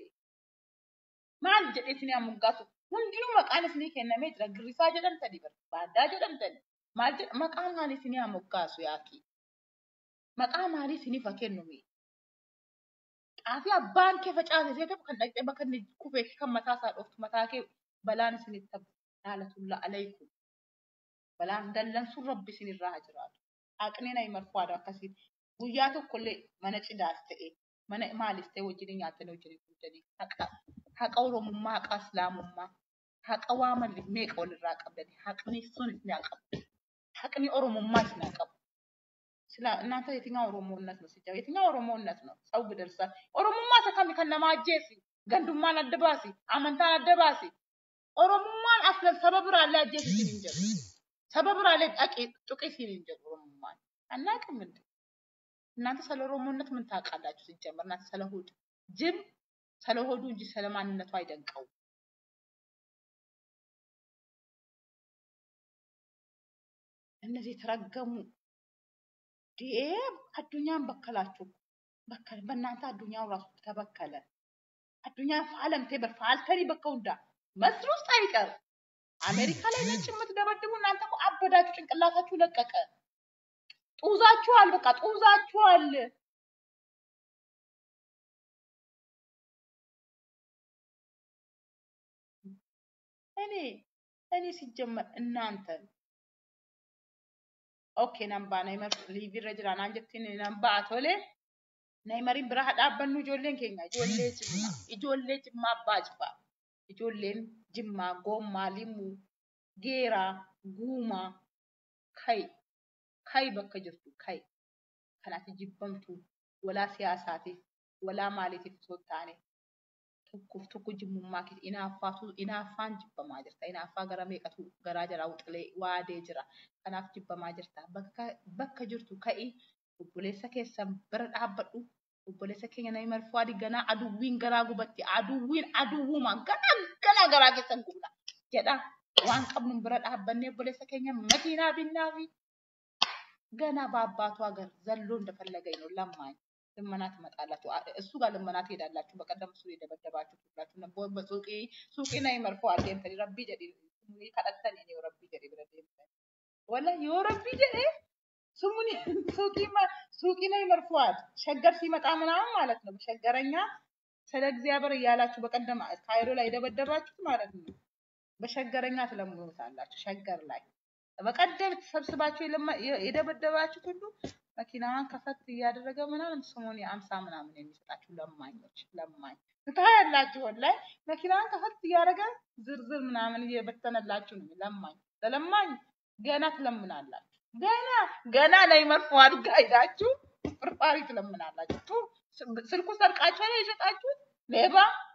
maal jedhee isin muggaasu hundinuu maqaan isinii kennamee jira girrisaa jedhamtani baaddaa jedhamtani maal jedha maqaa maalii isinii muggaasu yaaki maqaa maalii isiniif haa kennumi xaafii abbaan kee facaase seeta kan dhaqxee bakka inni kufee kan mataa isaa dhoftu mataa kee balaan isinitti ta'u laalatulla alaykum balaan dallansuun rabbi isinirraa haa jiraatu haqneen ayi marfaadha akkasiin guyyaa tokkollee mana cidaas ta'e mana maalis ta'e wajjin nyaattanii wajjin kuntanii haqa haqa oromummaa haqa islaamummaa haqa waaman meeqa walirraa qabdani haqni sun isin haa qabu haqni oromummaa isin haa qabu ስለ እናንተ የትኛው ኦሮሞነት ነው ሲጀምር የትኛው ኦሮሞነት ነው ሰው ግደርሳ ኦሮሞማ ሰከሚ ከነማጀሲ ገንዱማን አደባሲ አመንታን አደባሲ ኦሮሞማን አስለን ሰበብራ ላይ አጀሲ ሲንጀር ሰበብራ ላይ ጣቂ ጡቂ ሲንጀር ኦሮሞማን አናውቅም እንዴ እናንተ ስለ ኦሮሞነት ምን ታውቃላችሁ ሲጀመር እናንተ ስለ ሆድ ጅብ ስለ ሆዱ እንጂ ስለ ማንነቱ አይደንቀው እነዚህ የተረገሙ ዴ አዱኛን በከላችሁ በከለ በእናንተ አዱኛው ራሱ ተበከለ አዱኛ ፋለምቴ በፋልተኒ በከውንዳ መስር ውስጥ አይቀር አሜሪካ ላይ ነጭ የምትደበድቡ እናንተ እኮ አበዳችሁ ጭንቅላታችሁ ለቀቀ ጡዛችኋል በቃ ጡዛችኋል እኔ እኔ ሲጀመር እናንተ ኦኬ ነምባ ነይመር ሊቪረ ጅራ ናን ጀቲን ነምባ ቶሌ ነይመሪን ብራ ሀዳበኑ ijoolleen keenya ijoollee jimma ijoollee jimma abbaa jibaa ijoolleen jimmaa goommaa limuu geeraa guumaa kai kai bakka jirtu kai kanaati jibbamtu walaa siyaasaatiif walaa maaliitiif osoo hin taane tokkoof tokko jimmummaa keessa inaaffaatu inaaffaan jibbamaa jirta inaaffaa gara meeqatu garaa jalaa wuxilee waadee jira kanaaf jibbamaa jirta bakka bakka jirtu ka'i obboleessa keessan bira dhaabbadhu obboleessa keenya nama marfuu adii ganaa aduwwiin garaa gubatti aduwwiin aduwwuma ganaa ganaa garaa keessan gubna jedha waan qabnu bira dhaabbannee obboleessa keenya makiinaa binnaa fi ገና በአባቱ ሀገር ዘሎ እንደፈለገኝ ነው ለማኝ ልመና ትመጣላችሁ። አ- እሱ ጋር ልመና ትሄዳላችሁ። በቀደም እሱ የደበደባችሁ ሁላችሁ ነቦ በሱቂ ሱቂ ናይ መርፎ አልዴምተኒ ረቢ ጀዲ ስሙኒ ከደተኒ ኔ ረቢ ጀዲ ብረ ዴምተኒ ወላ ዮ ረቢ ጀዲ ስሙኒ ሱቂ ማ- ሱቂ ናይ መርፎዋል ሸገር ሲመጣ ምናምን ማለት ነው። በሸገረኛ ስለ እግዚአብሔር እያላችሁ በቀደም ካይሮ ላይ የደበደባችሁት ማለት ነው። በሸገረኛ ትለምኑታላችሁ። ሸገር ላይ በቀደም ተሰብስባችሁ የለማ- የ- የደበደባችሁት ሁሉ መኪናዋን ከፈት እያደረገ ምናምን ስሙን የአምሳ ምናምን የሚሰጣችሁ ለማኞች ለማኝ ታያላችሁ። ላይ መኪናዋን ከፈት እያደረገ ዝርዝር ምናምን እየበተነላችሁ ነው። ለማኝ ለለማኝ ገና ትለምናላችሁ። ገና ገና ላይ መርፎ አድጋ ሄዳችሁ ፍርፋሪ ትለምናላችሁ። ቱ ስልኩ ሰርቃችሁ ላይ የሸጣችሁት ሌባ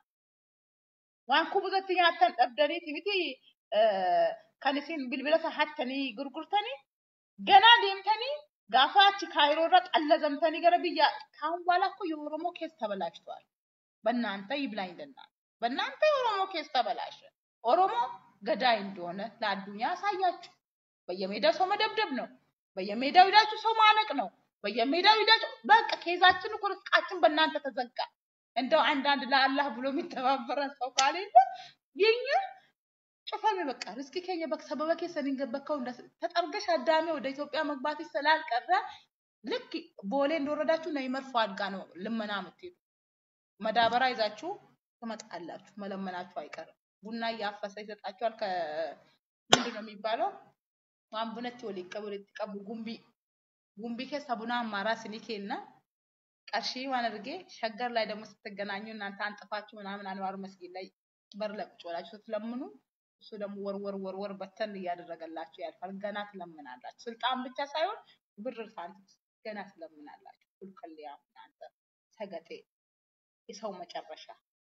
waan kubusatti nyaattan dhabdaniiti miti eh, kan isin bilbila sahattanii gurgurtanii ganaa deemtanii gaafa achi kaayiroo irra xallazamtanii gara biyya ካሁን በኋላ እኮ የኦሮሞ ኬስ ተበላሽተዋል። በእናንተ ይብላኝ ለእናንተ በእናንተ የኦሮሞ ኬስ ተበላሸ። ኦሮሞ ገዳይ እንደሆነ ለአዱኛ ያሳያችሁ። በየሜዳው ሰው መደብደብ ነው። በየሜዳው ሂዳችሁ ሰው ማነቅ ነው። በየሜዳው ሂዳችሁ በቃ ኬዛችን እኮ ርስቃችን በእናንተ ተዘጋ። እንደው አንዳንድ ለአላህ ብሎ የሚተባበረን ሰው ካሌለ የኛ ጭፈሜ በቃ ርስቂ ከኛ በቃ ሰበበ ኬሰን ገበከው ተጠርገሽ አዳሜ ወደ ኢትዮጵያ መግባት ስላልቀረ ልክ ቦሌ እንደወረዳችሁ ነው የመርፎ አድጋ ነው ልመና የምትሄዱ መዳበራ ይዛችሁ ትመጣላችሁ። መለመናችሁ አይቀርም። ቡና እያፈሰ ይሰጣችኋል። ከምንድን ነው የሚባለው? ዋን ቡነች ወሊ ቀብር ቀቡ ጉምቢ ጉምቢ ኬሳ ቡና አማራ ስኒኬና ቀርሺ ዋን አድርጌ ሸገር ላይ ደግሞ ስትገናኙ እናንተ አንጥፋችሁ ምናምን አንዋር መስጊድ ላይ በር ላይ ቁጭ ብላችሁ ስትለምኑ እሱ ደግሞ ወርወር ወርወር በተን እያደረገላችሁ ያልፋል። ገና ትለምናላችሁ። ስልጣን ብቻ ሳይሆን ብር ሳንቲም ገና ትለምናላችሁ። ኩልከሊያ እናንተ ሰገጤ የሰው መጨረሻ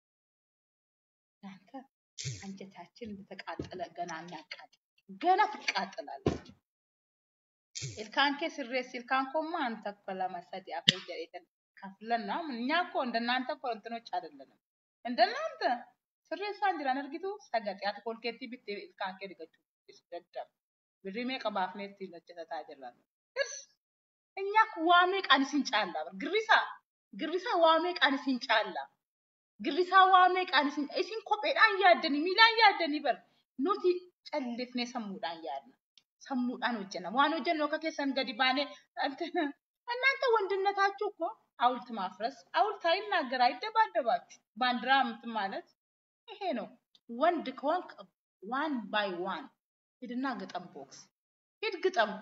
እናንተ አንጀታችን እንደተቃጠለ ገና እናቃጥል ገና ትቃጥላላችሁ። ኢልካንኬ ስሬስ ኢልካንኮማ አንተ እኮ ለመሰድ ያፈ ጀሬተን ከፍለን ነው። እኛ እኮ እንደናንተ እኮ እንትኖች አይደለንም። እንደናንተ ስሬሳን ጅራን እርጊቱ ሰገጥ ያት ኮልኬቲ ቢት ኢልካንኬ ድገቹ ደደብ ብሪሜ ቀባፍኔት ነጨተታ ጅራን እስ እኛ እኮ ዋሜ ቃን ሲንጫላ በር ግሪሳ ግሪሳ ዋሜ ቃን ሲንጫላ ግሪሳ ዋሜ ቃን ሲን እሲን ኮጴዳን ያደኒ ሚላን ያደኒ በር ኑቲ ጨልፍኔ ሰሙዳን ያድና ሰሙዳን ወጀና ዋን ወጀን ነው ከኬሰን ገዲ ባኔ እንትን እናንተ ወንድነታችሁ እኮ ሐውልት ማፍረስ ሐውልት አይናገር አይደባደባችሁ ባንዲራ እንትን ማለት ይሄ ነው። ወንድ ከሆንክ ዋን ባይ ዋን ሂድና ግጠም፣ ቦክስ ሂድ ግጠም።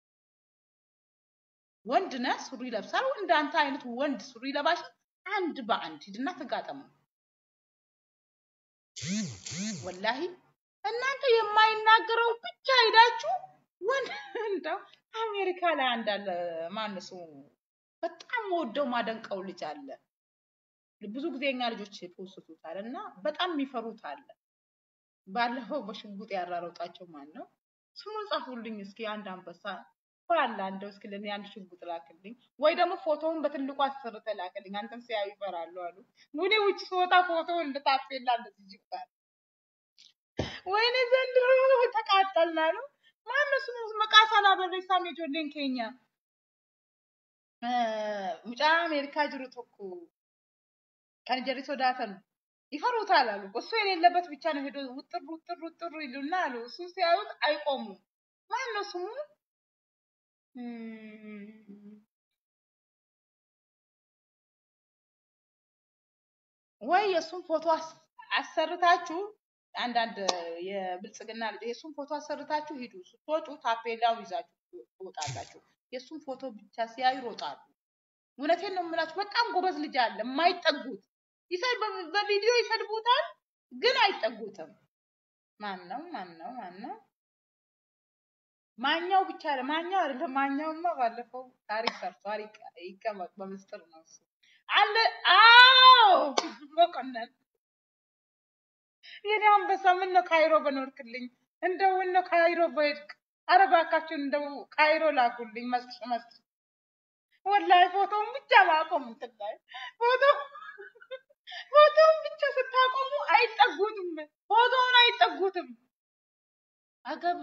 ወንድ ነህ፣ ሱሪ ለብሳል። እንዳንተ አይነት ወንድ ሱሪ ለባሽ አንድ በአንድ ሂድና ተጋጠሙ። ወላሂ እናንተ የማይናገረው ብቻ ሄዳችሁ ወንድ እንደው አሜሪካ ላይ አንዳለ ማነው ስሙ በጣም ወደው ማደንቀው ልጅ አለ። ብዙ ጊዜ የኛ ልጆች ፖስቱታል እና በጣም የሚፈሩት አለ። ባለፈው በሽጉጥ ያራሮጣቸው ማን ነው? ስሙን ጻፉልኝ እስኪ አንድ አንበሳ ባላ እንደው እስኪ ለኔ አንድ ሽጉጥ ላክልኝ፣ ወይ ደግሞ ፎቶውን በትልቁ አሰርተህ ላክልኝ። አንተም ሲያዩ ይፈራሉ አሉ። ወደ ውጭ ስወጣ ፎቶውን እንደ ታፔላ እንደዚህ ይባል። ወይኔ ዘንድሮ ተቃጠልን አሉ። ማነው ስሙ? መቃሳና በሬሳ ሜጆሌን ኬኛ ሙጫ አሜሪካ ጅሩ ቶኩ ከን ጀሪ ሶዳተን ይፈሩታል አሉ። እሱ የሌለበት ብቻ ነው ሄዶ ውጥር ውጥር ውጥር ይሉና አሉ። እሱ ሲያዩት አይቆሙም። ማን ነው ስሙ? እም፣ ወይ የእሱን ፎቶ አስ- አሰርታችሁ አንዳንድ የብልጽግና ልጅ የእሱን ፎቶ አሰርታችሁ ሂዱ። ስትወጡ ታፔላውን ይዛችሁ ትወጣላችሁ። የእሱን ፎቶ ብቻ ሲያዩ ይሮጣሉ። እውነቴን ነው የምላችሁ። በጣም ጎበዝ ልጅ አለ፣ የማይጠጉት ይሰድ በ- በቪዲዮ ይሰድቡታል፣ ግን አይጠጉትም። ማን ነው? ማን ነው? ማን ነው? ማኛው ብቻ አይደለም፣ ማኛው አይደለም። ማኛውማ ባለፈው ታሪክ ሰርቷል። ይቀ- ይቀመጥ በምስጢር ነው እሱ አለ። አዎ መኮንን የኔ አንበሳ ምን ነው ካይሮ በኖርክልኝ፣ እንደው ምን ነው ካይሮ በሄድክ፣ ኧረ እባካችሁን እንደው ካይሮ ላኩልኝ መስጥ መስጥ ወላሂ ፎቶውን ብቻ ማቆም እንትን ላይ ፎቶ ፎቶውን ብቻ ስታቆሙ አይጠጉትም፣ ፎቶውን አይጠጉትም። አገብ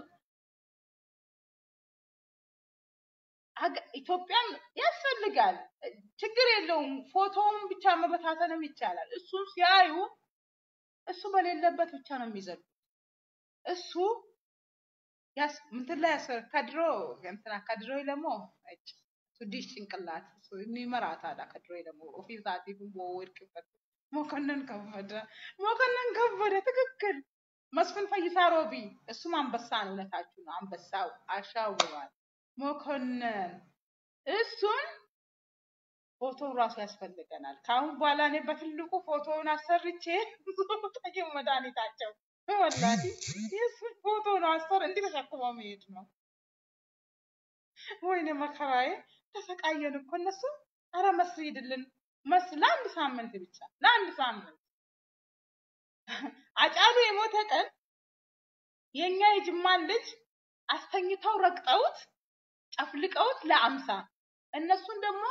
አገ- ኢትዮጵያም ያስፈልጋል፣ ችግር የለውም። ፎቶውን ብቻ መበታተንም ይቻላል። እሱን ሲያዩ እሱ በሌለበት ብቻ ነው የሚዘሉ። እሱ ያስ እንትን ላይ ያስ- ከድሮ እንትና ከድሮ ደግሞ እጭ እሱ ዲሽ ጭንቅላት እሱ ይመራታል። ከድሮ ደግሞ ኦፊሳቲ ወድቅበት መኮንን ከበደ መኮንን ከበደ ትክክል። መስፍን ፈይሳ ሮቢ እሱም አንበሳ ነው። እውነታችሁ ነው። አንበሳው አሻውሯል። መኮንን እሱን ፎቶ ራሱ ያስፈልገናል። ከአሁን በኋላ እኔ በትልቁ ፎቶውን አሰርቼ ጠቂው መድኃኒታቸው ወላሂ የእሱን ፎቶ ነው አሰር እንዲህ ተሸክሞ መሄድ ነው። ወይኔ መከራዬ ተሰቃየን እኮ እነሱ። አረ መስሪ ሂድልን መስ ለአንድ ሳምንት ብቻ ለአንድ ሳምንት አጫሉ የሞተ ቀን የኛ የጅማን ልጅ አስተኝተው ረግጠውት ጨፍልቀውት ለአምሳ እነሱን ደግሞ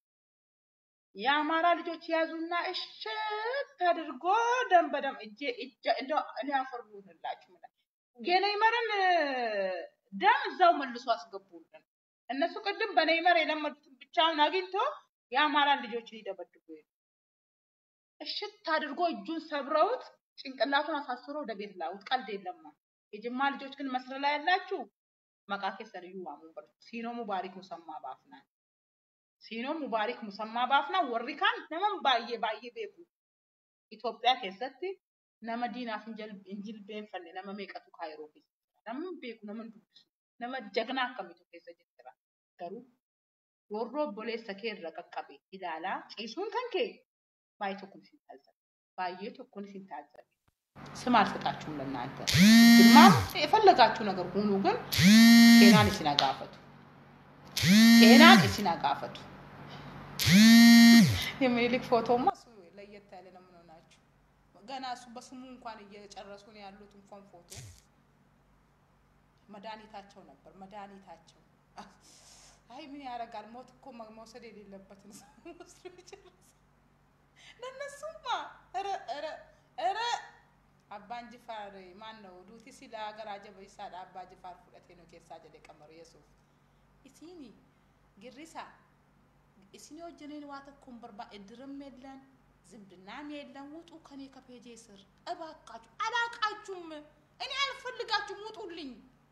የአማራ ልጆች ያዙና እሽት አድርጎ ደም በደም እጄ እጄ እንደው እኔ አፈርሉንላችሁ የኔይመርን ደም እዛው መልሶ አስገቡልን። እነሱ ቅድም በኔይመር የለመዱትን ብቻውን አግኝቶ የአማራን ልጆች ሊደበድቡ ሄዱ። እሽት አድርጎ እጁን ሰብረውት ጭንቅላቱን አሳስሮ ወደ ቤት ላውት። ቀልድ የለማ። የጅማ ልጆች ግን መስረ ላይ ያላችሁ መቃኬ ሰልዩ ዋሙ በር ሲኖ ሙባሪክ ሙሰማ ባፍና ሲኖ ሙባሪክ ሙሰማ ባፍና ወሪ ካን ነመን ባየ ባየ ቤኩ ኢትዮጵያ keessatti nama diinaaf hin jal- hin jilbeenfanne nama meeqatu kaayiroo keessa jira. Namni beeku nama hin dubbisu nama jagnaa akkamitu keessa jira. Garuu warra obboleessa kee irra qaqqabe ilaalaa ciisuun kan kee baay'ee tokko isin taasisan. Baay'ee tokko isin taasisan. ስም አልሰጣችሁም ለእናንተ ግማም የፈለጋችሁ ነገር ሁኑ፣ ግን ጤናን እሲን አጋፈቱ። ጤናን እሲን አጋፈቱ። የሚኒሊክ ፎቶማ እሱ ለየት ያለ ነው። ምን ሆናችሁ? ገና እሱ በስሙ እንኳን እየጨረሱ ነው ያሉት። እንኳን ፎቶ መድኃኒታቸው ነበር መድኃኒታቸው። አይ ምን ያደርጋል፣ ሞት እኮ መ- መውሰድ የሌለበትን ሰው ወስዶ ይጨርስ። ለእነሱማ ኧረ ኧረ ኧረ አባን ጅፋር ማን ነው ዱቲ ሲላ ሀገር አጀበ ይሳል አባ ጅፋር ፉደቴ ነው ኬሳ ጀደ ቀመሩ የሱፍ ኢሲኒ ግሪሳ ኢሲኒ ወጀኔን ዋተኩን በርባ እድርም የለን ዝምድናም የለን። ውጡ ከኔ ከፔጄ ስር እባካችሁ። አላቃችሁም፣ እኔ አልፈልጋችሁም፣ ውጡልኝ።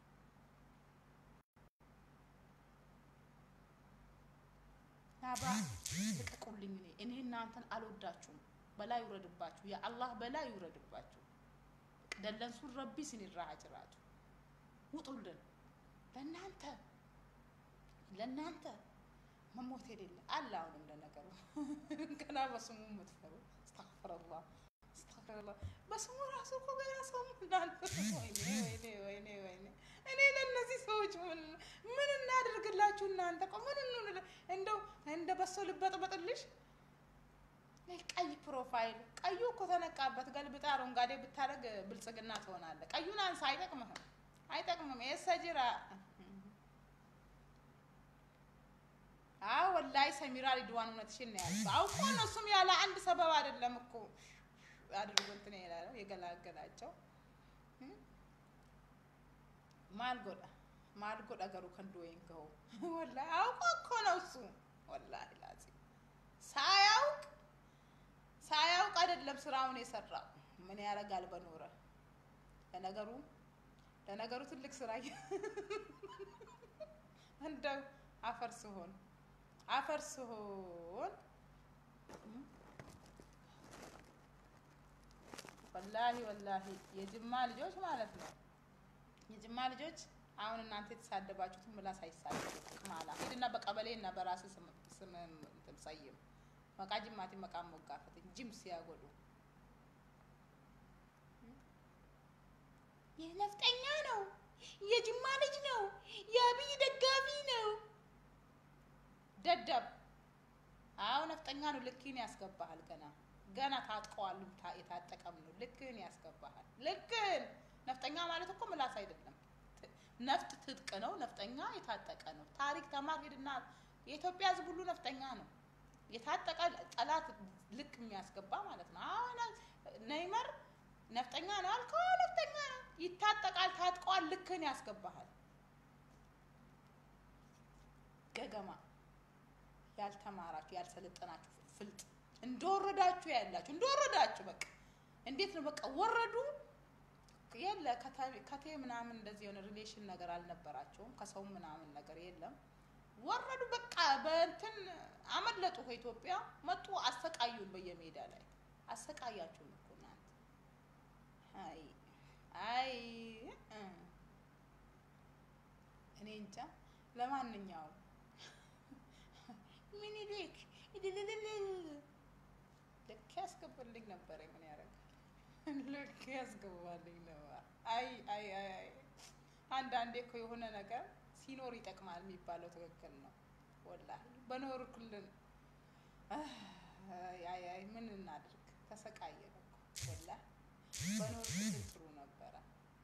ናባ ልቀቁልኝ። እኔ እኔ እናንተን አልወዳችሁም። በላይ ይውረድባችሁ፣ የአላህ በላይ ይውረድባችሁ። ደለንሱን ረቢ ሲኒራ ጅራቱ ውጡልን። ለእናንተ ለእናንተ መሞት የሌለ አለ። አሁንም ለነገሩ ገና በስሙ የምትፈሩ አስተግፍረላህ አስተግፍሩላህ። በስሙ ራሱ እኮ ገና ሰው እንዳለ ወይኔ ወይኔ ወይኔ ወይኔ። እኔ ለእነዚህ ሰዎች ምን ምን እናድርግላችሁ እናንተ? ቆ ምን እንሁን? እንደው እንደ በሶ ልበጥበጥልሽ ቀይ ፕሮፋይል ቀዩ እኮ ተነቃበት። ገልብጣ አረንጓዴ ብታደርግ ብልጽግና ትሆናለህ። ቀዩን አንሳ፣ አይጠቅምህም፣ አይጠቅምም። የሰጅራ አዎ ወላሂ ሰሚራ ሪድዋን እውነትሽን ነው ያልኩት። አውቆ ነው እሱም ያለ አንድ ሰበብ አይደለም እኮ አድርጎ እንትን ይላለው የገላገላቸው ማልጎዳ ማልጎዳ ገሩ ከንዶ ወይንከው ወላሂ አውቆ እኮ ነው እሱ ወላሂ ላዚ ሳያውቅ ሳያውቅ አይደለም ስራውን የሰራው። ምን ያደርጋል በኖረ ለነገሩ ለነገሩ ትልቅ ስራ እንደው አፈር ስሆን አፈር ስሆን ወላሂ ወላሂ የጅማ ልጆች ማለት ነው። የጅማ ልጆች አሁን እናንተ የተሳደባችሁትን ምላስ አይሳደቡ ቅማላ ሂድና በቀበሌ እና በራስ ስም ስም እንትን ሰይም መቃ ጅማቲ መቃ ሞጋፈት ጅም ሲያጎዱ ይህ ነፍጠኛ ነው፣ የጅማ ልጅ ነው፣ የአብይ ደጋፊ ነው። ደደብ አዎ ነፍጠኛ ነው። ልክህን ያስገባሃል። ገና ገና ታጥቀዋል። የታጠቀም ነው። ልክህን ያስገባሃል። ልክህን ነፍጠኛ ማለት እኮ ምላስ አይደለም። ነፍጥ ትጥቅ ነው። ነፍጠኛ የታጠቀ ነው። ታሪክ ተማር ሄድና የኢትዮጵያ ሕዝብ ሁሉ ነፍጠኛ ነው። የታጠቀ ጠላት ልክ የሚያስገባ ማለት ነው። አሁን ነይመር ነፍጠኛ ነው አልከው፣ ነፍጠኛ ነው። ይታጠቃል፣ ታጥቀዋል። ልክህን ያስገባሃል። ገገማ ያልተማራችሁ ያልሰለጠናችሁ ፍልጥ እንደወረዳችሁ ያላችሁ እንደወረዳችሁ በቃ እንዴት ነው በቃ ወረዱ። የለ ከቴ ምናምን እንደዚህ የሆነ ሪሌሽን ነገር አልነበራቸውም። ከሰው ምናምን ነገር የለም። ወረዱ በቃ በእንትን አመለጡ። ከኢትዮጵያ መጡ፣ አሰቃዩን። በየሜዳ ላይ አሰቃያችሁን እኮ እናንተ። አይ አይ እኔ እንጃ። ለማንኛውም ሚኒሊክ ልክ ያስገባልኝ ነበር። ምን ያደርጋል? ልክ ያስገባልኝ ነበር። አይ አይ አይ አንዳንዴ እኮ የሆነ ነገር ሲኖር ይጠቅማል የሚባለው ትክክል ነው። ወላሂ በኖርኩልን አይ አይ ምን እናድርግ? ተሰቃየን እኮ ወላሂ በኖርኩልን ጥሩ ነበረ።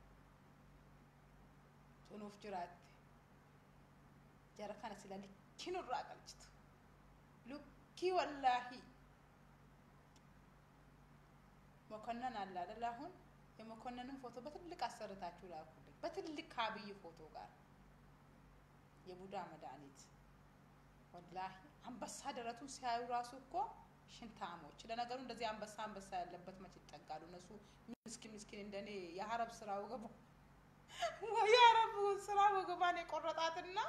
ጡኑፍ ጅራት ጀረካነ ስለ ልኪ ኑራ ቀልችቱ ሉኪ ወላሂ መኮንን አለ አይደል? አሁን የመኮንንን ፎቶ በትልቅ አሰርታችሁ ላኩልኝ፣ በትልቅ ከአብይ ፎቶ ጋር የቡዳ መድኃኒት ወላሂ አንበሳ ደረቱን ሲያዩ ራሱ እኮ ሽንታሞች። ለነገሩ እንደዚህ አንበሳ አንበሳ ያለበት መች ይጠጋሉ? እነሱ ምስኪን ምስኪን እንደኔ የአረብ ስራ ወገቡ የአረብ ስራ ወገባን የቆረጣትና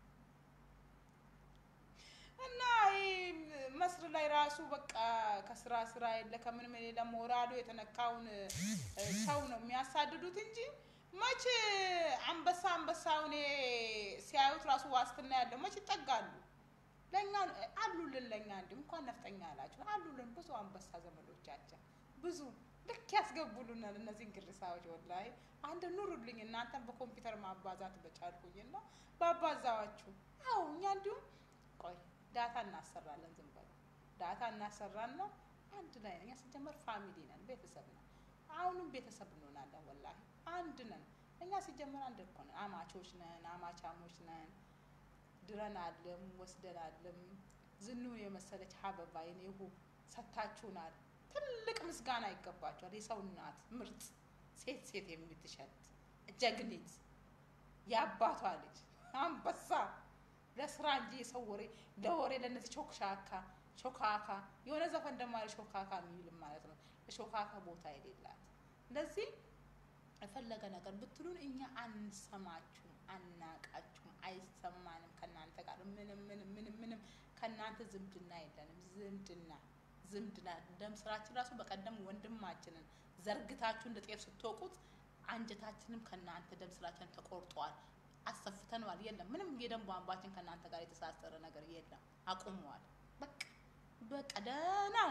እና መስር ላይ ራሱ በቃ ከስራ ስራ የለ ከምንም የሌለ ሞራሉ የተነካውን ሰው ነው የሚያሳድዱት እንጂ መቼ አንበሳ አንበሳውን ሲያዩት ራሱ ዋስትና ያለው መቼ ይጠጋሉ? ለእኛ አሉልን። ለእኛ እንዲ እንኳን ነፍጠኛ አላቸው አሉልን ብዙ አንበሳ ዘመዶቻችን ብዙ ልክ ያስገቡልናል። እነዚህን ግርሳዎች ወላሂ አንድ ኑሩልኝ። እናንተን በኮምፒውተር ማባዛት በቻልኩኝና ባባዛዋችሁ። አዎ እኛ እንዲሁም ቆይ ዳታ እናሰራለን። ዝም በሉ ዳታ እናሰራና አንድ ላይ ነን። እኛ ሲጀመር ፋሚሊ ነን፣ ቤተሰብ ነን። አሁንም ቤተሰብ እንሆናለን። ወላሂ አንድ ነን። እኛ ሲጀመር አንድ እኮ ነን። አማቾች ነን፣ አማቻሞች ነን። ድረናልም ወስደናልም። ዝኑን የመሰለች ሀበባ የኔ ውብ ሰታችሁናል። ትልቅ ምስጋና ይገባቸዋል። የሰው እናት ምርጥ ሴት ሴት የምትሸት ጀግኒት የአባቷ ልጅ አንበሳ ለስራ እንጂ የሰው ወሬ ለወሬ ለእነዚህ ቾክሻካ ሾካካ የሆነ ዘፈን ደግሞ አለ ሾካካ የሚልም ማለት ነው። ለሾካካ ቦታ የሌላት እንደዚህ የፈለገ ነገር ብትሉን እኛ አንሰማችሁም፣ አናቃችሁም፣ አይሰማንም። ከእናንተ ጋር ምንም ምንም ምንም ምንም ከእናንተ ዝምድና የለንም። ዝምድና ዝምድና ደም ስራችን ራሱ በቀደም ወንድማችንን ዘርግታችሁ እንደ ጤፍ ስትወቁት አንጀታችንም ከእናንተ ደም ስራችን ተቆርጧል። አሰፍተነዋል። የለም ምንም የደም ቧንቧችን ከእናንተ ጋር የተሳሰረ ነገር የለም። አቁመዋል። በቃ በቃ ደህና ሁኑ።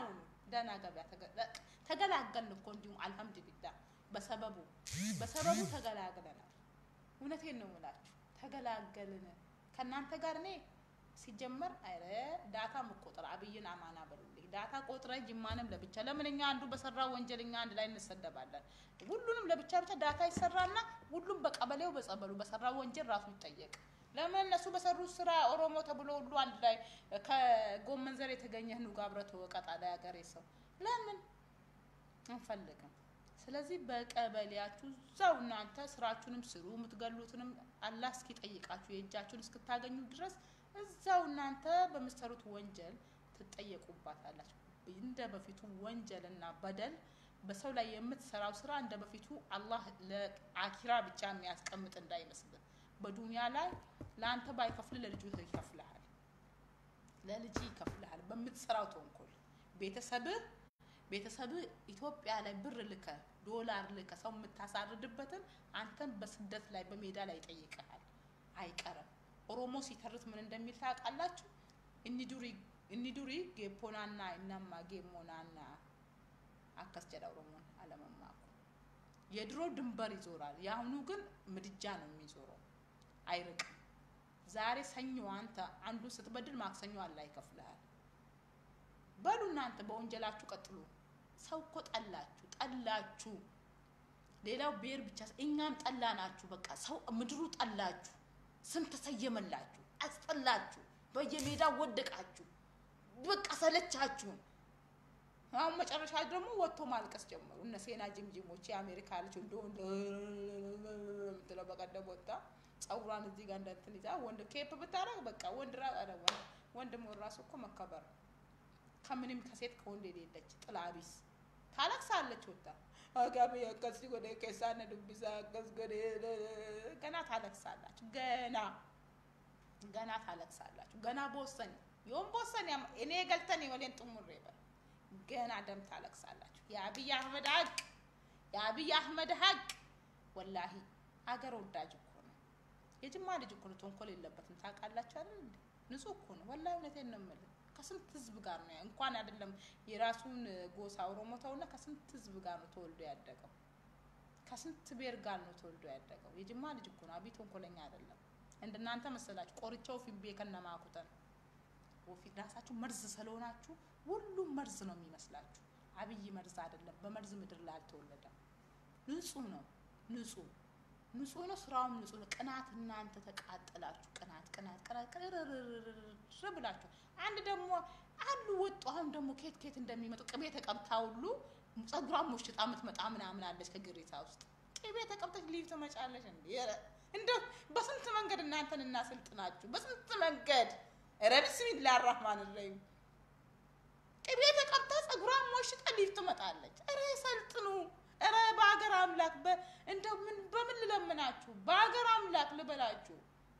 ደህና ገበያ ተገ- ተገላገልን እኮ እንዲሁም አልሐምዱሊላህ በሰበቡ በሰበቡ ተገላግለናል። እውነቴን ነው የምላችሁ ተገላገልን። ከእናንተ ጋር እኔ ሲጀመር አረ ዳታ መቆጠር አብይን አማና በሉልኝ። ዳታ ቆጥረ ጅማንም ለብቻ ለምን እኛ አንዱ በሰራ ወንጀል እኛ አንድ ላይ እንሰደባለን? ሁሉንም ለብቻ ብቻ ዳታ ይሰራና ሁሉም በቀበሌው በጸበሉ በሰራ ወንጀል ራሱ ይጠየቅ። ለምን እነሱ በሰሩት ስራ ኦሮሞ ተብሎ ሁሉ አንድ ላይ ከጎመን ዘር የተገኘህ ኑጋ አብረህ ተወቀጣ ላይ ሀገሬ ሰው ለምን አንፈልግም። ስለዚህ በቀበሌያችሁ እዛው እናንተ ስራችሁንም ስሩ፣ የምትገሉትንም አላህ እስኪጠይቃችሁ የእጃችሁን እስክታገኙ ድረስ እዛው እናንተ በምትሰሩት ወንጀል ትጠየቁባታላችሁ። እንደ በፊቱ ወንጀልና በደል በሰው ላይ የምትሰራው ስራ እንደ በፊቱ አላህ ለአኪራ ብቻ የሚያስቀምጥ እንዳይመስልህ። በዱንያ ላይ ለአንተ ባይከፍል ለልጁ ይከፍልሃል፣ ለልጅ ይከፍልሃል። በምትሰራው ተንኮል ቤተሰብህ ቤተሰብህ ኢትዮጵያ ላይ ብር ልከ ዶላር ልከ ሰው የምታሳርድበትን አንተን በስደት ላይ በሜዳ ላይ ይጠይቅሃል፣ አይቀርም። ኦሮሞ ሲተርት ምን እንደሚል ታውቃላችሁ? እኒዱሪ ጌፖናና እናማ ጌሞናና አከስ ጀዳ ኦሮሞን አለመማኩ የድሮ ድንበር ይዞራል፣ የአሁኑ ግን ምድጃ ነው የሚዞረው፣ አይርቅም። ዛሬ ሰኞ አንተ አንዱን ስትበድል ማክሰኞ አላህ ይከፍልሃል። በሉ እናንተ በወንጀላችሁ ቀጥሉ። ሰው እኮ ጠላችሁ ጠላችሁ። ሌላው ብሔር ብቻ እኛም ጠላናችሁ። በቃ ሰው ምድሩ ጠላችሁ፣ ስም ተሰየመላችሁ፣ አስጠላችሁ፣ በየሜዳው ወደቃችሁ፣ በቃ ሰለቻችሁን። አሁን መጨረሻ ደግሞ ወጥቶ ማልቀስ ጀመሩ። እነ ሴና ጅምጅሞች የአሜሪካ ልጅ እንደሆን ምትለው በቀደም ወጣ ጸጉሯን እዚህ ጋር እንደንትን ይዛ ወንድ ኬፕ ብታረግ በቃ ወንድ ራ ወንድ መሆን ራሱ እኮ መከበር ነው። ከምንም ከሴት ከወንድ የሌለች ጥላ ቢስ ታለቅሳለች። ወጣ አጋቢ ያቀስ ጎደ ከሳነ ዱብሳ ያቀስ ጎደ ገና ታለቅሳላችሁ። ገና ገና ታለቅሳላችሁ። ገና ቦሰን ዮም ቦሰን እኔ ገልተን ወሌን ጥሙር ይበል ገና ደም ታለቅሳላችሁ። የአብይ አህመድ ሀቅ የአብይ አህመድ ሀቅ ወላሂ ሀገር ወዳጅ እኮ ነው። የጅማ ልጅ እኮ ነው። ተንኮል የለበትም ታውቃላችሁ አይደል? ንጹህ እኮ ነው። ወላሂ እውነቴን ነው የምልህ ከስንት ህዝብ ጋር ነው እንኳን አይደለም የራሱን ጎሳ ኦሮሞ ተውና ከስንት ህዝብ ጋር ነው ተወልዶ ያደገው። ከስንት ብሔር ጋር ነው ተወልዶ ያደገው። የጅማ ልጅ እኮ ነው። አብይ ተንኮለኛ አይደለም። እንደናንተ መሰላችሁ ቆርቻው ፊቤ ከነማኩተን ወፊት ራሳችሁ መርዝ ስለሆናችሁ ሁሉም መርዝ ነው የሚመስላችሁ። አብይ መርዝ አይደለም። በመርዝ ምድር ላይ አልተወለደም። ንጹህ ነው። ንጹህ ንጹህ ነው። ስራውም ንጹህ ነው። ቅናት እናንተ ተቃጠላችሁ። ቅናት ቅናት ቅናት ቅርርርር ብላችሁ አንድ ደግሞ አሉ ወጡ። አሁን ደግሞ ኬት ኬት እንደሚመጡ ቅቤ ተቀብታ ሁሉ ጸጉሯን ሞሽጣ የምትመጣ ምናምን አለች ከግሪታ ውስጥ ቅቤ ተቀብተች ሊቭ ትመጫለች። እንዴ እንደ በስንት መንገድ እናንተን እናሰልጥናችሁ። በስንት መንገድ ኧረ ቢስሚላ አራህማን ረሂም ቅቤ ተቀብታ ጸጉሯን ሞሽጣ ሊቭ ትመጣለች። ኧረ ሰልጥኑ። ኧረ በሀገር አምላክ እንደው ምን በምን ልለምናችሁ? በሀገር አምላክ ልበላችሁ።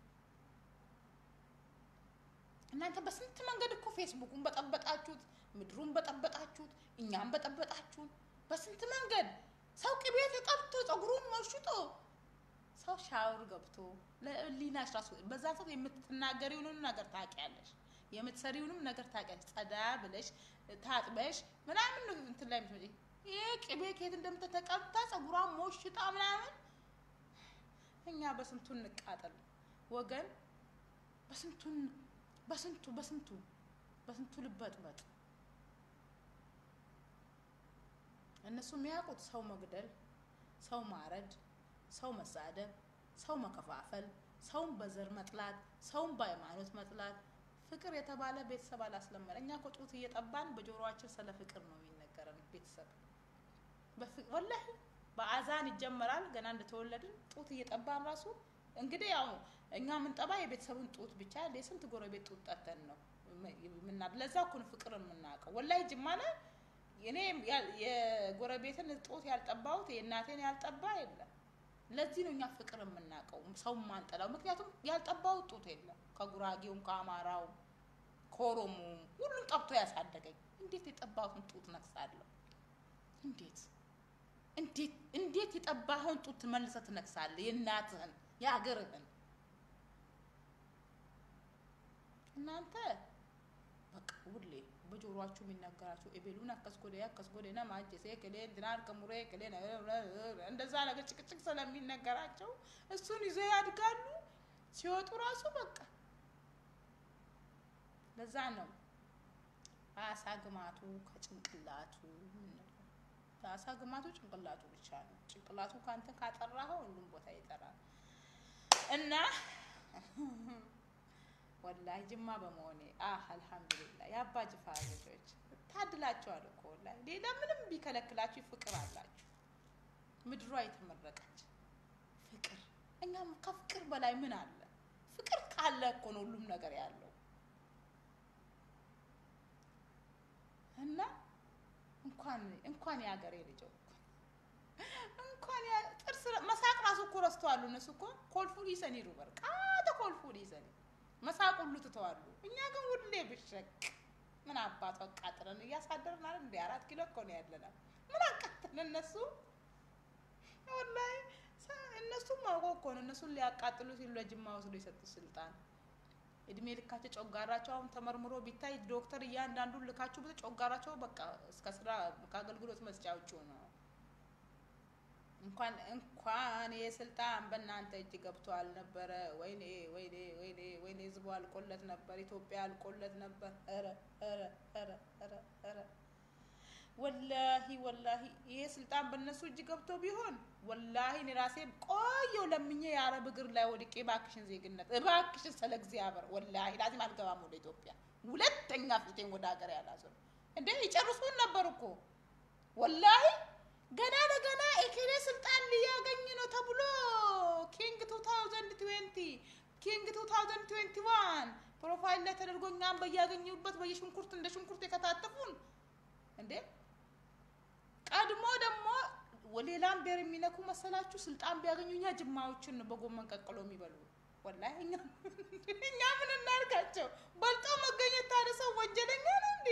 እናንተ በስንት መንገድ እኮ ፌስቡኩን በጠበጣችሁት፣ ምድሩን በጠበጣችሁት፣ እኛም በጠበጣችሁን። በስንት መንገድ ሰው ቅቤ ተቀብቶ ጸጉሩን ሞሽጦ ሰው ሻወር ገብቶ ለሊናሽ ራሱ በዛ ሰዓት የምትናገሪውንም ነገር ታውቂያለሽ፣ የምትሰሪውንም ነገር ታውቂያለሽ። ጸዳ ብለሽ ታጥበሽ ምናምን ነው እንትን ላይ የምትመጪ። ይሄ ቅቤ ከየት እንደምትተቀብታ ጸጉሯን ሞሽጣ ምናምን። እኛ በስንቱ እንቃጠል ወገን፣ በስንቱ በስንቱ በስንቱ በስንቱ ልበጥበጥ። እነሱ የሚያውቁት ሰው መግደል፣ ሰው ማረድ፣ ሰው መሳደብ፣ ሰው መከፋፈል፣ ሰውን በዘር መጥላት፣ ሰውን በሃይማኖት መጥላት። ፍቅር የተባለ ቤተሰብ አላስለመደ። እኛ እኮ ጡት እየጠባን በጆሮአችን ስለ ፍቅር ነው የሚነገረን። ቤተሰብ ወላሂ በአዛን ይጀመራል። ገና እንደተወለድን ጡት እየጠባን ራሱ እንግዲህ ያው እኛ የምንጠባ የቤተሰቡን ጡት ብቻ የስንት ጎረቤት ጡት ጠተን ነው ምና ለዛ እኮ ነው ፍቅር የምናውቀው። ወላሂ ጅማ ላይ እኔ የጎረቤትን ጡት ያልጠባሁት የእናቴን ያልጠባ የለም። ለዚህ ነው እኛ ፍቅር የምናውቀው ሰው ማንጠላው። ምክንያቱም ያልጠባሁት ጡት የለም። ከጉራጌውም፣ ከአማራው፣ ከኦሮሞም ሁሉም ጠብቶ ያሳደገኝ። እንዴት የጠባሁትን ጡት ነክሳለሁ? እንዴት እንዴት እንዴት የጠባኸውን ጡት መልሰህ ትነክሳለህ? የእናትህን የሀገርህን እናንተ በቃ ሁሌ በጆሮአችሁ የሚነገራችሁ ኤቤሉን አከስ ጎዴ አከስ ጎዴ ነማ ጀሴ ክሌ እንትና አልቀሙሬ ክሌ እንደዛ ነገር ጭቅጭቅ ስለሚነገራቸው እሱን ይዞ ያድጋሉ። ሲወጡ ራሱ በቃ ለዛ ነው አሳ ግማቱ ከጭንቅላቱ የምንለው። አሳ ግማቱ ጭንቅላቱ ብቻ ነው። ጭንቅላቱ ካንተ ካጠራኸው ሁሉም ቦታ ይጠራል እና ወላሂ ጅማ በመሆኔ አህ አልሐምዱሊላህ የአባ ጅፋር ልጆች ታድላችኋል እኮ ወላሂ። ሌላ ምንም ቢከለክላችሁ ፍቅር አላችሁ። ምድሯ የተመረቀች ፍቅር። እኛም ከፍቅር በላይ ምን አለ? ፍቅር ካለ እኮ ነው ሁሉም ነገር ያለው እና እንኳን እንኳን የሀገሬ ልጅ እንኳን ጥርስ መሳቅ ራሱ እኮ ረስተዋሉ። እነሱ እኮ ኮልፉ ዲሰኒ ሩበር ቃተ ኮልፉ ዲሰኒ መሳቅ ሁሉ ትተዋሉ። እኛ ግን ሁሌ ብሸቅ ምን አባቱ አቃጥለን እያሳደርን አይደል? እንደ አራት ኪሎ እኮ ነው ያለናል። ምን አቃጥለን እነሱ ወላሂ እነሱም አውቀው እኮ ነው እነሱን ሊያቃጥሉ ሲሉ ለጅማ ወስዶ የሰጡት ስልጣን እድሜ ልካቸው ጮጋራቸው አሁን ተመርምሮ ቢታይ ዶክተር እያንዳንዱን ልካችሁ ብት ጮጋራቸው በቃ እስከ ስራ ከአገልግሎት መስጫ ውጭ ነው። እንኳን እንኳን የስልጣን በእናንተ እጅ ገብቶ አልነበረ። ወይኔ ወይኔ ወይኔ ወይኔ ህዝቡ አልቆለት ነበር። ኢትዮጵያ አልቆለት ነበር። ኧረ ኧረ ኧረ ኧረ ኧረ ወላሂ ወላሂ ይሄ ስልጣን በእነሱ እጅ ገብቶ ቢሆን ወላሂ እኔ ራሴ ቆየው ለምኜ የአረብ እግር ላይ ወድቄ እባክሽን ዜግነት እባክሽን ስለ እግዚአብሔር ወላሂ ላዚም አልገባም ወደ ኢትዮጵያ ሁለተኛ ፊቴን ወደ ሀገር ያላዞር እንዴ ይጨርሱን ነበር እኮ ወላሂ ገና ለገና ኤኬሌ ስልጣን ሊያገኝ ነው ተብሎ ኪንግ 2020 ኪንግ 2021 ፕሮፋይል ላይ ተደርጎ እኛም በያገኙበት በየሽንኩርት እንደ ሽንኩርት የከታተፉን እንዴ ቀድሞ ደግሞ ሌላም ብሔር የሚነኩ መሰላችሁ? ስልጣን ቢያገኙ እኛ ጅማዎችን ነው በጎመን ቀቅሎ የሚበሉ። ወላሂ እኛ እኛ ምን እናድርጋቸው? በልጦ መገኘት ታዲያ ሰው ወንጀለኛ ነው እንዴ?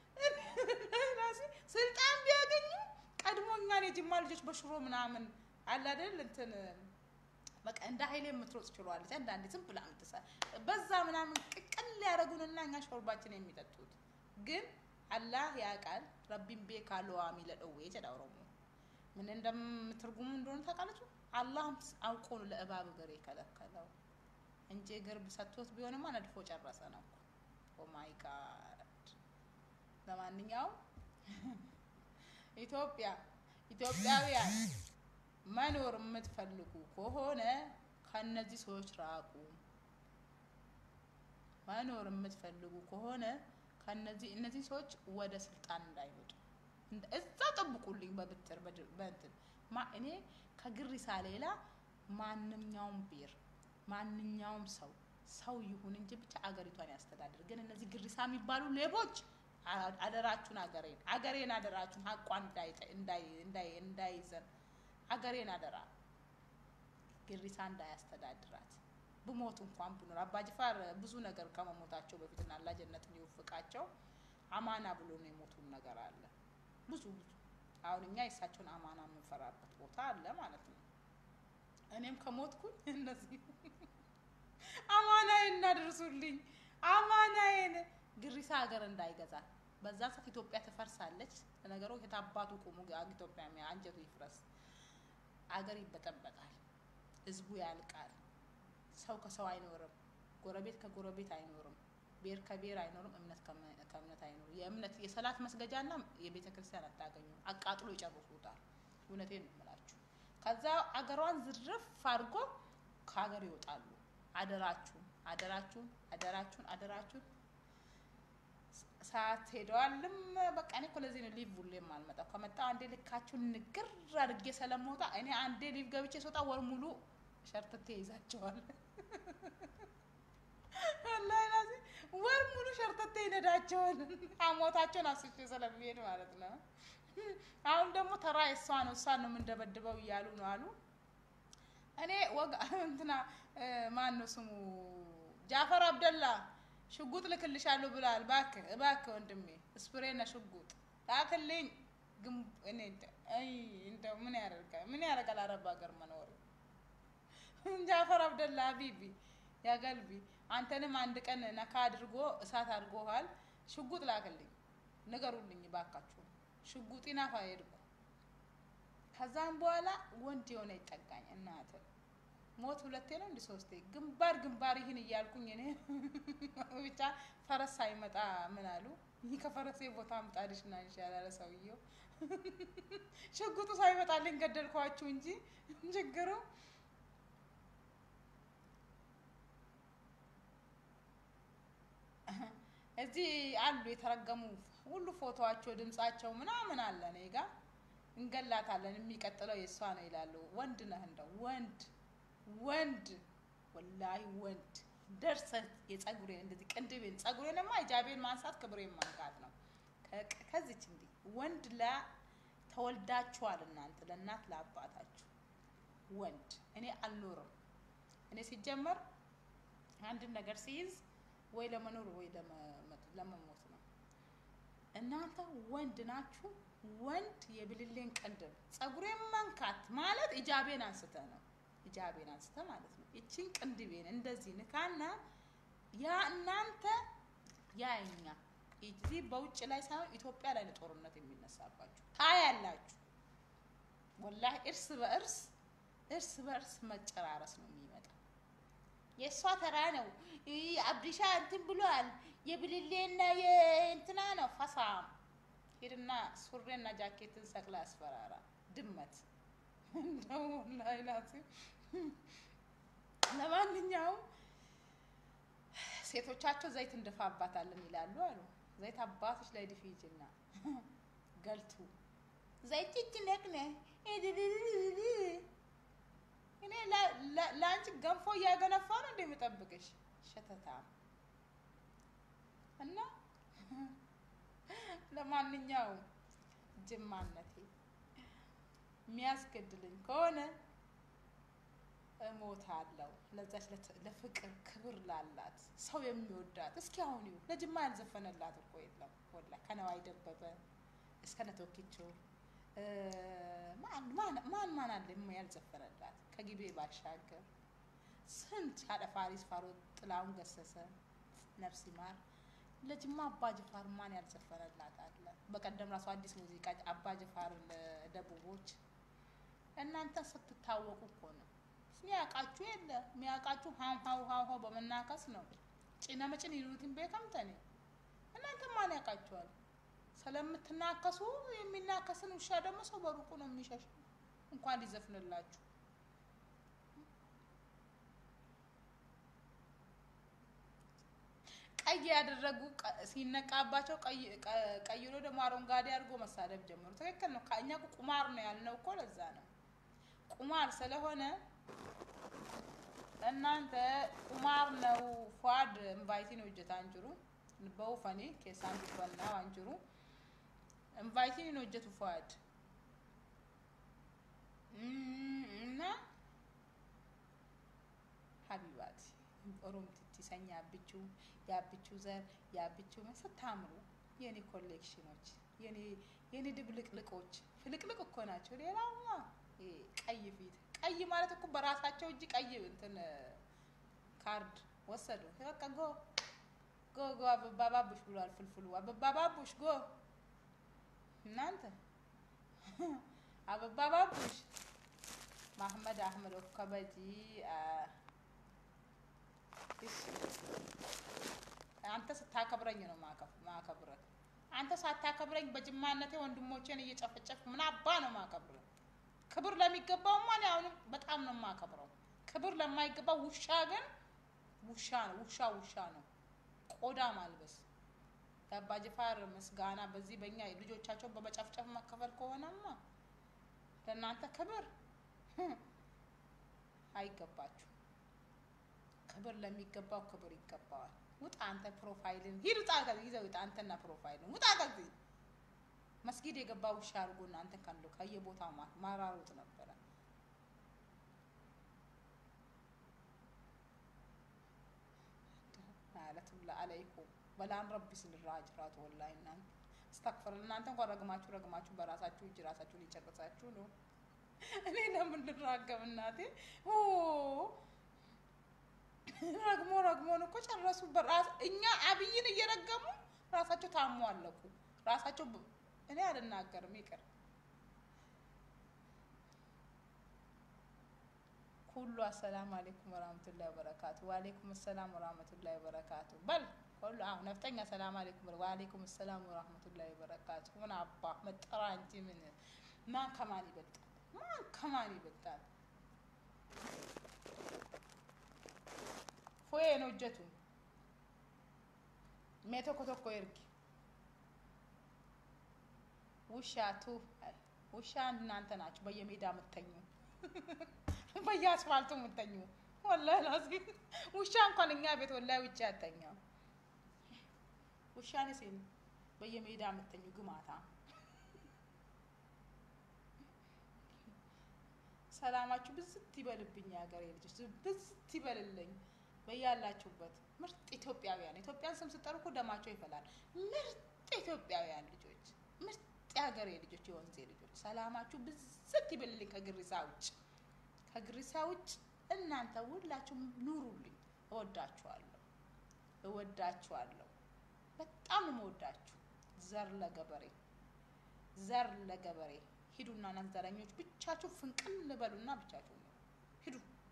ስልጣን ቢያገኙ ቀድሞ እኛን የጅማ ልጆች በሽሮ ምናምን አለ አይደል እንትን በቃ እንደ ኃይሌ የምትሮጥ ችሏለች። አንዳንዴ ዝም ብላ ምትሳ በዛ ምናምን ቅቅል ያደረጉንና እኛ ሾርባችን የሚጠጡት ግን አላህ ያውቃል። ረቢን ቤካ ለዋሚ ለደዌ ጀዳ ኦሮሞ ምን እንደምትርጉሙ እንደሆነ ታውቃላችሁ። አላህ አውቆ ነው ለእባብ እግር የከለከለው እንጂ እግር ሰጥቶት ቢሆንማ ነድፎ ጨረሰ ነው። ኦ ማይ ጋድ። ለማንኛውም ኢትዮጵያ ኢትዮጵያውያን መኖር የምትፈልጉ ከሆነ ከነዚህ ሰዎች ራቁ። መኖር የምትፈልጉ ከሆነ ከነዚህ እነዚህ ሰዎች ወደ ስልጣን እንዳይመጡ እዛ ጠብቁልኝ። በብትር በእንትን ማ እኔ ከግሪሳ ሌላ ማንኛውም ብሔር ማንኛውም ሰው ሰው ይሁን እንጂ ብቻ አገሪቷን ያስተዳድር። ግን እነዚህ ግሪሳ የሚባሉ ሌቦች አደራችሁን፣ አገሬን አገሬን አደራችሁን፣ ሀቋን እንዳይዘን አገሬን አደራ ግሪሳ እንዳያስተዳድራት ብሞት እንኳን ብኖር አባጅፋር ብዙ ነገር ከመሞታቸው በፊትና አላህ ጀነትን ይወፍቃቸው አማና ብሎ ነው የሞቱን ነገር አለ ብዙ ብዙ አሁን እኛ የእሳቸውን አማና የምንፈራበት ቦታ አለ ማለት ነው። እኔም ከሞትኩኝ እነዚህ አማናዬን እናደርሱልኝ፣ አማናዬን ግሪሳ ሀገር እንዳይገዛ በዛ ሰዓት ኢትዮጵያ ትፈርሳለች። ለነገሩ የታባቱ ቁሙ ኢትዮጵያ አንጀቱ ይፍረስ፣ አገር ይበጠበጣል፣ ህዝቡ ያልቃል። ሰው ከሰው አይኖርም። ጎረቤት ከጎረቤት አይኖርም። ብሔር ከብሔር አይኖርም። እምነት ከእምነት አይኖርም። የእምነት የሰላት መስገጃና የቤተ ክርስቲያን አታገኙ። አቃጥሎ ይጨርሱታል። እውነቴን ነው የምላችሁ። ከዛ አገሯን ዝርፍ አድርጎ ከሀገር ይወጣሉ። አደራችሁን አደራችሁን አደራችሁን አደራችሁን። ሰዓት ሄደዋልም። በቃ እኔ እኮ ለዚህ ነው ሊቭ ሁሌ የማልመጣው። ከመጣሁ አንዴ ልካችሁን ንግር አድርጌ ስለምወጣ እኔ አንዴ ሊቭ ገብቼ ስወጣ ወር ሙሉ ሸርትቴ ይዛቸዋል። ወር ሙሉ ሸርተቴ ይነዳቸዋል። አሞታቸውን አስቼ ስለሚሄድ ማለት ነው። አሁን ደግሞ ተራ እሷ ነው እሷን ነው የምንደበድበው እያሉ ነው አሉ። እኔ ወጋ እንትና ማን ነው ስሙ ጃፈር አብደላ ሽጉጥ ልክልሻለሁ ብሏል። እባክህ እባክህ ወንድሜ ስፕሬና ሽጉጥ ላክልኝ። ግን እኔ እንደው ምን ያደርጋል ምን ያደርጋል አረብ ሀገር መኖር ጃፈር አብደላ ሀቢቢ ያገልቢ አንተንም አንድ ቀን ነካ አድርጎ እሳት አድርጎሃል። ሽጉጥ ላክልኝ ንገሩልኝ ባካችሁ። ሽጉጤን አፋ ሄድኩ። ከዛም በኋላ ወንድ የሆነ ይጠጋኝ እናተ ሞት ሁለቴ ነው እንዲ ሶስቴ ግንባር ግንባር ይህን እያልኩኝ እኔ ብቻ ፈረስ ሳይመጣ ምን አሉ ይህ ከፈረሴ ቦታ ምጣድሽ ና ይሻላል ሰውየው ሽጉጡ ሳይመጣልኝ ገደልኳችሁ እንጂ ችግሩ እዚህ አሉ የተረገሙ ሁሉ ፎቶዋቸው ድምጻቸው ምናምን አለ እኔ ጋ እንገላታለን የሚቀጥለው የእሷ ነው ይላሉ ወንድ ነህ እንደው ወንድ ወንድ ወላሂ ወንድ ደርሰህ የጸጉሬን እንደዚህ ቅንድቤን ጸጉሬንማ ሂጃቤን ማንሳት ክብሬን ማንካት ነው። ከ- ከዚች እንዲህ ወንድ ላ ተወልዳችኋል እናንተ ለእናት ለአባታችሁ ወንድ እኔ አልኖርም። እኔ ሲጀመር አንድን ነገር ሲይዝ ወይ ለመኖር ወይ ለመ- ለመሞት ነው። እናንተ ወንድ ናችሁ። ወንድ የብልሌን ቅንድብ ጸጉሬን መንካት ማለት ኢጃቤን አንስተ ነው። ኢጃቤን አንስተ ማለት ነው። ይቺን ቅንድቤን እንደዚህ ንካና ያ እናንተ ያ እኛ እዚህ በውጭ ላይ ሳይሆን ኢትዮጵያ ላይ ነው ጦርነት የሚነሳባችሁ ታያላችሁ። ወላሂ እርስ በእርስ እርስ በእርስ መጨራረስ ነው የሚመጣው። የእሷ ተራ ነው። ይህ አብዲሻ እንትን ብሏል። የብልሌና የእንትና ነው ፈሳም ሄድና ሱሬና ጃኬትን ሰቅላ ያስፈራራ ድመት እንደው ወላሂ ላዚም። ለማንኛውም ሴቶቻቸው ዘይት እንደፋባታለን ይላሉ አሉ። ዘይት አባቶች ላይ ድፊ ይችና ገልቱ ዘይት እጅ ነቅነ እኔ ላ- ላ- ለአንቺ ገንፎ እያገነፋ ነው እንደ የምጠብቅሽ ሸተታ እና ለማንኛውም ጅማነቴ የሚያስገድልኝ ከሆነ እሞታለሁ። ለዛች ለት- ለፍቅር ክብር ላላት ሰው የሚወዳት እስኪ አሁን ይሁ ለጅማ ያልዘፈነላት እኮ የለም። ወላ ከነዋይ ደበበ እስከ ነቶኪቾ እ፣ ማን ማን- ማን ማን አለ የማ ያልዘፈነላት ከጊቤ ባሻገር ስንት አደፋሪስ ፋሮ ጥላውን ገሰሰ ነፍስ ይማር ለጅማ አባ ጅፋር ማን ያልዘፈነላት አለ? በቀደም ራሱ አዲስ ሙዚቃ አባ ጅፋር ለደቡቦች እናንተ ስትታወቁ እኮ ነው። ሚያውቃችሁ የለ ሚያውቃችሁ ሀው ሀው ሀው ሀው በመናከስ ነው። ጭነ መጭን ይሉትን ቤከምተኔ እናንተ ማን ያውቃችኋል? ስለምትናከሱ የሚናከስን ውሻ ደግሞ ሰው በሩቁ ነው የሚሸሽ እንኳን ሊዘፍንላችሁ። ቀይ ያደረጉ ቀ- ሲነቃባቸው ቀይ ቀ- ቀይሮ ደግሞ አረንጓዴ አድርጎ መሳደብ ጀመሩ። ትክክል ነው። ከእኛ እኮ ቁማር ነው ያልነው እኮ ለዛ ነው። ቁማር ስለሆነ እናንተ ቁማር ነው ፏድ እንቫይቲ ነው እጀታ አንጅሩ በውፈኔ ኬሳን ዱፈና አንጅሩ እንቫይቲ ነው እጀቱ ፏድ እም፣ እና ሀቢባት ኦሮምቲቲ ሰኛ ያብቹ ያብቹ ዘር ያብቹ ስታምሩ የኔ ኮሌክሽኖች የኔ የኔ ድብልቅልቆች ፍልቅልቅ እኮ ናቸው። ሌላማ ይሄ ቀይ ፊት ቀይ ማለት እኮ በራሳቸው እጅ ቀይ እንትን ካርድ ወሰዱ። በቃ ጎ ጎ ጎ አበባ ባቡሽ ብሏል ፍልፍሉ። አበባ ባቡሽ ጎ እናንተ አበባ ባቡሽ ማህመድ አህመድ ከበጂ እሺ አንተ ስታከብረኝ ነው ማከብ- ማከብረህ። አንተ ሳታከብረኝ በጅማነቴ ወንድሞቼን እየጨፈጨፍክ ምን አባ ነው ማከብረህ? ክብር ለሚገባውማ እኔ አሁንም በጣም ነው የማከብረው። ክብር ለማይገባው ውሻ ግን ውሻ ነው። ውሻ ውሻ ነው። ቆዳ ማልበስ የአባ ጅፋር ምስጋና በዚህ በእኛ ልጆቻቸውን በመጨፍጨፍ መከፈል ከሆነማ ለእናንተ ክብር አይገባችሁ። ክብር ለሚገባው ክብር ይገባዋል። ውጣ አንተ ፕሮፋይልን ሂድ ውጣ ከዚህ ይዘህ ውጣ አንተና ፕሮፋይልን ውጣ ከዚህ መስጊድ የገባ ውሻ አድርጎ እናንተ ካሉ ከየቦታው ማ- ማራሮጥ ነበረ። ማለትም ለአለይኩም በላን ረቢ ስንራጅራት ወላሂ እናንተ እስተክፍር እናንተ እንኳን ረግማችሁ ረግማችሁ በራሳችሁ እጅ ራሳችሁ ሊጨርሳችሁ ነው። እኔ ለምን ልራገም እናቴ ኦ ረግሞ ረግሞን እኮ ጨረሱ። በራስ እኛ አብይን እየረገሙ ራሳቸው ታሞ አለቁ። ራሳቸው ብ- እኔ አልናገርም ይቅር ሁሉ አሰላም አሌይኩም ወራህመቱላሂ ወበረካቱ ወአሌይኩም ሰላም ወራህመቱላሂ ወበረካቱ በል ሁሉ አሁ ነፍጠኛ ሰላም አሌይኩም ወአሌይኩም ሰላም ወራህመቱላሂ ወበረካቱ ምን አባ መጠራ እንጂ ምን ማን ከማን ይበልጣል ማን ከማን ይበልጣል ፎዬ ነው እጀቱ ሜ ቶኮ ቶኮ ኤርጊ ውሻ ቱ ውሻ እናንተ ናችሁ በየሜዳ የምተኙ በየአስፋልቱ የምተኙ ወላሂ ላዚም ውሻ እንኳን እኛ ቤት ወላሂ ውጭ አተኛም ውሻ ነሴን በየሜዳ የምተኙ ግማታ ሰላማችሁ ብዝት ይበልብኝ የሀገሬ ልጆች ብዝት ይበልልኝ በያላችሁበት ምርጥ ኢትዮጵያውያን ኢትዮጵያን ስም ስጠሩ እኮ ደማቸው ይፈላል ምርጥ ኢትዮጵያውያን ልጆች ምርጥ የሀገሬ ልጆች የወንዜ ልጆች ሰላማችሁ ብዝት ይበልልኝ ከግሪሳ ውጭ ከግሪሳ ውጭ እናንተ ሁላችሁም ኑሩልኝ እወዳችኋለሁ እወዳችኋለሁ በጣም ነው የምወዳችሁ ዘር ለገበሬ ዘር ለገበሬ ሂዱና እናንተ ዘረኞች ብቻችሁ ፍንቅል ልበሉና ብቻችሁ ነው ሂዱ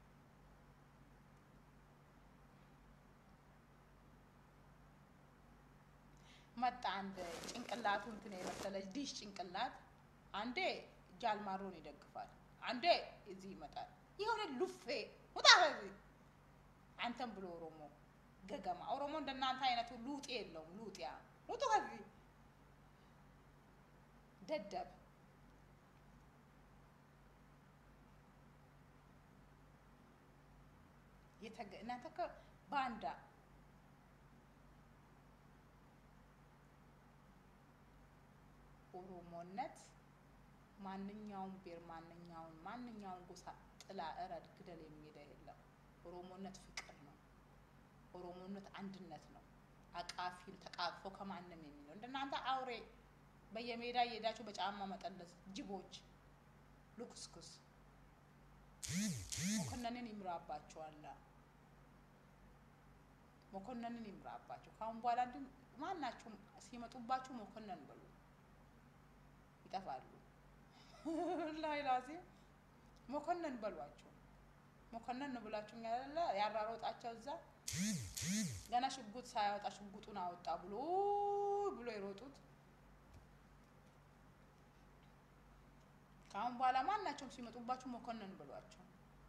መጣ አንድ ጭንቅላቱ እንትን የመሰለች ዲሽ ጭንቅላት አንዴ ጃልማሮን ይደግፋል አንዴ እዚህ ይመጣል የሆነ ሉፌ ውጣ ከዚህ አንተም ብሎ ኦሮሞ ገገማ ኦሮሞ እንደናንተ አይነቱ ሉጤ የለውም ሉጢያ ውጡ ከዚህ ደደብ የተገ- እናንተ እኮ ባንዳ ኦሮሞነት ማንኛውም ብሔር ማንኛውን ማንኛውን ጎሳ ጥላ እረድ ግደል የሚሄደ የለም። ኦሮሞነት ፍቅር ነው። ኦሮሞነት አንድነት ነው። አቃፊን ተቃቅፎ ከማንም የሚለው እንደናንተ አውሬ በየሜዳ እየሄዳችሁ በጫማ መጠለዝ ጅቦች ልኩስኩስ መኮንንን ይምራባቸዋል። መኮንንን ይምራባቸው። ካሁን በኋላ እንዲ ማናችሁም ሲመጡባችሁ መኮንን በሉ፣ ይጠፋሉ። ላይ ላዚ መኮንን በሏቸው። መኮንን ነው ብላችሁ ያለ ያራሮጣቸው እዛ ገና ሽጉጥ ሳያወጣ ሽጉጡን አወጣ ብሎ ብሎ የሮጡት ከአሁን በኋላ ማናቸውም ሲመጡባችሁ መኮንን ብሏቸው።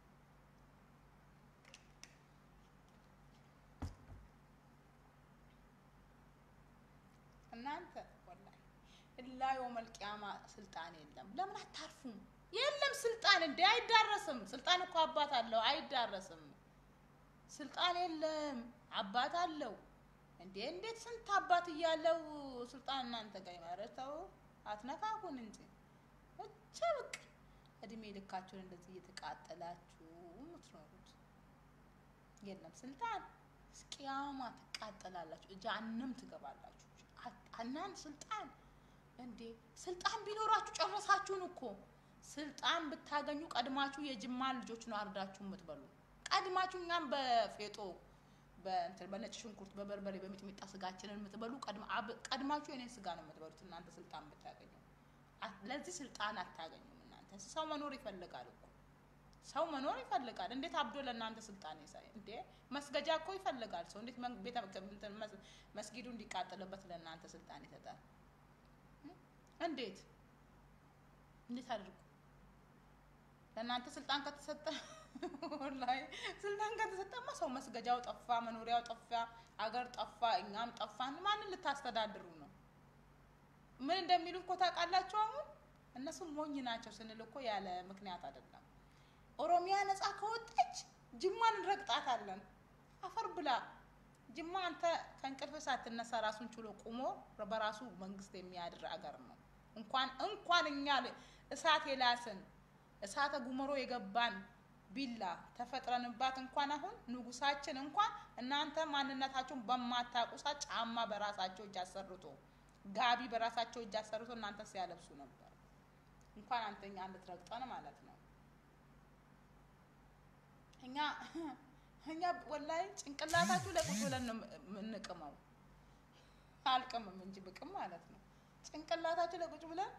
እናንተ ወላሂ እላ የውመል ቂያማ ስልጣን የለም። ለምን አታርፉም? የለም ስልጣን እንዴ አይዳረስም። ስልጣን እኮ አባት አለው፣ አይዳረስም። ስልጣን የለም፣ አባት አለው። እንዴ እንዴት ስንት አባት እያለው ስልጣን እናንተ ጋር ይመረተው? አትነካኩን እንጂ ብቻ በቃ እድሜ ልካችሁን እንደዚህ እየተቃጠላችሁ የምትኖሩት የለም ስልጣን እስቂያማ ትቃጠላላችሁ፣ ጀሀነም ትገባላችሁ። እናንተ ስልጣን እንዴ ስልጣን ቢኖራችሁ ጨረሳችሁን እኮ። ስልጣን ብታገኙ ቀድማችሁ የጅማን ልጆች ነው አርዳችሁ የምትበሉ። ቀድማችሁ እኛም በፌጦ በእንትን በነጭ ሽንኩርት በበርበሬ በሚጥሚጣ ስጋችንን የምትበሉ ቀድማችሁ የኔን ስጋ ነው የምትበሉት እናንተ ስልጣን ብታገኙ። ለዚህ ስልጣን አታገኙም እናንተ። ሰው መኖር ይፈልጋል እኮ ሰው መኖር ይፈልጋል። እንዴት አብዶ ለእናንተ ስልጣን ይሳይ እንዴ? መስገጃ እኮ ይፈልጋል ሰው። እንዴት ቤተ መስጊዱ እንዲቃጠልበት ለእናንተ ስልጣን ይሰጣል? እንዴት እንዴት አድርጉ? ለእናንተ ስልጣን ከተሰጠ ላይ ስልጣን ከተሰጠማ ሰው መስገጃው ጠፋ፣ መኖሪያው ጠፋ፣ አገር ጠፋ፣ እኛም ጠፋን። ማንን ልታስተዳድሩ ነው? ምን እንደሚሉ እኮ ታውቃላችሁ። አሁን እነሱ ሞኝ ናቸው ስንል እኮ ያለ ምክንያት አይደለም። ኦሮሚያ ነፃ ከወጣች ጅማን እንረግጣታለን። አፈር ብላ ጅማ አንተ ከእንቅልፍ ሳትነሳ ራሱን ችሎ ቁሞ በራሱ መንግስት የሚያድር አገር ነው። እንኳን እንኳን እኛ እሳት የላስን እሳተ ጉመሮ የገባን ቢላ ተፈጥረንባት እንኳን አሁን ንጉሳችን እንኳን እናንተ ማንነታቸውን በማታውቁ ሰዓት ጫማ በራሳቸው እጅ አሰርቶ ጋቢ በራሳቸው እጅ አሰርቶ እናንተ ሲያለብሱ ነበር። እንኳን አንተኛ እንድትረግጠን ማለት ነው። እኛ እኛ ወላሂ ጭንቅላታችሁ ላይ ቁጭ ብለን ነው የምንቅመው። አልቅምም እንጂ ብቅም ማለት ነው። ጭንቅላታችን ላይ ቁጭ ብለን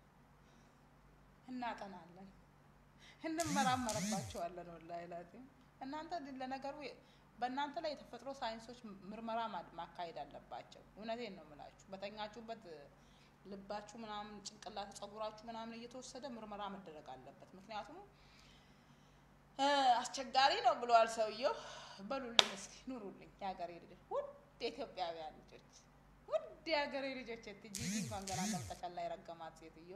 እናጠናለን፣ እንመራመርባቸዋለን። ወላሂ ላዚም እናንተ ለነገሩ በእናንተ ላይ የተፈጥሮ ሳይንሶች ምርመራ ማድ- ማካሄድ አለባቸው። እውነቴን ነው የምላችሁ። በተኛችሁበት ልባችሁ ምናምን ጭንቅላት ጸጉራችሁ ምናምን እየተወሰደ ምርመራ መደረግ አለበት። ምክንያቱም እ፣ አስቸጋሪ ነው ብለዋል ሰውየው። በሉልኝ እስኪ ኑሩልኝ የሀገሬ ልጆች፣ ውድ የኢትዮጵያውያን ልጆች፣ ውድ የሀገሬ ልጆች። ጂጂ እንኳን ገና እንደምጠቀላ የረገማት ሴትዮ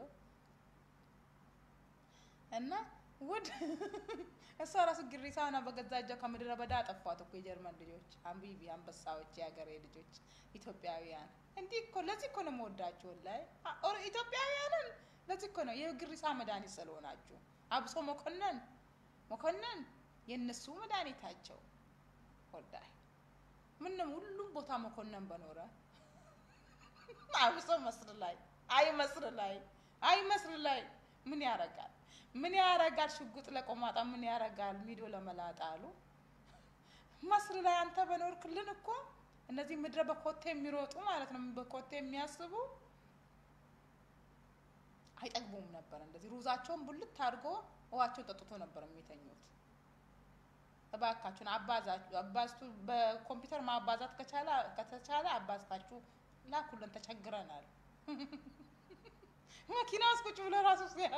እና ውድ እሷ ራሱ ግሪሳና በገዛ እጇ ከምድረ በዳ አጠፏት እኮ የጀርመን ልጆች፣ አንቢቢ አንበሳዎች፣ የሀገሬ ልጆች ኢትዮጵያውያን። እንዲህ እኮ ለዚህ እኮ ነው የምወዳችሁ ላይ ኢትዮጵያውያንን ለዚህ እኮ ነው የግሪሳ መድኃኒት ስለሆናችሁ። አብሶ መኮንን መኮንን የእነሱ መድኃኒታቸው ወላሂ ምንም ሁሉም ቦታ መኮንን በኖረ አብሶ መስር ላይ አይ መስር ላይ አይ መስር ላይ ምን ያረጋል? ምን ያረጋል? ሽጉጥ ለቆማጣ ምን ያረጋል? ሚዶ ለመላጣ አሉ። መስር ላይ አንተ በኖርክልን እኮ እነዚህ ምድረ በኮቴ የሚሮጡ ማለት ነው፣ በኮቴ የሚያስቡ አይጠግቡም ነበር። እንደዚህ ሩዛቸውን ቡልት አድርጎ ውሃቸውን ጠጥቶ ነበር የሚተኙት። እባካችሁን አባዛችሁ አባዝቱ በኮምፒውተር ማባዛት ከቻለ ከተቻለ አባዝታችሁ ላኩልን፣ ተቸግረናል። መኪና ውስጥ ቁጭ ብሎ ራሱ ሲያዩ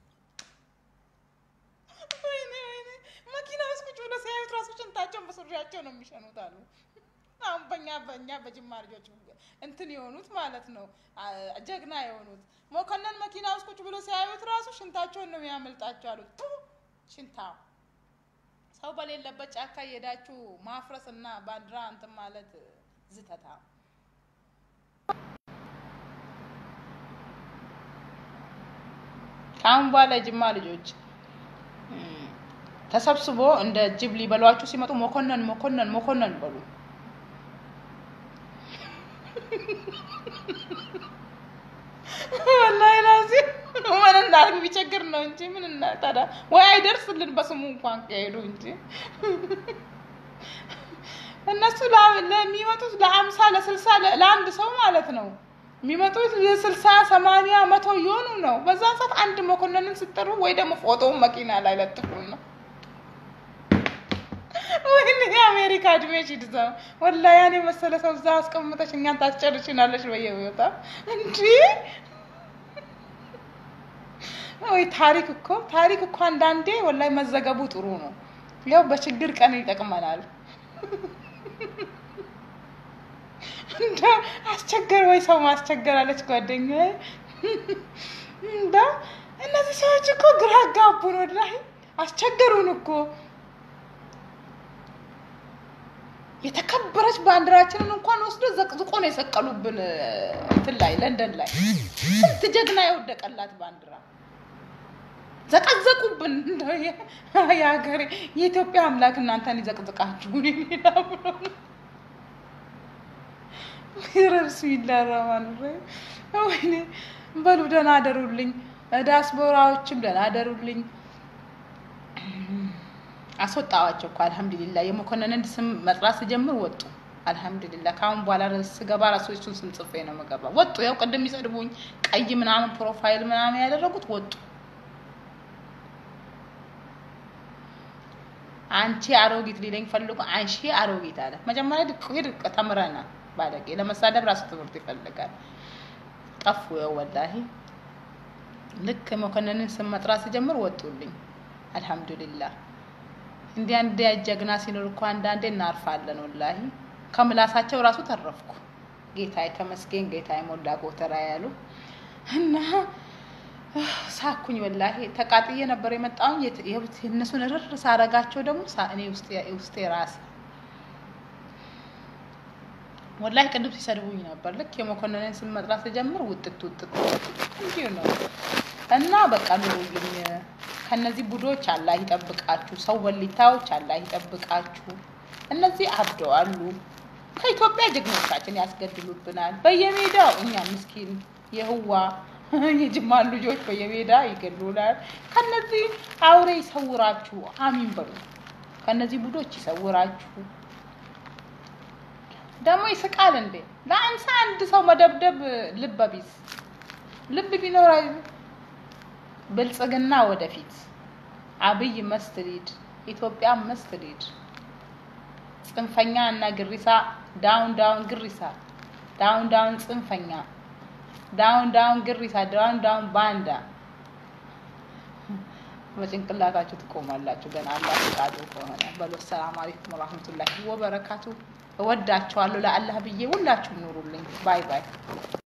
ወይኔ ወይኔ መኪና ውስጥ ቁጭ ብሎ ሲያዩት ራሱ ሽንታቸውን በሱሪያቸው ነው የሚሸኑት አሉ። አሁን በእኛ በእኛ በጅማ ልጆች እንትን የሆኑት ማለት ነው አ- ጀግና የሆኑት መኮንን መኪና ውስጥ ቁጭ ብሎ ሲያዩት ራሱ ሽንታቸውን ነው የሚያመልጣቸው አሉት። ቱ ሽንታ ሰው በሌለበት ጫካ እየሄዳችሁ ማፍረስ እና ባንዲራ እንትን ማለት ዝተታ ከአሁን በኋላ የጅማ ልጆች እም፣ ተሰብስቦ እንደ ጅብ ሊበሏችሁ ሲመጡ መኮንን መኮንን መኮንን በሉ። ወላሂ ላዚም ምን እናድርግ ቢቸግር ነው እንጂ ምን እና ታዲያ ወይ አይደርስልን በስሙ እንኳን ከሄዱ እንጂ እነሱ ላ- ለሚመጡት ለአምሳ ለስልሳ ለ- ለአንድ ሰው ማለት ነው የሚመጡት የስልሳ ሰማንያ መቶ እየሆኑ ነው። በዛን ሰዓት አንድ መኮንንን ስጠሩ ወይ ደግሞ ፎቶውን መኪና ላይ ለጥፉን ነው። ወይኔ የአሜሪካ እድሜሽ ይድዛው። ወላሂ ያን የመሰለ ሰው እዛ አስቀምጠሽ እኛን ታስጨርሽናለሽ በየቦታ እንዲህ ወይ ታሪክ እኮ ታሪክ እኮ አንዳንዴ ወላሂ መዘገቡ ጥሩ ነው። ያው በችግር ቀን ይጠቅመናል። እንደው አስቸገር ወይ ሰው ማስቸገር አለች ጓደኛዬ። እንደው እነዚህ ሰዎች እኮ ግራ አጋቡን፣ ወላሂ አስቸገሩን እኮ። የተከበረች ባንዲራችንን እንኳን ወስዶ ዘቅዝቆ ነው የሰቀሉብን እንትን ላይ ለንደን ላይ ስንት ጀግና የወደቀላት ባንዲራ ዘቀዘቁብን። እንደው የ- የሀገሬ የኢትዮጵያ አምላክ እናንተን ይዘቅዝቃችሁ ሌላ ብሎ ረብስሚላ ረህማን ረሂም። ወይኔ በሉ ደህና አደሩልኝ። ዲያስፖራዎችም ደህና አደሩልኝ። አስወጣዋቸው እኮ አልሐምዱሊላ። የመኮንንን ስም መጥራት ስጀምር ወጡ። አልሐምዱሊላ። ከአሁን በኋላ ስገባ ራሱ እሱን ስም ጽፌ ነው የምገባ። ወጡ። ያው ቅድም የሚሰድቡኝ ቀይ ምናምን ፕሮፋይል ምናምን ያደረጉት ወጡ። አንቺ አሮጊት ሊለኝ ፈልጎ አንሺ አሮጊት አለ። መጀመሪያ ድቅ ድቅ ተምረናል። ባለጌ ለመሳደብ ራሱ ትምህርት ይፈልጋል። ጠፉ። ያው ወላሂ ልክ መኮንንን ስም መጥራት ሲጀምር ወጡልኝ። አልሐምዱሊላህ። እንዲህ አንድ ጀግና ሲኖር እኮ አንዳንዴ እናርፋለን። ወላሂ ከምላሳቸው ራሱ ተረፍኩ። ጌታዬ ተመስገን፣ ጌታዬ ሞላ ጎተራ ያሉ እና ሳኩኝ። ወላሂ ተቃጥዬ ነበር የመጣውን የእነሱን ርር ሳረጋቸው ደግሞ ሳ- እኔ ውስጤ ውስጤ ራስ ወላሂ ቅድም ሲሰድቡኝ ነበር። ልክ የመኮንንን ስም መጥራት ስጀምር ውጥት ውጥት እንዲሁ ነው እና በቃ ኑሩልኝ። ከነዚህ ቡዶች አላህ ይጠብቃችሁ። ሰው በሊታዎች አላህ ይጠብቃችሁ። እነዚህ አብደዋሉ። ከኢትዮጵያ ጀግኖቻችን ያስገድሉብናል በየሜዳው። እኛ ምስኪን የህዋ የጅማ ልጆች በየሜዳ ይገድሉናል። ከነዚህ አውሬ ይሰውራችሁ። አሚን በሉ። ከነዚህ ቡዶች ይሰውራችሁ። ደግሞ ይስቃል እንዴ? ለአምሳ አንድ ሰው መደብደብ ልበ ቢስ ልብ ቢኖር ብልጽግና ወደፊት አብይ መስትሊድ ኢትዮጵያ መስትሊድ ጽንፈኛ እና ግሪሳ ዳውን ዳውን ግሪሳ ዳውን ዳውን ጽንፈኛ ዳውን ዳውን ግሪሳ ዳውን ዳውን ባንዳ በጭንቅላታችሁ ትቆማላችሁ። ገና አላህ ፈቃዱ ከሆነ በሉ። ሰላም አለይኩም ወራህመቱላሂ ወበረካቱ። እወዳችኋለሁ። ለአላህ ብዬ ሁላችሁም ኑሩልኝ። ባይ ባይ።